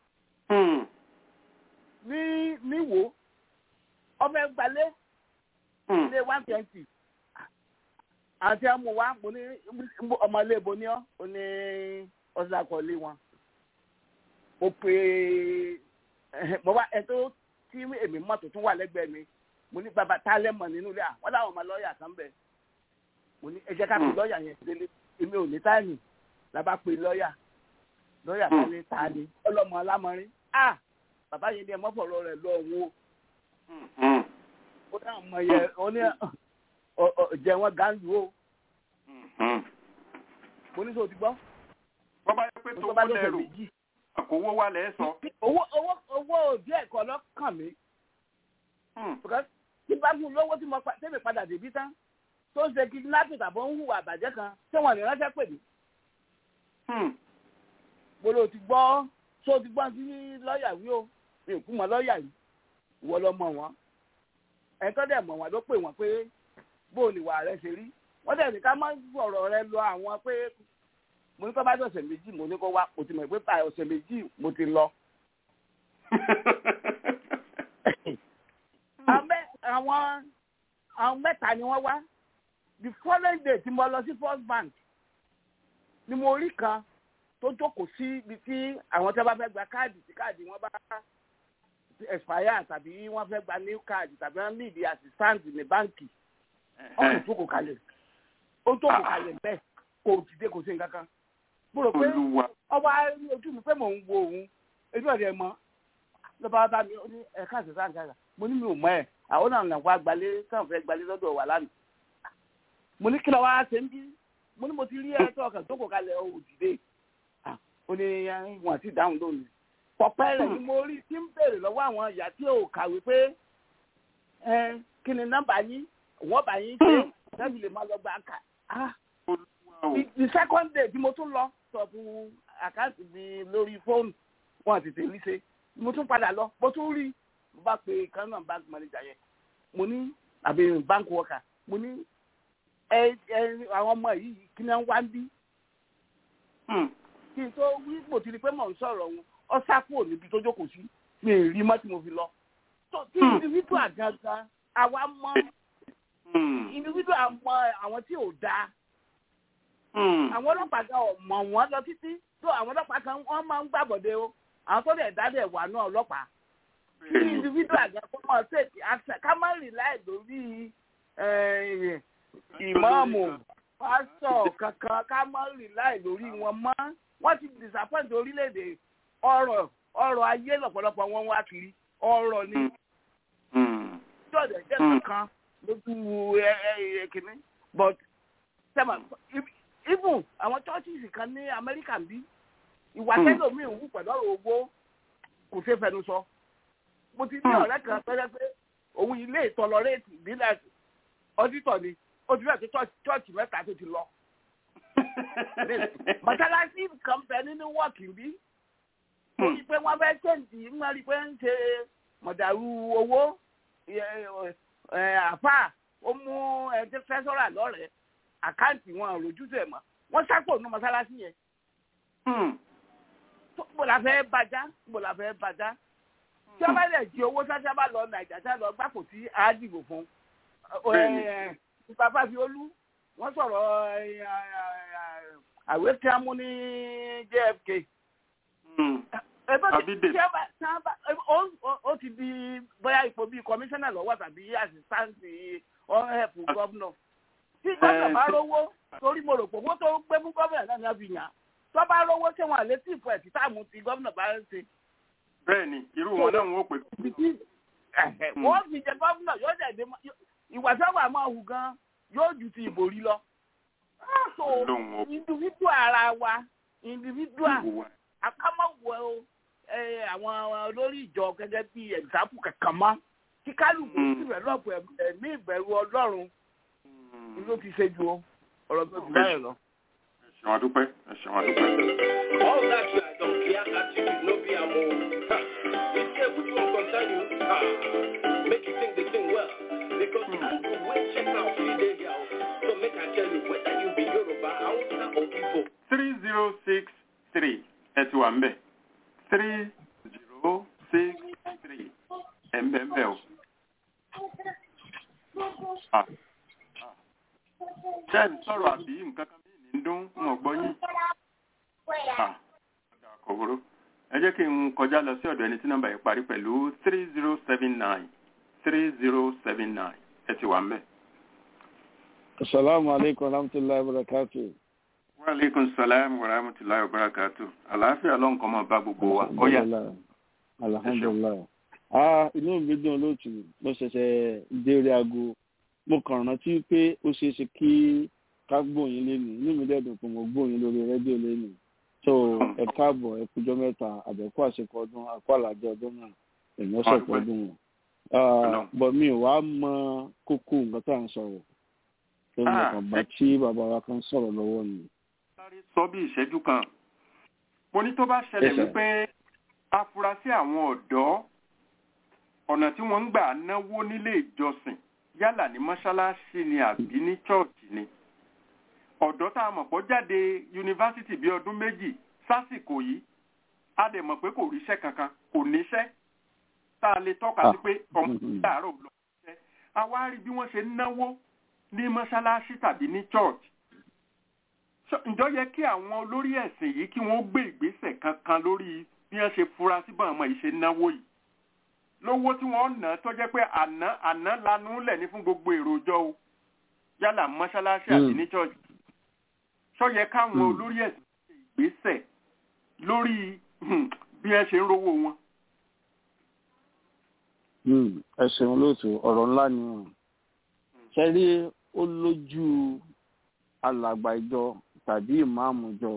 ní níwò ọmọ ẹgbàlẹ́ ilé one twenty àti àmú wa mo ní ọmọ ilé ibo ní ọ ó ní ọsàkọọlé wọn mo pe mo wá ẹ tó tí èmi mọ tó tún wà lẹ́gbẹ̀ẹ́ mi mo ní bàbá tá a lẹ mọ nínú ilé à wọn láwọn ọmọ lọ́ọ̀yà kan bẹ mo ní ẹ jẹ́ ká pe lọ́ọ̀yà yẹn délé èmi ò ní táìmì làbá pe lọ́ọ̀yà lọ́ọ̀yà kan ní ta ni ọlọ́mọ alámọrin ah bàbá yẹn ní ẹ mọ́fọ̀rọ̀ rẹ̀ lọ wo ó dáhùn mọ yẹ ó ní jẹ wọn gáńdù o. mo ní sọ ti gbọ́. wọ́n bá yẹ pé tó wọ́n lẹ́rù àkówó wa lẹ́ sọ. owó owó owó òbí ẹ̀kọ́ lọ́kàn mi. tí bá fún lówó tí mo tẹ́lẹ̀ padà débí tán tó ń ṣe kidnapping tàbí ń hùwà àbàjẹ́ kan tí wọ́n lè ránṣẹ́ pè mí. mo lò ti gbọ́ tó ti gbọ́ sí lọ́ọ̀yà wí o mi ò kú mọ́ lọ́ọ̀yà yìí ìwọ lọ mọ̀ wọ́n ẹ̀ńtọ́ dẹ̀ mọ̀ wọ́n ló pè wọ́n pé bó ni wà rẹ ṣe rí wọ́n dẹ̀ ní ká má sọ̀rọ̀ rẹ lọ àwọn pé mo ní kó bá dé ọ̀sẹ̀ méjì mo ní kó wá mo ti mọ̀ pé pa ọ̀sẹ̀ méjì mo ti lọ. àwọn àwọn mẹ́ta ni wọ́n wá the following day tí mo lọ sí first bank ni mo rí kan tó jókòó sí ibi tí àwọn tí wọ́n bá fẹ́ gba káàdì tí káàdì wọn bá expire tàbí wọ́n fẹ́ gba new card tàbí wọ́n need assistant ní báǹkì ọ̀hún jókòó kalẹ̀ ó jókòó kalẹ̀ bẹ́ẹ̀ kò dìde kò sí nǹkan kan mo rò pé ọba ojú mi pé mò ń wo òun ojú ọ̀rẹ́ mọ́ lọ́ba bá mi ó ní ẹ̀ka àti sáà nǹkan mo ní mi ò mọ ẹ̀ àwọn náà nà wá gbalé káwọn fẹ́ gbalé lọ́dọ̀ wà lánàá mo ní kí lọ́ wá ṣe ń bí mo ní mo ti rí ẹ tó ọkàn jókòó kalẹ̀ ó dìde ó ní wọn àti ìdáhùn lónìí pọ̀pẹ́ rẹ̀ ni mo rí tí ń béèrè lọ́wọ́ àwọn ìyá tí ò kàwé pé kí ni nọ́mbà yín wọ́n bá yín ṣe lẹ́bi lè máa lọ gba àkà. the second day tí mo tún lọ sọ̀bù àkáǹtì mi lórí fóònù wọn àti tèmi ṣe mo tún padà lọ mo tún rí mo bá pe kan náà bank manager yẹn mo ní àbí bank worker mo ní ẹ ẹ àwọn ọmọ yìí kí ni wọ́n wá ń bí. kí n tó wí mo ti rí pé mò ń sọ̀rọ̀ wọn ọ sá kúrò níbi tó jókòó sí mi ì rí mọ́ tí mo fi lọ. tó tí individual gangan àwa mọ individual mọ àwọn tí ò dáa. àwọn ọlọ́pàá gan ọ̀ mọ̀ wọ́n lọ títí tó àwọn ọlọ́pàá kan wọ́n máa ń gbàbọ̀dé o àwọn tó dẹ̀ dálẹ̀ wà náà ọlọ́pàá. tí individual gan kó mọ̀ ṣèkì àṣẹ ká má rìn láì lórí ìmọ̀ọ́mù pásítọ̀ kankan ká má rìn láì lórí wọn mọ́ wọ́n ti disappoint orílẹ̀-èdè ọrọ̀ ọrọ̀ ayé lọ́pọ̀lọpọ̀ wọn wá kiri ọrọ̀ ni jọ̀dẹ̀ jẹ́ kankan lójú kìnní but sẹ́mà even àwọn churches kan ní Amẹ́ríkà bí ìwà tẹ́lómi ń wù pẹ̀lú ọ̀rọ̀ owó kò ṣe fẹnu sọ mo ti ní ọ̀rẹ́ kan tọ́jọ́ pé òun ilé ìtọ́lọ́rẹ́ẹ̀tì ìbílẹ̀ ọdítọ̀ ni ó ti fẹ́ẹ̀ tó chọ́ọ̀chì mẹ́ta tó ti lọ. mọ́sálásí kan bẹ nínú wọ́ọ̀kì bí torí pé wọ́n fẹ́ ṣèǹtì wọ́n rí pé ń ṣe mọ̀dàrú owó àfà ó mú ẹjẹ fẹ́sọ́rà lọ́rẹ̀ẹ́ àkáǹtì wọn lójútùú ẹ̀ mọ́ wọ́n sápò nínú mọ́sálásí yẹn. bó la fẹ́ bàjá bó la fẹ́ bàjá tí wọ́n bá lè jí owó sáṣá bá lọ nàìjà tá lọ gbàpò tí a dìbò fún bàbá fi olú wọ́n sọ̀rọ̀ àwé tí a mú ní JFK ó ti di bóyá ipò bíi kọmíṣánná lọ́wọ́ tàbí àṣìṣáǹtì ọ̀hẹ́pù gọ́vnọ̀ tí gómìnà bá rówó torí mo rò pé owó tó gbé fún gómìnà náà ní àfi yàn tó bá rówó ṣé wọn àlẹ́ tí ìfọ̀ ẹ̀ tí táàmù ti gómìnà bá ń ṣe. bẹ́ẹ̀ni irú wọn náà wọn ò pè. wọ́n fi jẹ gómìnà yóò dẹ̀ dé ìwà sábà máa hù gan yóò ju ti ìbò rí lọ. so individual ara wa individual akámọ̀wọ̀ àwọn olórí ìjọ gẹ́gẹ́ bí ẹ̀dáàpù kankan mọ́ kí kálukú sì rẹ̀ lọ́pọ̀ ẹ̀mí ìbẹ̀rù ọlọ́run ló ti ṣe ju ọ̀rọ̀ tó ti báyìí lọ. ẹ ṣeun adúpẹ́ ẹ ṣeun adúpẹ́. all that you are done clear attitude no be am o you say which one concern you ah make you think the thing well because people wey check out fit dey here o so make i tell you whether you be yoruba hausa or igbo. three zero six three ẹ ti wà mbẹ three zero six three ẹ mbẹ mbẹ o. ṣé ẹ sọ̀rọ̀ àbí nǹkan kan mí ní dún ń gbọ́ yín. kòkòrò ẹ jẹ́ kí n kọjá lọ sí ọ̀dọ̀ ẹni tí nọ́mbà yìí parí pẹ̀lú three zero seven nine three zero seven nine ẹ ti wà mbẹ. asalaamu aleykum wa rahmatulahi wa barakatuh wa aleykum salaam wa rahmatulahi wa barakatu àlàáfíà ló ń kọ́ mọ́ bá gbogbo wa ó yá. alhamdulilayi ah inú mi dùn lóòtù mo ṣẹ̀ṣẹ̀ déré aago mo kàn rántí pé ó ṣeé ṣe kí ká gbóyin lẹ́nu inú mi dẹ̀ dùn pé mo gbóyin lórí rédíò lẹ́nu so ẹ káàbọ̀ ẹ kújọ́ mẹ́ta àbẹ̀kú àṣekọ ọdún àkó àlàjẹ ọdún náà èèyàn ṣọ̀pọ̀ ọdún wọn bọ̀ mi ò wá mọ kókó nǹkan tá à ń sọ̀rọ̀ tó ní ọkàn bá tí bàbá wa kan sọ̀rọ̀ lọ́wọ́ yìí sáré sọ bí ìṣẹ́jú kan mo ní tó bá ṣẹlẹ̀ wípé afurasí àwọn ọ̀dọ́ ọ̀nà tí wọ́n ń gbà náwó nílé ìjọsìn yálà ní mọ́ṣáláṣí ni àbí ní chọ́ọ̀chì ni ọ̀dọ́ tá a mọ̀ pọ̀ jáde yunifásitì bíi ọdún méjì sásìkò yìí a dẹ̀ mọ̀ pé kò ríṣẹ́ kankan kò níṣẹ́ tá a lè tọ́ka sí pé ọmọ ìdàrọ̀ lọ ṣiṣẹ́ a wá rí bí wọ́n ṣe ń náwó ní mọ́ṣáláṣí tàbí ní church ǹjọ́ yẹ kí àwọn olórí ẹ̀sìn yìí kí wọ́n gbé ìgbésẹ̀ kankan lórí bí wọ́n ṣe fura sí bọ́n ọmọ yìí ṣe náwó yìí lówó tí wọ́n ná tó jẹ́ pé àná àná lanú lẹ̀ ní fún gbogbo èròjọ́ o yálà mọ́ṣáláṣí àti ní church ṣọ́ yẹ káwọn olórí ẹ̀sìn ṣe ìgbésẹ̀ lórí bí wọ́n ṣe ń rówó wọn. ẹ ṣeun lóòtú ọ̀rọ̀ ńlá ni ṣe rí ó lójú alàgbà ìjọ tàbí ìmáàmù ìjọ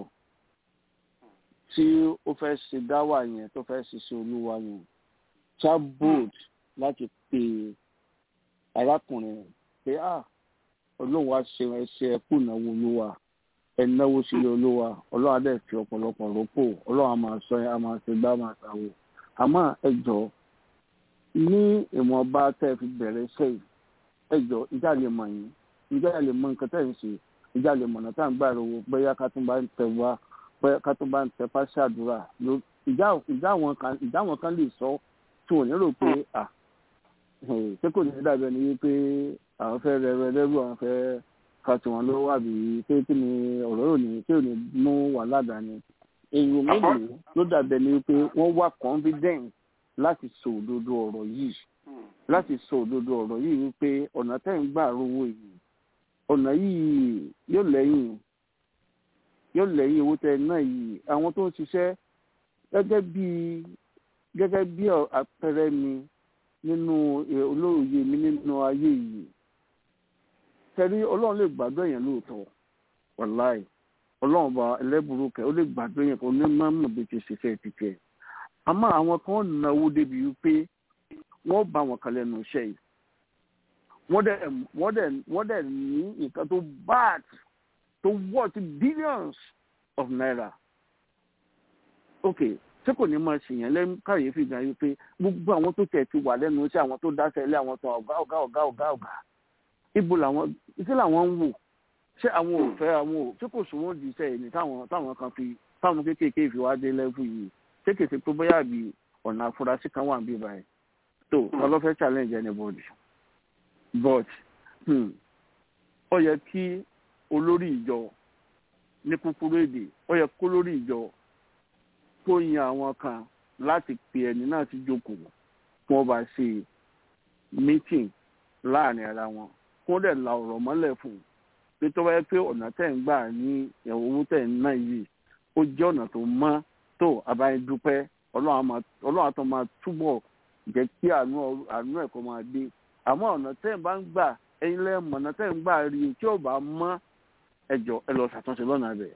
tí ó fẹ́ ṣe dáwà yẹn tó fẹ́ ṣiṣẹ́ olúwa yẹn chabod láti pe arákùnrin pé à olóhùn wa ṣe ẹṣẹ ẹkú ìnáwó olúwa ẹnáwó sílé olúwa ọlọ́run adé fi ọ̀pọ̀lọpọ̀ rọ́pò ọlọ́run a máa sọ ẹ a máa ṣe gbá máa ṣàwò àmọ́ ẹ jọ ní ìwọ̀nba tẹ́ ẹ fi bẹ̀rẹ̀ sẹ́yìn ẹ jọ ìjà lè mọ̀ yín ìjà lè mọ nǹkan tẹ́ ẹ ń ṣe ìjà lè mọ̀nà tá à ń gbà rówó bóyá ká tún bá ń tẹ wá bóyá ká tún bá ń tẹ fáṣí àdúrà ìjà àwọn kan lè sọ tí wọn ò ní rò pé à ṣé kò ní dàbí ẹni wípé àwọn fẹ́ rẹ rẹ lẹ́rù àwọn fẹ́ ka tí wọn lọ́wọ́ àbí pé kí ni ọ̀rọ̀ yóò ní kí ò ní mú wàhálà dání èèyàn mélòó ló dàbí ẹni wípé wọ́n wà confident láti sọ òdodo ọ̀rọ̀ yìí láti sọ òdodo ọ̀rọ̀ yìí wípé ọ̀nà tẹ́ ń gbà rówó yìí ọ̀nà yìí yóò lẹ́yìn yóò lẹ́yìn owó tẹ náà yìí àwọn tó ń ṣiṣẹ́ gẹ́gẹ́ bí gẹ́gẹ́ bí àpẹẹrẹ mi nínú olóòye mi nínú ayé yìí tẹ̀rí ọlọ́run lè gbàdúrà yẹn lóòótọ́ wàláì ọlọ́run bá ẹlẹ́bùrú kẹ́ ó lè gbàdúrà yẹn kó ní mọ́mọ́ bí ti ṣiṣẹ́ ti tẹ̀ àmọ́ àwọn kan náwó débi wípé wọ́n bá wọn kalẹ̀ nù iṣẹ́ yìí wọ́n dẹ̀ wọ́n dẹ̀ wọ́n dẹ̀ ní nǹkan tó bad tó worth billions of naira. ok ṣé kò ní máa ṣèyàn lẹ́nu káyéfì gan yìí pé gbogbo àwọn tó tẹ̀ ti wà lẹ́nu iṣẹ́ àwọn tó dáṣẹ́ ilé àwọn tó ọ̀gá ọ̀gá ọ̀gá ọ̀gá ọ̀gá ibo làwọn iṣẹ́ làwọn ń wò ṣé àwọn ò fẹ́ àwọn ò ṣé kò sùn wọ́n di iṣẹ́ yìí ní táwọn táwọn kan fi táwọn kéékèèké fi wá dé lẹ́fù yìí ṣé kèsì pé bóyá àbí ọ̀nà àfúrásì kan wà níbí báyìí tó wọn lọ fẹ́ challenge anybody but ó yẹ kí olórí ìjọ ní kúkúrú èdè ó yẹ kó lórí ìjọ kó yan àwọn kan láti pe ẹni náà sí jókòó kí wọ́n bá ṣe meeting láàrin ara wọn kó dẹ̀ la ọ̀rọ̀ mọ́lẹ̀ fún un pé tó bá yẹ pé ọ̀nà tẹ̀ ń gbà ní owó tẹ̀ ń ná yìí ó jẹ́ ọ̀nà tó mọ́ tó abáyédúpẹ́ ọlọ́run àtọ́ máa túbọ̀ jẹ́ kí àánú ẹ̀ kó máa dé àmọ́ ọ̀nà tẹ́ ẹ̀ bá ń gbà ẹ̀yin lẹ́ mọ̀ ọ̀nà tẹ́ ẹ̀ ń gbà rí tí ò bá mọ́ ẹjọ́ ẹ lọ ṣàtúnṣe lọ́nà rẹ̀.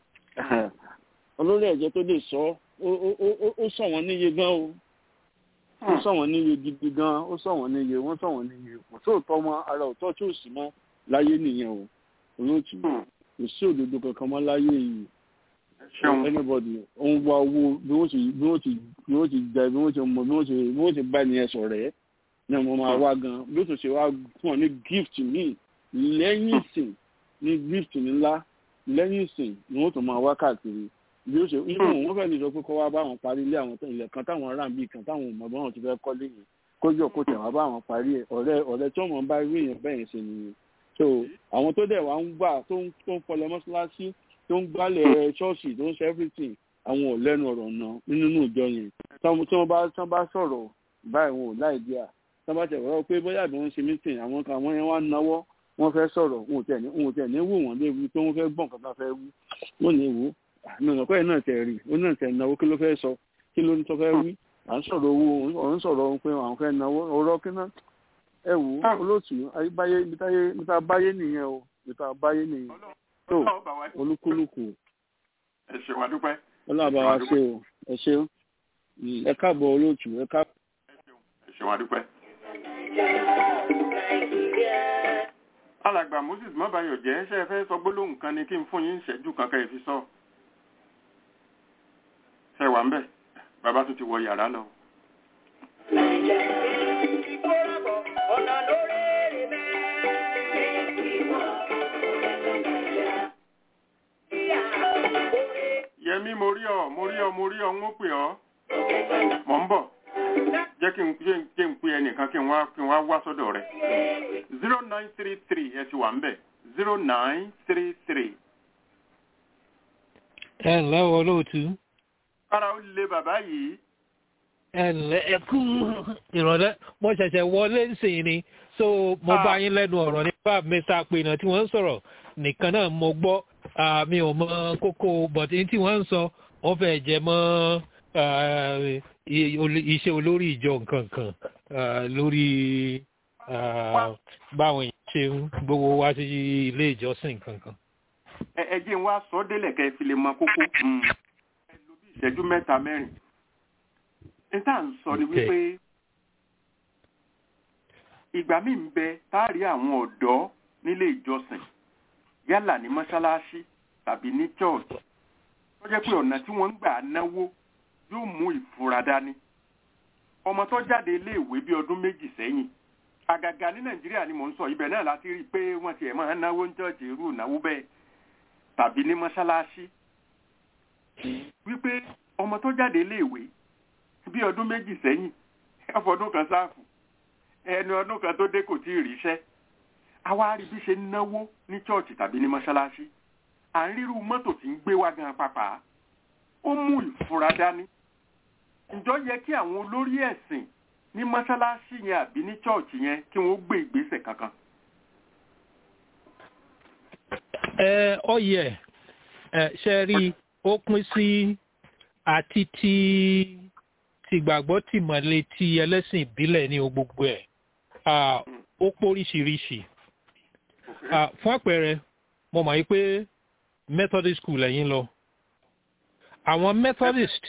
olórí ẹ̀jẹ̀ tó lè sọ ó sọ wọ́n níye gan o ó sọ wọ́n níye gidi gan ó sọ wọ́n níye wọ́n sọ wọ́n níye kò sóòótọ́ mọ́ ara òótọ́ tí ò sí mọ́ láyé nìyẹn o olóòtú kò sí òdodo kankan mọ́ láyé yìí anybody òun wá owó bí wọ́n ti bí wọ́n ti bí wọ́n ti jẹ bí wọ́n ti mọ bí wọ́n ti bí wọ́n ti bá ẹni ẹ sọ̀rọ̀ ẹ́ ní ọmọ máa wá gan bí ó tún ṣe wá fún ọ ní gift mi lẹ́yìn ìsìn ní gift ńlá lẹ́yìn ìsìn ni wọ́n tún máa wá káàkiri bí ó ṣe inú wọn fẹ́ẹ́ lè sọ pé kọ́ wá bá wọn parí ilé àwọn ilẹ̀ kan táwọn ará bíi kan táwọn ọmọ báwọn ti fẹ́ kọ́lé yìí kójú ọkọ tẹ̀ wá bá wọn parí ẹ̀ ọ̀rẹ́ ọ̀rẹ́ tí wọ́n bá rí èèyàn bẹ́ẹ̀ ṣe nìyẹn so àwọn tó dẹ̀ wá ń gbà tó ń fọlẹ̀ mọ́ṣáláṣí tó ń gbálẹ̀ ṣọ́ọ̀ṣì tó ń ṣe everything àwọn ò lẹ́nu ọ̀rọ̀ náà nínú ìjọ yẹn tí wọ́n bá tí wọ́n bá sọ̀rọ̀ báyìí wọn ò láì díà tí wọ́n bá tẹ̀ wọ́n pé bóyá àbí wọ́n ṣe meeting àwọn kan àwọn yẹn wá náwó wọ́n fẹ́ sọ̀rọ̀ wọn ò tẹ̀ ní wọn ò tẹ̀ ní wò wọ́n léwu pé wọ́n fẹ́ gbọ́n kan bá fẹ́ wú wọ́n ní wò àmì ọ̀nà pẹ́ẹ́ náà tẹ̀ rí ó náà tẹ̀ náwó kí ló fẹ́ sọ kí ló ń tọ́ fẹ́ wí à ń sọ̀rọ̀ owó òun sọ̀rọ̀ pé àwọn fẹ́ náwó ọ̀rọ̀ kí náà ẹ wò ó olóòtú ayébáyé níta báyé nìyẹn o níta báyé nìyẹn tó olúkúlùkù ẹ ṣe wá dúpẹ́. ọlọ́àbá wa ṣe o ẹ ṣe ẹ káàbọ̀ olóòtú ẹ káàbọ̀. ẹ ṣe wá dúpẹ́. alàgbà moses mọ́bàyọ̀ jẹ́ ṣe é fẹ́ sọ gbólóhùn kan ni kí n fún yín ìṣẹ́jú kankan ìfi sọ. ṣe wà ń bẹ̀ bàbá tún ti wọ yàrá lọ. yẹmí mo rí ọ mo rí ọ mo rí ọ ń ó pè ọ mọ̀ ń bọ̀ jẹ́ jẹ́ kí n jẹ́ n pín ẹnìkan kí n wá kí n wá wá sọ́dọ̀ rẹ̀ zero nine three three ẹ ti wà ń bẹ̀ zero nine three three. ẹ ǹlẹ́ o olóòtú. kára ó lé bàbá yìí. ẹ ǹlẹ́ ẹ kú ìrọ̀lẹ́ mo ṣẹ̀ṣẹ̀ wọlé ńsìn ni so mo bá yín lẹ́nu ọ̀rọ̀ nípa mr apènà tí wọ́n ń sọ̀rọ̀ nìkan náà mo gbọ́ mi ò mọ kókó bọ̀tí tí wọ́n ń sọ wọ́n fẹ́ jẹ mọ́ iṣẹ́ olórí ìjọ nǹkan kan lórí báwọn èèyàn ṣe ń gbowó wá sí ilé ìjọsìn nǹkan kan. ẹ jẹ́ n wá sọ délẹ̀ kẹ́ ẹ fi lè mọ kókó ẹ lo bí ìṣẹ́jú mẹ́ta mẹ́rin ní tá à ń sọ ni wípé ìgbà míì ń bẹ táàrí àwọn ọ̀dọ́ nílé ìjọsìn yálà ní mọ́ṣáláṣí tàbí ní church tó jẹ́ pé ọ̀nà tí wọ́n ń gbà náwó yóò mú ìfura dání ọmọ tó jáde iléèwé bí ọdún méjì sẹ́yìn àgàgà ní nàìjíríà ni mò ń sọ ibẹ̀ náà láti rí i pé wọ́n tiẹ̀ máa ń náwó ń church irú ìnáwó bẹ́ẹ̀ tàbí ní mọ́ṣáláṣí wípé ọmọ tó jáde iléèwé bí ọdún méjì sẹ́yìn ọfọdún kan sáàfù ẹni ọdún kan tó dé kò tí ì ríṣẹ́ àwa rí bí ṣe ń náwó ní chọ́ọ̀chì tàbí ní mọ́ṣáláṣí à ń ríru mọ́tò tí ń gbé wá gan pàpà ó mú ìfura dání ǹjọ́ yẹ kí àwọn olórí ẹ̀sìn ní mọ́ṣáláṣí yẹn àbí ní chọ́ọ̀chì yẹn kí wọ́n gbé ìgbésẹ̀ kankan. ẹ ọ yẹ ẹ ṣe rí ó pín sí àti ti tìgbàgbọ́ tìmọ̀lé ti ẹlẹ́sìn ìbílẹ̀ ní gbogbo ẹ̀ ó póríṣiríṣi fún àpẹẹrẹ mo mọ̀ pé methodist school ẹ̀yin lọ àwọn methodist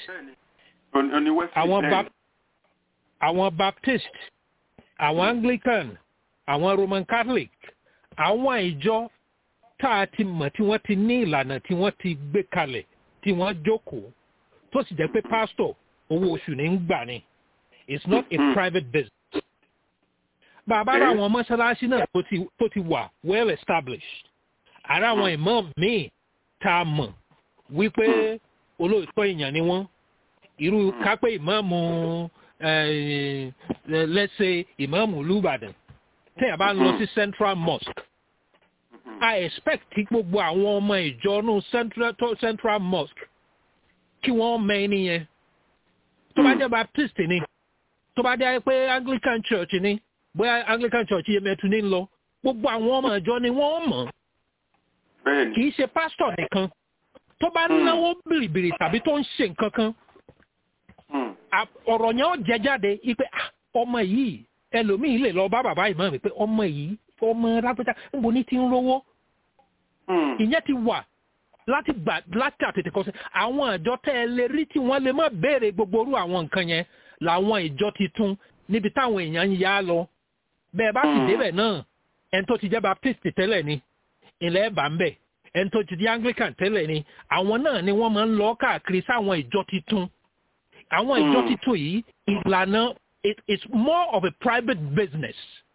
àwọn baptist àwọn anglican àwọn roman catholic àwọn ìjọ tá a ti mọ̀ tí wọ́n ti ní ìlànà tí wọ́n ti gbé kalẹ̀ tí wọ́n jókòó tó sì jẹ́ pé pastor owó oṣù ní ń gbà ni it's not a mm. private business. bàbá rà àwọn mọ́ṣáláṣí náà tó ti wà well established ara àwọn imam míì tá a mọ̀ wípé olóòótọ́ èèyàn ni wọ́n irú kápẹ́ ìmáàmù let's say ìmáàmù olùbàdàn tẹ́yà bá ń lọ sí central mosque i expect kí gbogbo àwọn ọmọ ìjọ nù central mosque kí wọ́n mọ ẹni yẹn tó bá jẹ́ baptist ni tó bá jẹ́ pé anglican church ni bóyá anglican church yẹn mẹ́tù ní lọ gbogbo àwọn ọmọ ìjọ ni wọ́n mọ̀ kì í ṣe pastor nìkan tó bá náwó bìrìbìrì tàbí tó ń ṣe nǹkan kan ọ̀rọ̀ yẹn ó jẹ jáde ipe ọmọ yìí ẹlòmíì lè lọ bá bàbá ìmọ̀ mi pé ọmọ yìí ọmọ lápẹ́jà níbo ní ti ń rówó ìyẹn ti wà láti gbà láti àtètè kọsí àwọn ìjọ tẹ́ ẹ lè rí tí wọ́n lè má béèrè gbogbo orú àwọn nǹkan yẹn làwọn ìjọ titun níbi táwọn èèyàn ń yá lọ bẹ́ẹ̀ bá sì débẹ̀ náà ẹni tó ti jẹ́ baptist tẹ́lẹ̀ ni ilẹ̀ ẹ̀bà ń bẹ̀ ẹni tó ti di anglican tẹ́lẹ̀ ni àwọn náà ni wọ́n máa ń lọ káàkiri sáwọn ìjọ titun àwọn ìjọ titun yìí ìlànà it is more of a private business.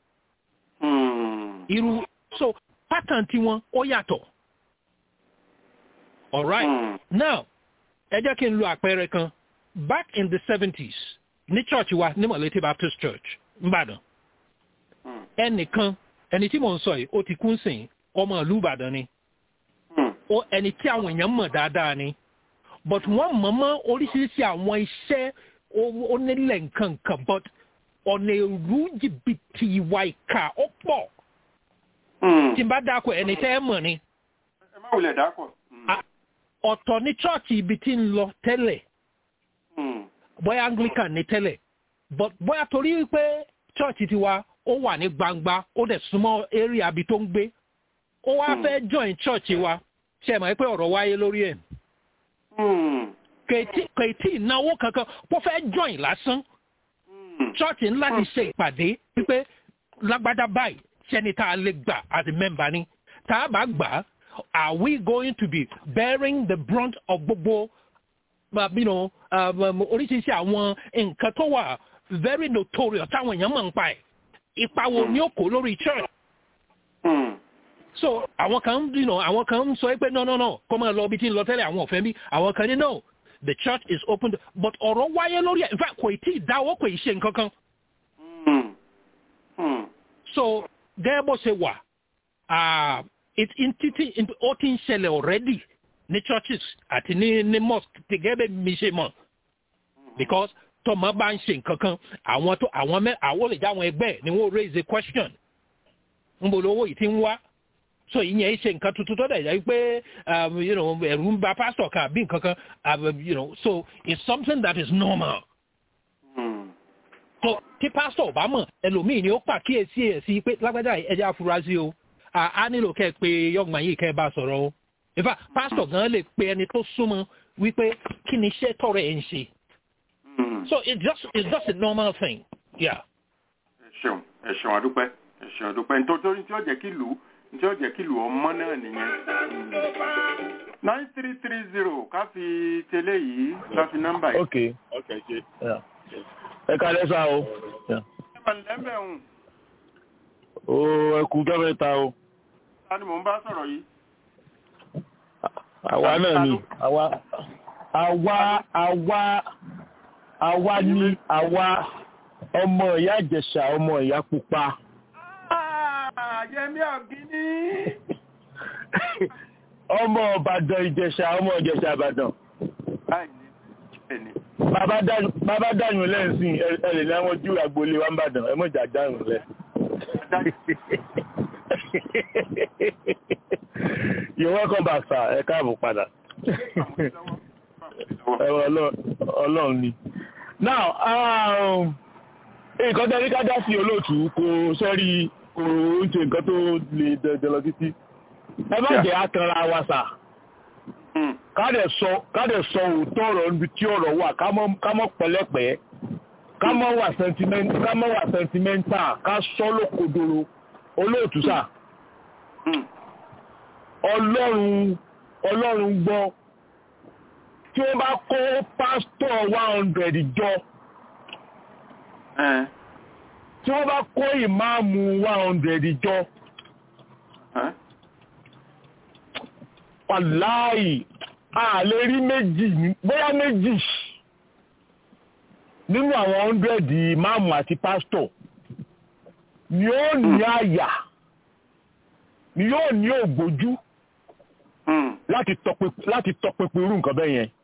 irú so pattern tiwọn ó yàtọ̀. alright mm. now ẹ jẹ́ kí n lo àpẹẹrẹ kan back in the seventies ní church wa ní mọ̀lẹ́tì baptist church nìbàdàn ẹnìkan ẹni tí mò ń sọ yìí ó ti kún sìn ọmọ ìlú ìbàdàn ni ó ẹni tí àwọn èèyàn mọ̀ dáadáa ni but wọ́n mọ̀ mọ́ oríṣiríṣi àwọn iṣẹ́ onílẹ̀ nǹkan kan but ọ̀nà èrú jìbìtì ìwà ìkà ó pọ̀ tí n bá dákọ̀ ẹni tẹ́ ẹ mọ̀ ni. ẹ má wulẹ̀ dákọ̀. ọ̀tọ̀ ní chọ́ọ̀chì ibi tí ń lọ tẹ́lẹ̀ bóyá anglican ní tẹ́lẹ̀ but bóyá torí pé chọ́ọ̀chì tiwa ó wà ní gbangba ó dẹ̀ súnmọ́ area ibi tó ń gbé ó wá fẹ́ join chọ́ọ̀chì wa ṣe mọ̀ pé ọ̀rọ̀ wáyé lórí ẹ̀ kèétí ìnáwó kankan kó fẹ́ join lásán chọ́ọ̀chì ńlá ti ṣe ìpàdé wípé lágbádá báyìí ṣẹ́ni tá a lè gbà as a member ni tá a bá gbà are we going to be bearing the brunt of gbogbo you know, um, oríṣiríṣi àwọn nǹkan tó wà very notorious táwọn èèyàn mọ̀ ń pa ẹ̀ ipa wo ni ó kó lórí church. so àwọn kan you know, àwọn kan ń sọ pé no no no kó máa lọ ibi tí ń lọ tẹ́lẹ̀ àwọn ọ̀fẹ́ bí àwọn kan ní no the church is open to but ọ̀rọ̀ wáyé lórí ẹ̀ in fact kò tí ì dáwọ́ kò ì ṣe nǹkan kan. so gẹ́gẹ́ bó ṣe wà títí ó ti ń ṣẹlẹ̀ already ní churches àti ní ní mosque ti gẹ́gẹ́ bẹ́ẹ̀ mi ṣe mọ̀ because tọmọ bá ń ṣe nǹkan kan àwọn tó àwọn mẹ àwọn lè já àwọn ẹgbẹ́ ni wọ́n raise a question ń bolo owó yìí ti ń wá so ìyẹn ṣe nǹkan tuntun tó dẹ̀ jẹ́ pé ẹ̀rù ń ba pastor kan àbí nǹkan kan you know so it's something that is normal. so tí pastor bá mọ̀ ẹlòmíì ni ó pàkíyèsí ẹ̀ sí pé lágbájá ẹja afurasí o a nílò kẹ́ ẹ pé yọ̀gbọ̀n yìí kẹ́ ẹ bá sọ̀rọ̀ o in fact pastor gan lè pe ẹni tó súnmọ́ wípé kí ni iṣẹ́ tọrọ ẹ̀ ń ṣe. so it's just it's just a normal thing. yeah. ẹ ṣeun ẹ ṣeun àdúpẹ́ ẹ ṣeun àdúpẹ́ nítorí tí ó jẹ́ kí lù ú tí ó jẹ́ kí lù ọmọ náà nìyẹn. nine three three zero ká fi tẹ́lẹ̀ yìí ká fi nọ́mbà yìí. ok ok ṣe ẹ kálẹ́ sá o. ẹ mà lẹ́mẹ̀ ń. o ẹ kú jọ́ mẹ́ta o. ta ni mò ń bá sọ̀rọ̀ yìí. àwa náà ni àwa àwa àwa àwa ni àwa ọmọ ìyá ìjẹ̀ṣà ọmọ ìyá pupa yẹmí ọ̀gíní. ọmọ ọ̀bàdàn ìjẹ̀ṣà ọmọ ìjẹ̀ṣà ìbàdàn. bàbá dànù lẹ́sìn ẹ̀rẹ̀ ní àwọn ojú agboolé wa ń bàdàn ẹ mọ̀jà dànù lẹ̀. you're welcome back sir ẹ káàbọ̀ padà. ọlọ́run ni. now nǹkan tẹ́lẹ̀ ká dá sí olóòtú kò sẹ́rí kò ń ṣe nǹkan tó lè dẹ̀dẹ̀ lọ títí ẹ má jẹ́ àtàrà wa sà kádẹ̀ sọ kádẹ̀ sọ òótọ́ ọ̀rọ̀ níbi tí ọ̀rọ̀ wà ká mọ́ pẹ̀lẹ́pẹ̀ ká mọ́ wà sentimental ká sọ lókodoro olóòtú sà ọlọ́run ọlọ́run gbọ́ tí wọ́n bá kó pásítọ̀ one hundred jọ tí wọ́n bá kó ìmáàmù one hundred jọ wàláì a lè rí méjì bóyá méjì nínú àwọn hundred ìmáàmù àti pásítọ̀ ni ó ní àyà ni yóò ní ògbójú láti tọpinpin irú nǹkan bẹ́ẹ̀ yẹn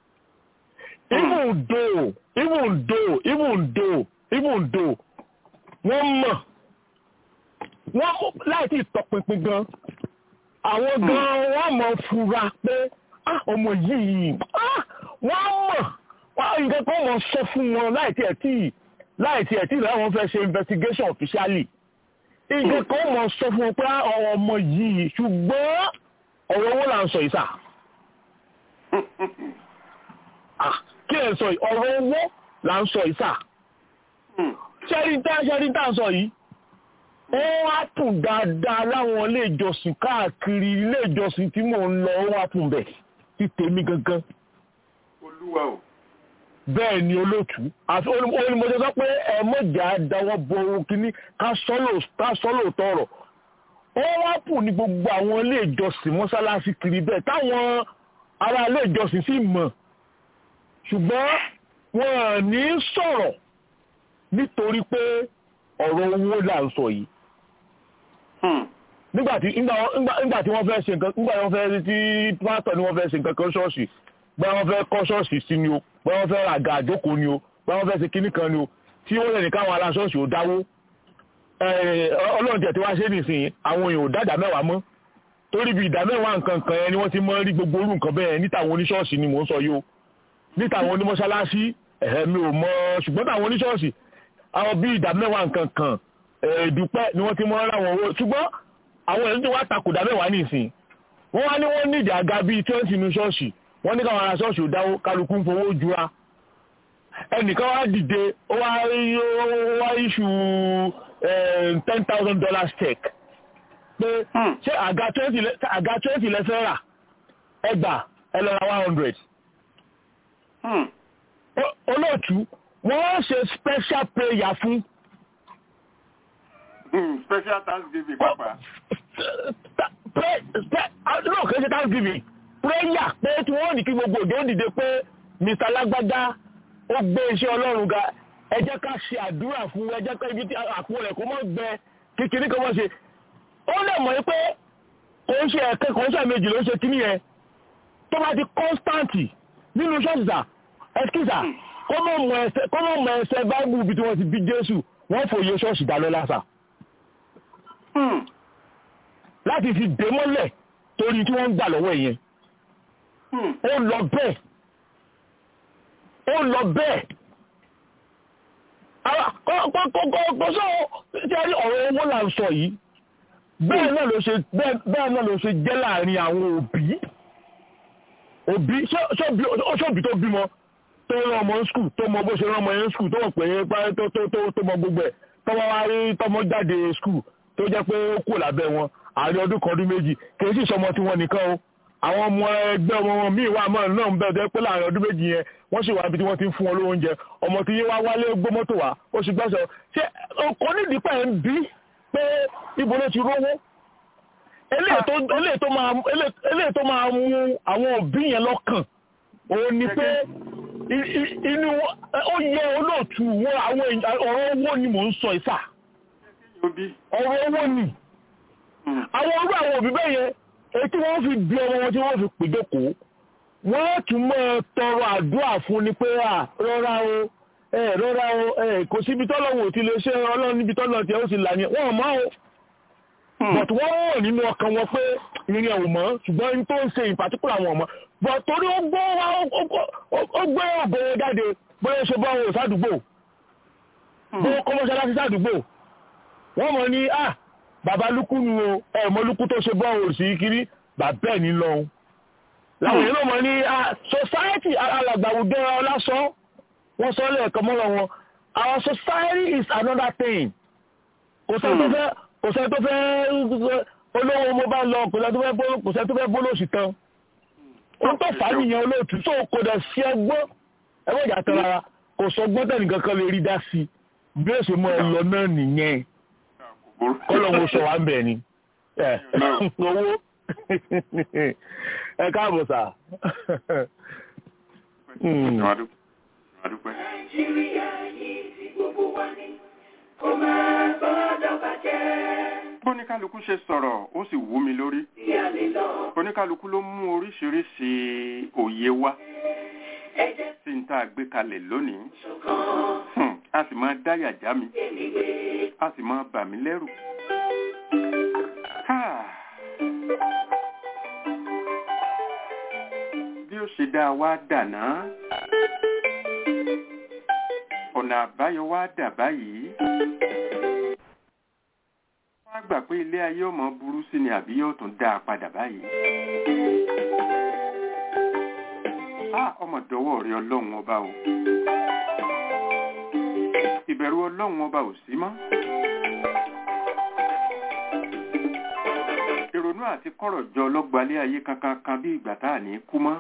even though even though even though even though wọ́n mọ̀ wọ́n láì tí tọpinpin gan àwọn gan wọ́n mọ̀ fura pé ọmọ yìí wọ́n mọ̀ wọ́n nǹkan kan mọ̀ sọ fún wọn láì tí ẹ̀ tí láì tí ẹ̀ tí láwọn fẹ́ ṣe investigation officially nǹkan kan mọ̀ sọ fún wọn pé ọmọ yìí ṣùgbọ́n ọ̀rọ̀ owó là ń sọ ìsà kí ẹ̀ sọ ọ̀rọ̀ owó là ń sọ ìsà ṣẹ́ríntà ṣẹ́ríntà sọ yìí ó wá tún dáadáa láwọn ilé ìjọsìn káàkiri ilé ìjọsìn tí mò ń lọ ó wá tún bẹ̀ sí tèmi gangan. olúwa o. bẹ́ẹ̀ ni olóòtú àti onímọ̀jọ sọ pé ẹ mọ̀jà dáwọ́ bo ohun kínní ká sọ́lò tọrọ ó wá kù ní gbogbo àwọn ilé ìjọsìn mọ́sálásí kiri bẹ́ẹ̀ táwọn ará ilé ìjọsìn sì mọ̀ ṣùgbọ́n wọn ò ní sọ̀rọ̀ nítorí pé ọ̀rọ̀ owó là ń sọ yìí nígbàtí nígbàtí wọ́n fẹ́ ṣe nǹkan nígbàtí wọ́n fẹ́ tí pásítọ̀ ni wọ́n fẹ́ ṣe nǹkan kan ṣọ́ọ̀ṣì bá wọ́n fẹ́ kọ́ ṣọ́ọ̀ṣì sí ni o bá wọ́n fẹ́ ràgà àjókòó ni o bá wọ́n fẹ́ ṣe kinní kan ni o tí ó lẹ́nu káwọn ará ṣọ́ọ̀ṣì ò dáwó ọlọ́run tẹ̀ tí wá ṣe nìsín àwọn èèyàn ò dá ìdá mẹ́wàá mọ́ torí bí ìdá mẹ́wàá nǹkan kan yẹn ni wọ́n ti mọ́ rí gbogbo orú nǹkan bẹ́ẹ̀ níta àwọn oníṣọ́ọ̀ṣì ni mò ń sọ yìí o níta àwọn onímọ̀ṣáláṣí ẹ̀hẹ́ mi ò mọ̀ ṣùgbọ́n táwọn oníṣọ́ọ̀ṣì àwọn bí ìdá mẹ́wàá nǹkan kan ìdúpẹ́ ni wọ́n ti mọ́ ráwọn owó ṣùgbọ́n àwọn èèyàn tí wọ́n takò dá mẹ́wàá nìsín wọ́n wá ní wọ́n ní ìdí àga bíi twenty ní ṣọ́ọ̀ṣì wọ́n ní káwọn ará ṣọ́ọ̀ṣì ò dáwó kálukú ń fowó jura ẹnìkan wá dìde ó wá iṣu ten thousand dollars check pé ṣé àga twenty lẹ́fẹ́ rà ẹgbà ẹ lọ ra one hundred olóòtú wọ́n ṣe special prayer fún. special thanksgiving papa. no kì í ṣe thanksgiving prayer pé tí wọ́n ní kí gbogbo òjò dìde pé mr lágbájá ó gbé iṣẹ́ ọlọ́run ga ẹ jẹ́ ká ṣe àdúrà fún ẹ jẹ́ ká ibi tí àpò rẹ̀ kó mọ́ gbẹ kékeré kan mọ́ ṣe ó lè mọ̀ pé kò ń ṣe ẹ̀kẹ́ kò ń ṣe méjì ló ń ṣe kíní yẹn tó bá ti kọ́nstàntì nínú ṣọ́ọ̀ṣìṣà ẹ̀skíṣà kó mọ̀ mọ̀ ẹsẹ̀ báìbù bí tí wọ́n ti bí jésù wọ́n fòye ṣọ́ọ̀ṣì dálọ́ lásà láti fi dé mọ́lẹ̀ torí tí wọ́n ń gbà lọ́wọ́ ìyẹn ó lọ bẹ́ẹ̀ ó lọ bẹ́ẹ̀ kọ́sọ́ tí a rí ọ̀rọ̀ owó là ń sọ yìí bẹ́ẹ̀ náà ló ṣe bẹ́ẹ̀ náà ló ṣe jẹ́ láàrin àwọn òbí òbí ṣọ́bí tó bímọ tó rán ọmọ skul tó mọ bó ṣe rán ọmọ yẹn skul tó mọ̀ pé tó mọ gbogbo ẹ̀ tọmọ wá rí tọmọ jáde skul tó jẹ́ pé ó kù lábẹ́ wọn àárín ọdún kan ọdún méjì kì í sì sọmọ tí wọ́n nìkan o àwọn ọmọ ẹgbẹ́ ọmọ wọn míì wà mọ́ náà ń bẹ̀rẹ̀ pé láàrin ọdún méjì yẹn wọ́n sì wá ibi tí wọ́n ti ń fún wọn lóúnjẹ ọmọ tí yẹn wá wálé gbé mọ́tò wá ó sì gbọ́sọ̀ ṣé kò nídìí pẹ̀ ń bí pé ibo ló ti rówó eléyìí tó máa mú àwọn òbí yẹn lọ́kàn òun ni pé inú ó yẹ olóòtú àwọn ọ̀rọ̀ owó ni mò ń sọ ìfà ọ̀rọ̀ owó ni àwọn orú àwọn òbí bẹ́ẹ̀ yẹn èyí tí wọ́n fi bí ọmọ wọn tí wọ́n fi pèjókòó wọ́n tún mọ́ tọrọ àdúrà fún ni pé à rọra o ẹ rọra o ẹ kò síbi tọ́lọ́wọ́ ti lè ṣe ọlọ́run níbi tọ́lọ́ tí ó sì là ní wọ́n mọ́ o but wọ́n wọ̀ nínú ọkàn wọn pé ìrìn ẹ̀wò mọ́ ṣùgbọ́n ní tó ń ṣe in particular wọn mọ́ but torí ó gbọ́ ó gbé ògbó jáde bóyá ṣe bọ́ òun sádùúgbò bóyá kọ́mọ́ṣáláṣí sádùúgbò wọ́n mọ̀ ní ah bàbá lukú nu o ẹ mọ lukú tó ṣe bọ́ òrìṣì kiri bàbá ẹ̀ ní lọ́hùn. làwọn èèyàn mọ̀ ní society alàgbàwùjọ ọlásán wọ́n sọ lẹ́ẹ̀kan mọ́rọ̀ wọn our society is another thing. kò sẹ́ni tó fẹ́ kò sẹ́ni tó fẹ́ olówó mo bá lọ kò sẹ́ni tó fẹ́ bólóòsì tán. ó tó fà á nìyẹn olóòtú tó kò dẹ̀ sí ẹgbọ́n ẹgbẹ́ ìjà tán rárá kò sọ gbọ́dọ̀ nìkan kan lè rí dá sí bí ó ṣe mọ ẹ lọ náà nìyẹn kọ́lọ́wọ́ sọ wá ń bẹ̀ ni owó ẹ káàbọ̀ sà. nàìjíríà yìí ti gbogbo wa ní kó máa gbọ́dọ̀ bàjẹ́. bóníkálukú ṣe sọ̀rọ̀ ó sì wú mi lórí oníkálukú ló mú oríṣiríṣi òye wá sí n tá a gbé kalẹ̀ lónìí a sì máa dáyà já mi a sì máa bà mí lẹ́rù. bí ó ṣe dá wá dàná ọ̀nà àbáyọ wá dà báyìí wọ́n á gbà pé ilé ayé ọmọ burú sí ni àbí yóò tún dá a padà báyìí. ọmọ dọwọ́ rí ọlọ́run ọba o ìbẹ̀rù ọlọ́run ọba ò sí mọ́. ìrònú àti kọ̀rọ̀ jọ ọlọ́gbalẹ̀ ayé kankan kan bí ìgbà tá à ní kú mọ́.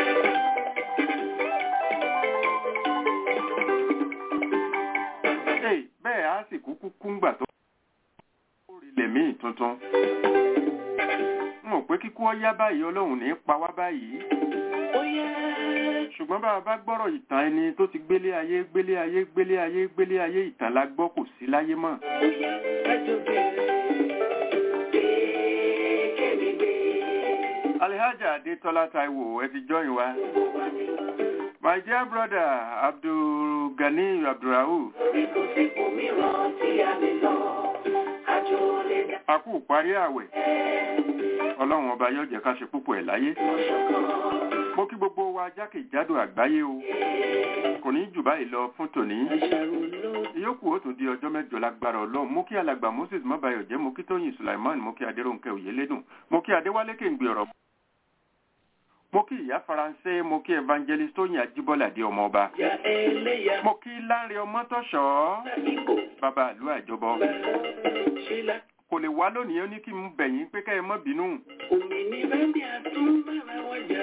bẹ́ẹ̀ á sì kúkú kúngbà tó rílẹ̀ míì tuntun. n ò pé kíkú ọyá báyìí ọlọ́run ní pa wá báyìí. ṣùgbọ́n bá a bá gbọ́rọ̀ ìtàn ẹni tó ti gbélé ayé gbélé ayé gbélé ayé gbélé ayé ìtàn la gbọ́ kò sí láyé mọ́. Alhaja Adetola Taiwo ẹ ti join wa. My dear brother Abdul Gani Abdulrahu. A kú parí àwẹ̀. Ọlọ́run ọba yóò jẹ́ ká ṣe púpọ̀ ẹ̀ láyé. Mo kí gbogbo wa jákèjádò àgbáyé o. Kò ní jù báyìí lọ fún tòní. Ìyókù ó tún di ọjọ́ mẹ́jọ lágbára Ọlọ́run. Mo kí alàgbà Moses Mọ́báyọ̀ jẹ́ mo kí Tóyìn Sulaiman mo kí Adéròǹkẹ́ Òyélédùn mo kí Adéwálé Kéǹgbé ọ̀rọ̀ mo kí ìyá faransé mo kí evangelist tóyìn ajíbọ́lá di ọmọ ọba mo kí láńre ọmọtọ́ṣọ́ bàbá àlú àjọbọ kò lè wá lónìí ó ní kí n bẹ̀yìn pé kẹ́ ẹ mọ́ bínú.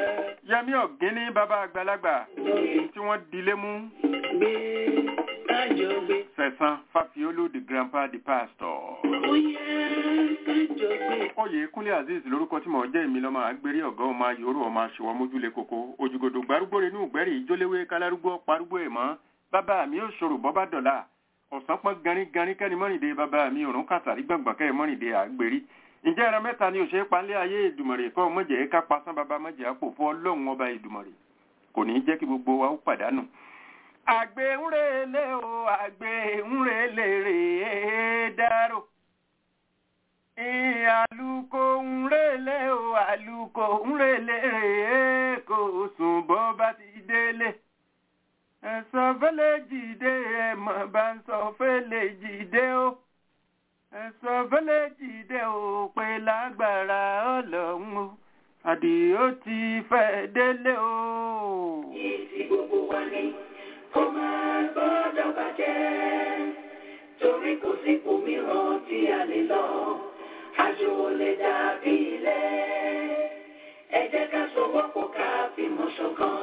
yẹmí ọ̀gíní bàbá àgbàlagbà tí wọ́n dilé mú kájọ gbé. sẹ̀sán fàfiolú the grandpa the pastor. Ó yẹ kájọ gbé. oyè kúnlé azeez lórúkọ tí mò ń jẹ́ èmi lọ́mọ àgbérí ọ̀gá ọmọ ayòrò ọmọ aṣèwọ́ mójúlé koko òjìgòdò gbárùgbòrè inú ìgbẹ́rì ìjóléwé kálárúgbó parúgbó ẹ̀ mọ́ bàbá mi ò ṣòro bọ́bá dọ̀là ọ̀sán pọ́n garingarin kẹ́ni mọ́rìndé bàbá mi òrùn kàtàrí gbọ̀ngbọ̀n kẹ́ mọ́rìndé àgbèrí ǹjẹ́ ẹran mẹ́ta ni òṣèré palẹ́ ayé ìdùmọ̀rè kọ́ mọ̀jẹ̀ ká pasán bàbá mọ̀jẹ̀ àpò fún ọlọ́run ọba ìdùmọ̀rè kò ní jẹ́ kí gbogbo wa ó pàdánù. àgbẹ̀ ń relé o àgbẹ̀ ń relé rèé dárò àlùkò ń relé o àlùkò ń relé rèé kò sùn bọ́ bá ti délé ẹ̀sọ́ fẹ́lẹ́ jìde ẹ̀mọ̀ bá ń sọ fẹ́lẹ́ jìde o ẹ̀sọ́ fẹ́lẹ́ jìde o pé lágbára ọlọ́run o àdìó ti fẹ́ délé o. Ìtì gbogbo wa ni kó máa gbọ́dọ̀ bàjẹ́ torí kò sí òmíràn tí a lè lọ àjò ò lè dàbí ilé ẹ jẹ́ ká sowọ́pọ̀ ká fìmọ̀ ṣọ̀kan